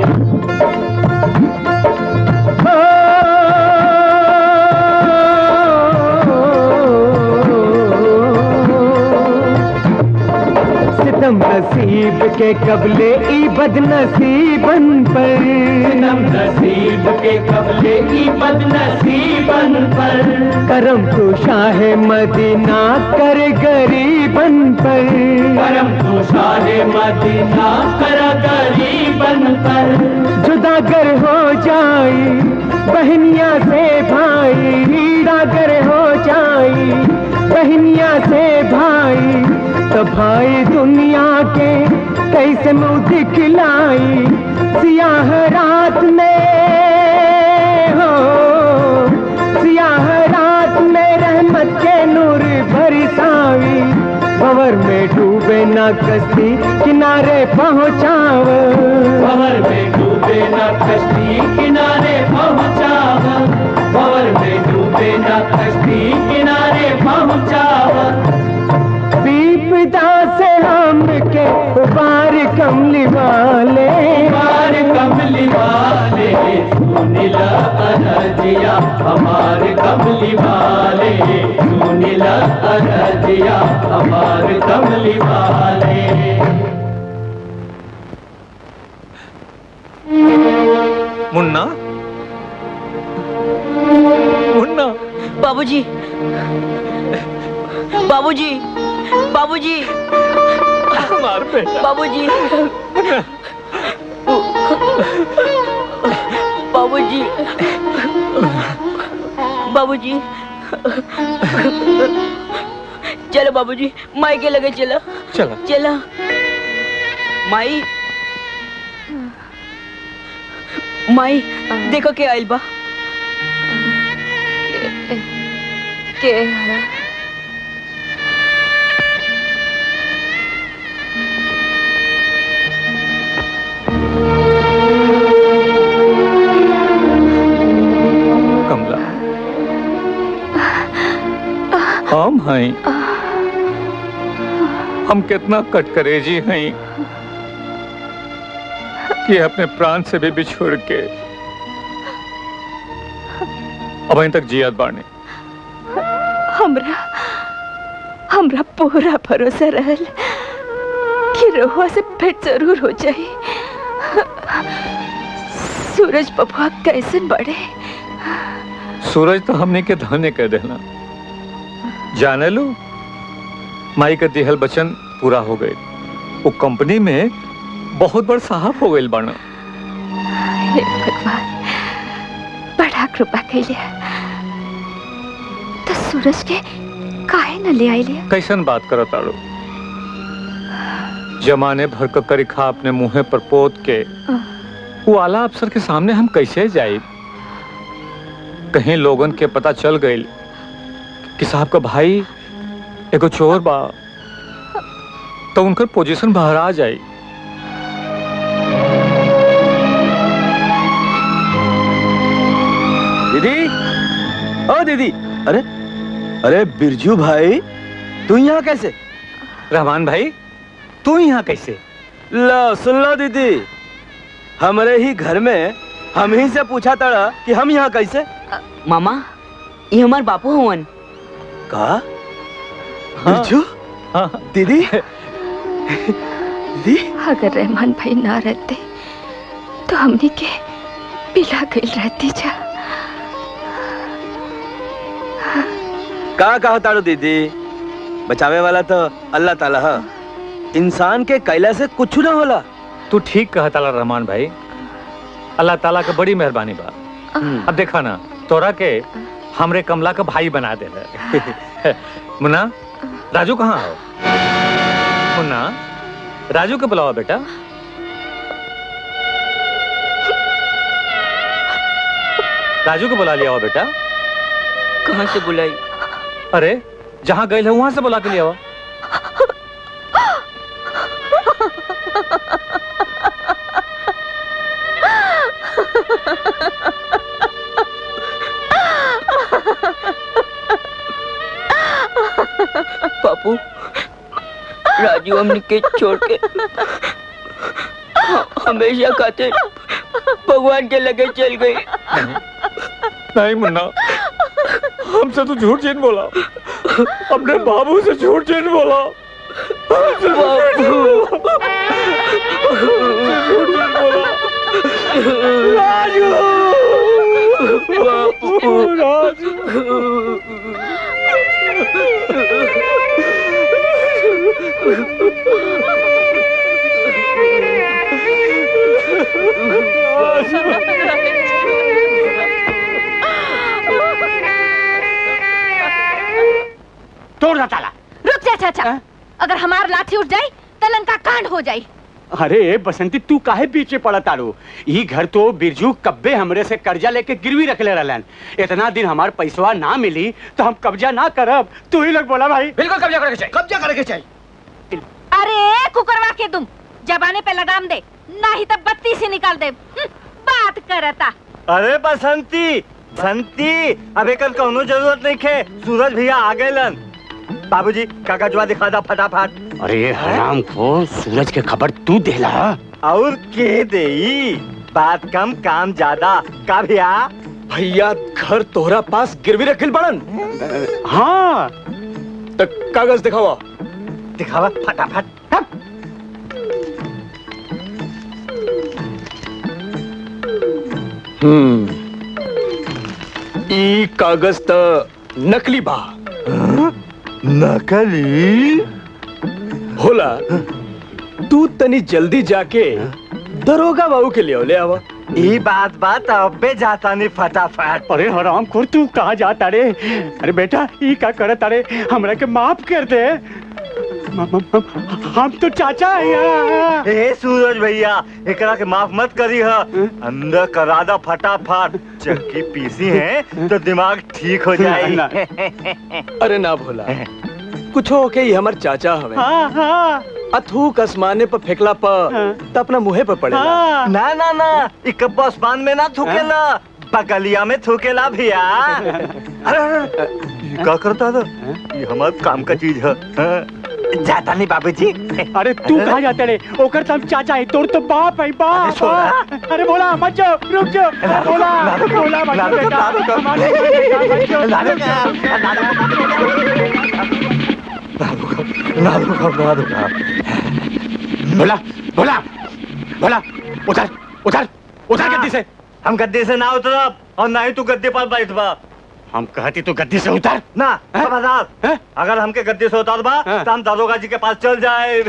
सितम नसीब के कबले ई बदनसीबन पर सितम नसीब के कबले ई बदनसीबन पर करम तो शाह मदीना कर गरीबन पर करम तो शाह मदीना कर गरीबन पर जुदागर हो जाई बहनिया से भाई हीरागर हो जाई बहनिया से भाई तो भाई दुनिया के कैसे मुंह दिखलाई सियाह रात में हो सियाह रात में रहमत के नूर बरसावी भवर में डूब डूबे ना कश्ती किनारे पहुँचाव भंवर में डूबे ना कश्ती किनारे पहुँचाव भंवर में डूबे ना कश्ती किनारे पहुँचाव विपदा से हम के उबार कमली वाले उबार कमली वाले सुनीला अरजिया हमार कमली वाले सुनीला अरजिया हमार कमली वाले मुन्ना मुन्ना बाबूजी बाबूजी बाबूजी मार बेटा बाबूजी बाबूजी बाबूजी चलो बाबूजी माई के लगे चलो चलो चलो माई माई देखो के आइल बा के कमला हम हैं हम कितना कटकरेजी हैं कि अपने प्राण से भी बिछोड़ के अब तक जियात बाने हमरा हमरा पूरा भरोसा रहल कि रोहुआ से भेंट जरूर हो जाई सूरज बबुआ कैसन बड़े सूरज तो हमने के धाने कह देना जाने लो माई का दिहल बचन पूरा हो गए वो कंपनी में बहुत बड़ साहब हो गए बाना हे भगवान बड़ा कृपा कैले तो सूरज के काहे न ले आइले कैसन बात करो तारो जमाने भर का करिखा अपने मुंह पर पोत के वो आला अफसर के सामने हम कैसे जाए कहीं लोगन के पता चल गई कि साहब का भाई एगो चोर बा तो उनकर पोजीशन बाहर आ जाए दीदी ओ दीदी अरे अरे बिरजू भाई तू यहाँ कैसे रहमान भाई तू यहाँ कैसे लो सुन लो दीदी हमारे ही घर में हम ही से पूछा तड़ा कि हम यहाँ कैसे मामा ये हमार बापू हुवन का बिरजू दीदी दीदी अगर रहमान भाई ना रहते तो हमने के पिला गई रहती जा का कहा ताड़ो दीदी बचावे वाला तो अल्लाह ताला है इंसान के कैला से कुछ ना होला तू ठीक कहा ताला रहमान भाई अल्लाह ताला का बड़ी मेहरबानी बा अब देखा ना तोरा के हमरे कमला का भाई बना दे मुन्ना राजू कहाँ हो मुन्ना राजू के बुलावा बेटा राजू को बुला लिया हो बेटा कहाँ से बुलाई अरे जहाँ गए है वहां से बुला के लिया हो पापू राजू हमने के छोड़ के हमेशा खातिर भगवान के लगे चल गई नहीं मुन्ना हमसे तो झूठ झूठ बोला अपने बाबू से झूठ झूठ बोला हमसे तो झूठ झूठ बोला। हमसे झूठ झूठ बोला राजू बापू राजू तोड़ दा ताला रुक जा चाचा अगर हमार लाठी उठ जाई तो लंका कांड हो जाई अरे बसंती तू काहे पीछे पड़ा तारू ई घर तो बिरजू कब्बे हमरे से कर्जा लेके गिरवी रखले रहलन इतना दिन हमार पैसवा ना मिली तो हम कब्जा ना करब तू ही लोग बोला भाई बिल्कुल कब्जा करके चाहिए कब्जा करके चाहिए अरे कुकरवा के तुम जबाने पे लगाम दे नहीं तो बत्ती से निकाल दे हम्म, बात करता अरे बसंती बसंती अब एक कौनो जरूरत नहीं खे सूरज भैया आ गए बाबूजी कागजवा दिखा दा फटाफट अरे हराम को सूरज के खबर तू देला और के देई बात कम काम ज्यादा का भैया भैया घर तोहरा पास गिरवी रखिल बड़न हाँ तो कागज दिखावा दिखावा फटाफट हम्म ई कागज त नकली बा नकली होला तू तनी जल्दी जाके दरोगा बाबू के लिए ले आवा ई बात बात अबे जाता नहीं फटाफट अरे हराम खोर तू कहाँ जाता रे अरे बेटा ई का करत अरे हमरा के माफ कर दे हम- हम हम- हम तो चाचा है यहाँ। ए सूरज भैया एकरा के माफ मत करी ह अंदर करा दा फटाफट चक्की पीसी है तो दिमाग ठीक हो जाए ना, अरे ना भोला कुछ हो के ही हमार चाचा हवे हाँ हाँ अथूक आसमाने पर फेंकला पर त अपना मुहे पर पड़ेला ना ना ना इक आसमान में ना थूकेला बगलिया में थूकेला भैया अरे अरे, ये का करता था ये हमार काम का चीज है हाँ। जाता नहीं बाबूजी अरे तू कहाँ जाते रे ओकर तो हम चाचा है तोर तो बाप है बाप अरे बोला मत जाओ रुक जाओ बोला बोला मत जाओ बेटा हमारे बेटा मत जाओ ना रुका ना रुका बोला बोला बोला उधर उधर उधर गद्दी से हम गद्दे से ना उतरब और ना ही तू गद्दे पर बैठबा हम कहती तू गद्दी से उतर ना खबरदार अगर हमके गद्दे से उतार बा तो हम दारोगा जी के पास चल जाए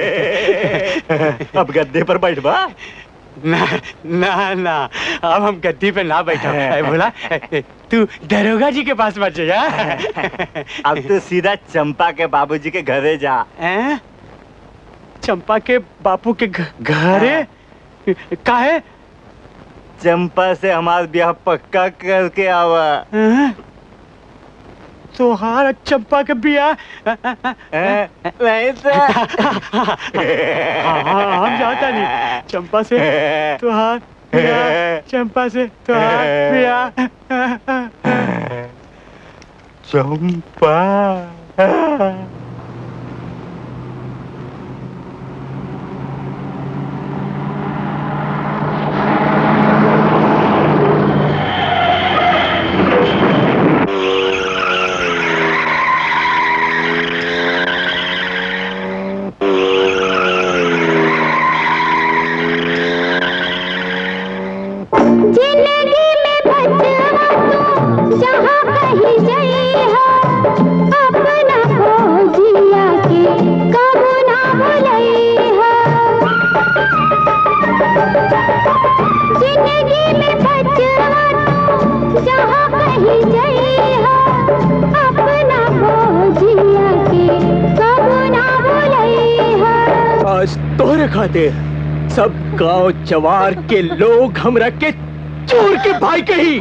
अब गद्दे पर बैठबा ना ना ना अब हम गद्दी पे ना बैठा अरे बोला तू दरोगा जी के पास मत जा अब तो सीधा चंपा के बाबूजी के घरे जा हैं? चंपा के बापू के घ- घरे काहे चंपा से हमारा ब्याह पक्का करके आवा हैं? तोहार चंपा के बिया नहीं तो हाँ, हाँ, हम जाता नहीं चंपा से तुहार बिया चंपा से तुहार बिया चंपा जिंदगी में बचवा तू जहाँ कहीं गई हो अपना खोजिया के कबू ना भुलई हो जिंदगी में बचवा तू जहाँ कहीं गई हो अपना खोजिया के कबू ना भुलई हो आज तोहरे खातिर सब गांव जवार के लोग हमरा के चोर के भाई कही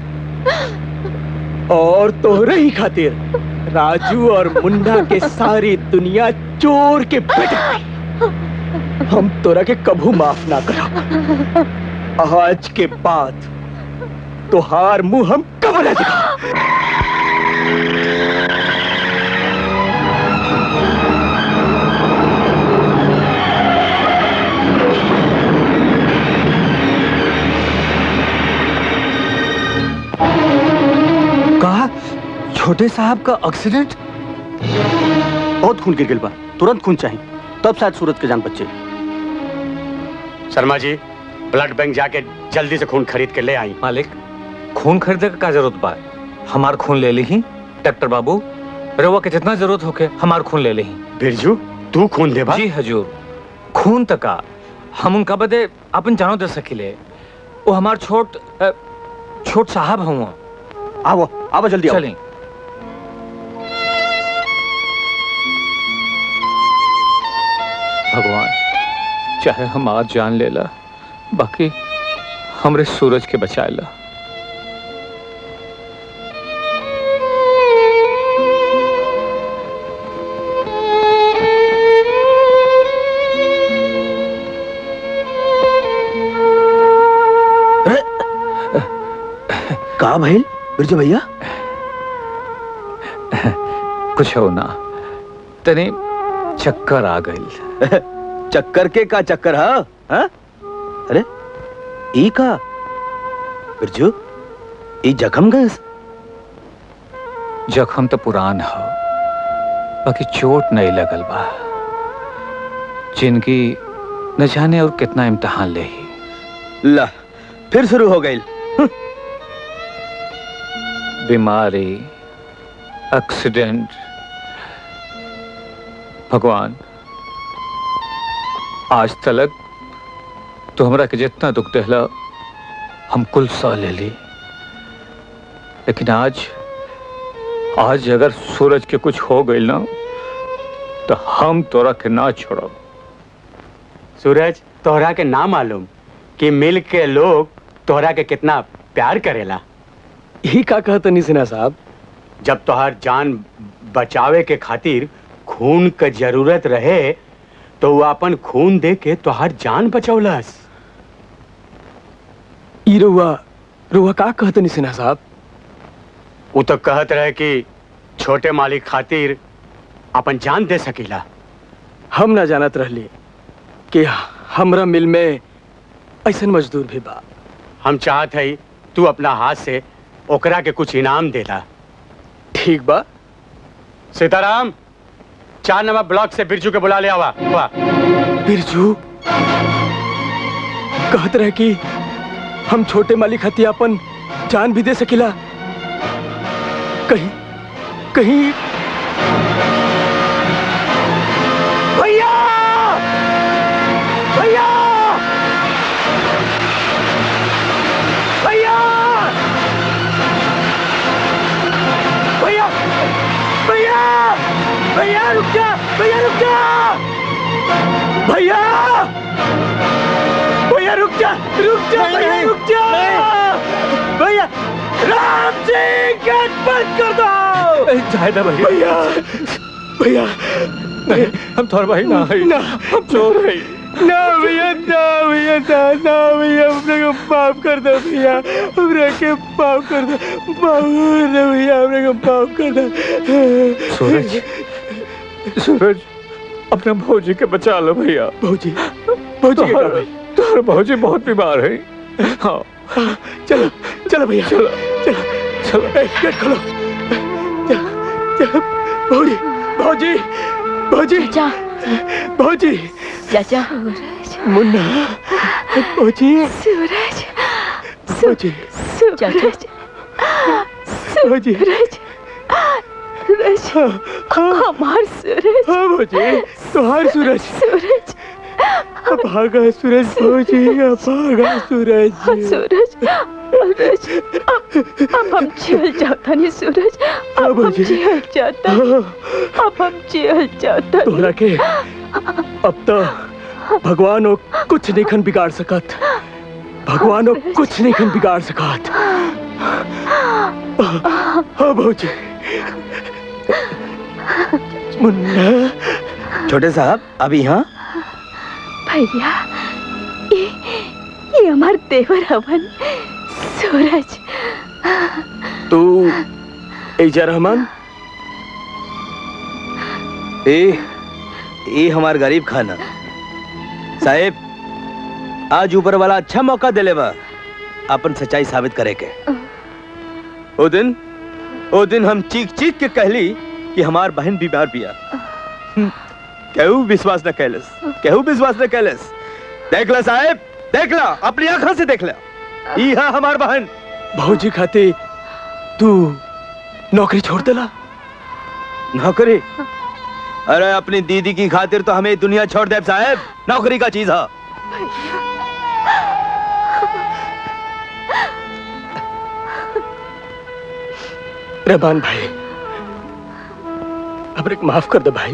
और तोहरे ही खातिर राजू और मुन्ना के सारी दुनिया चोर के बेटे हम तोरा के कभू माफ ना करा आज के बाद तोहार मुंह हम कब ना दिखा कहा छोटे साहब का एक्सीडेंट बहुत खून गिर गिल बा तुरंत खून चाहिए तब शायद सूरज के जान बचे शर्मा जी ब्लड बैंक जाके जल्दी से खून खरीद के ले आई मालिक खून खरीदे का जरूरत बा हमार खून ले ली डॉक्टर बाबू रवा के जितना जरूरत होके हमार खून ले ली बिरजू तू खून दे जी हजूर खून तका हम उनका बदे अपन जानो दे सकिले वो हमार छोट अ, छोट साहब हुआ आओ आओ जल्दी आओ। चलें भगवान चाहे हम आज जान लेला बाकी हमरे सूरज के बचाएला का भइल बिरजू भैया कुछ हो ना तने चक्कर आ गई चक्कर के का चक्कर हा हा? अरे ई का बिरजू ई जखम गस जख्म तो पुरान हो बाकी चोट नहीं लगल बा जिनकी न जाने और कितना इम्तहान ले ही ला फिर शुरू हो गई बीमारी एक्सीडेंट भगवान आज तलक तो हमरा के जितना दुख देहला हम कुल सह ले ली लेकिन आज आज अगर सूरज के कुछ हो गई ना तो हम तोरा के ना छोड़ब सूरज तोहरा के ना मालूम कि मिल के लोग तोहरा के कितना प्यार करेला यही का कहता नहीं सिन्हा साहब जब तोहर जान बचावे के खातिर खून क जरूरत रहे तो वो अपन खून दे के तोहर जान बचौलस ई रुआ रुआ का कहता नहीं सिन्हा साहब वो तो कहत रहे कि छोटे मालिक खातिर अपन जान दे सकीला हम ना जानत रहली कि हमरा मिल में ऐसन मजदूर भी बा हम चाहत है तू अपना हाथ से ओकरा के कुछ इनाम देला ठीक बा सीताराम चार नंबर ब्लॉक से बिरजू के बुला ले आवा वाह बिरजू कहत रहे कि हम छोटे मालिक हथियापन जान भी दे सकिला कहीं कहीं भैया भैया भैया भैया भैया भैया रुक जा भैया रुक जा भैया भैया रुक जा रुक जा भैया रुक जा भैया राम सिंह गेट बंद कर दो जायदा भैया भैया भैया नहीं हम थोड़ा भाई ना है ना हम चोर है ना भैया ना भैया ना ना भैया हमने को माफ कर दो भैया हमने के माफ कर दो माफ कर दो भैया हमने को माफ कर दो सूरज सूरज अपने भौजी के बचा लो भैया भौजी भौजी के का भाई तुम्हारे भौजी बहुत बीमार है हाँ चलो चलो भैया चलो चलो चलो ए, गेट खोलो चलो चलो भौजी भौजी भौजी जा भौजी चाचा मुन्ना भौजी सूरज भौजी सूरज भौजी सूरज सूरज हमार सूरज हाँ भौजी तुम्हार सूरज सूरज भागा सूरज भौजी भागा सूरज सूरज सूरज अब हम जेल जाता नहीं सूरज अब हम जेल जाता अब हम जेल जाता तोहरा के अब तो भगवान कुछ नहीं खन बिगाड़ सकत भगवान कुछ नहीं खन बिगाड़ सकत हाँ भौजी मुन्ना छोटे साहब अभी यहाँ भैया ये ये हमार देवर हवन सूरज तू एजा रहमान ए ए हमार गरीब खाना साहेब आज ऊपर वाला अच्छा मौका दिले बा अपन सच्चाई साबित करे के ओ दिन ओ दिन हम चीख चीख के कहली कि हमार बहन बीमार बिया केहू विश्वास न कैलस केहू विश्वास न कैलस देख ला साहेब देख ला अपनी आंखों से देख ला ई हा हमार बहन भौजी खाते तू नौकरी छोड़ देला नौकरी अरे अपनी दीदी की खातिर तो हमें दुनिया छोड़ दे साहब नौकरी का चीज है रहमान भाई हमरे को माफ कर दो भाई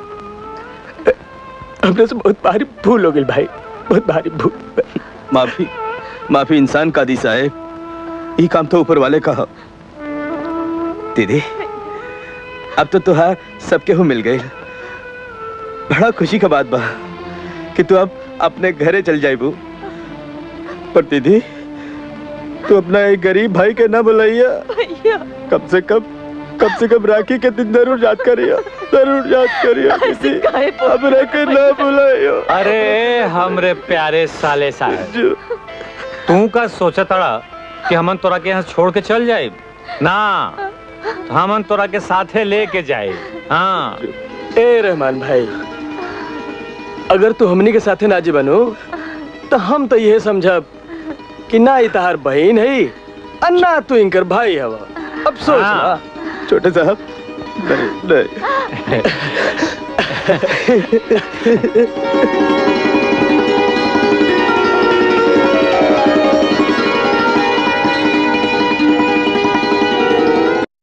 हमने से बहुत भारी भूल हो गई भाई बहुत भारी भूल माफी माफी इंसान का दी साहेब ये काम तो ऊपर वाले का है। दीदी अब तो तुहार सबके हो मिल गई बड़ा खुशी का बात बा कि तू अब अपने घरे चल जाइबू पर दीदी तू अपना एक गरीब भाई के ना बुलाइया भैया कम से कम कम से कम राखी के दिन जरूर याद करियो जरूर याद करियो किसी हमरा के ना बुलाइयो अरे हमरे प्यारे साले साहब तू का सोचा तड़ा कि हमन तोरा के यहाँ छोड़ के चल जाए ना हमन तोरा के साथे लेके जाए हाँ ए रहमान भाई अगर तू हमनी के साथे ना जी बनो तो हम तो यह समझब कि ना ही तहार बहन है और ना तू इनकर भाई हवा अब सोच हाँ। ना छोटे साहब नहीं नहीं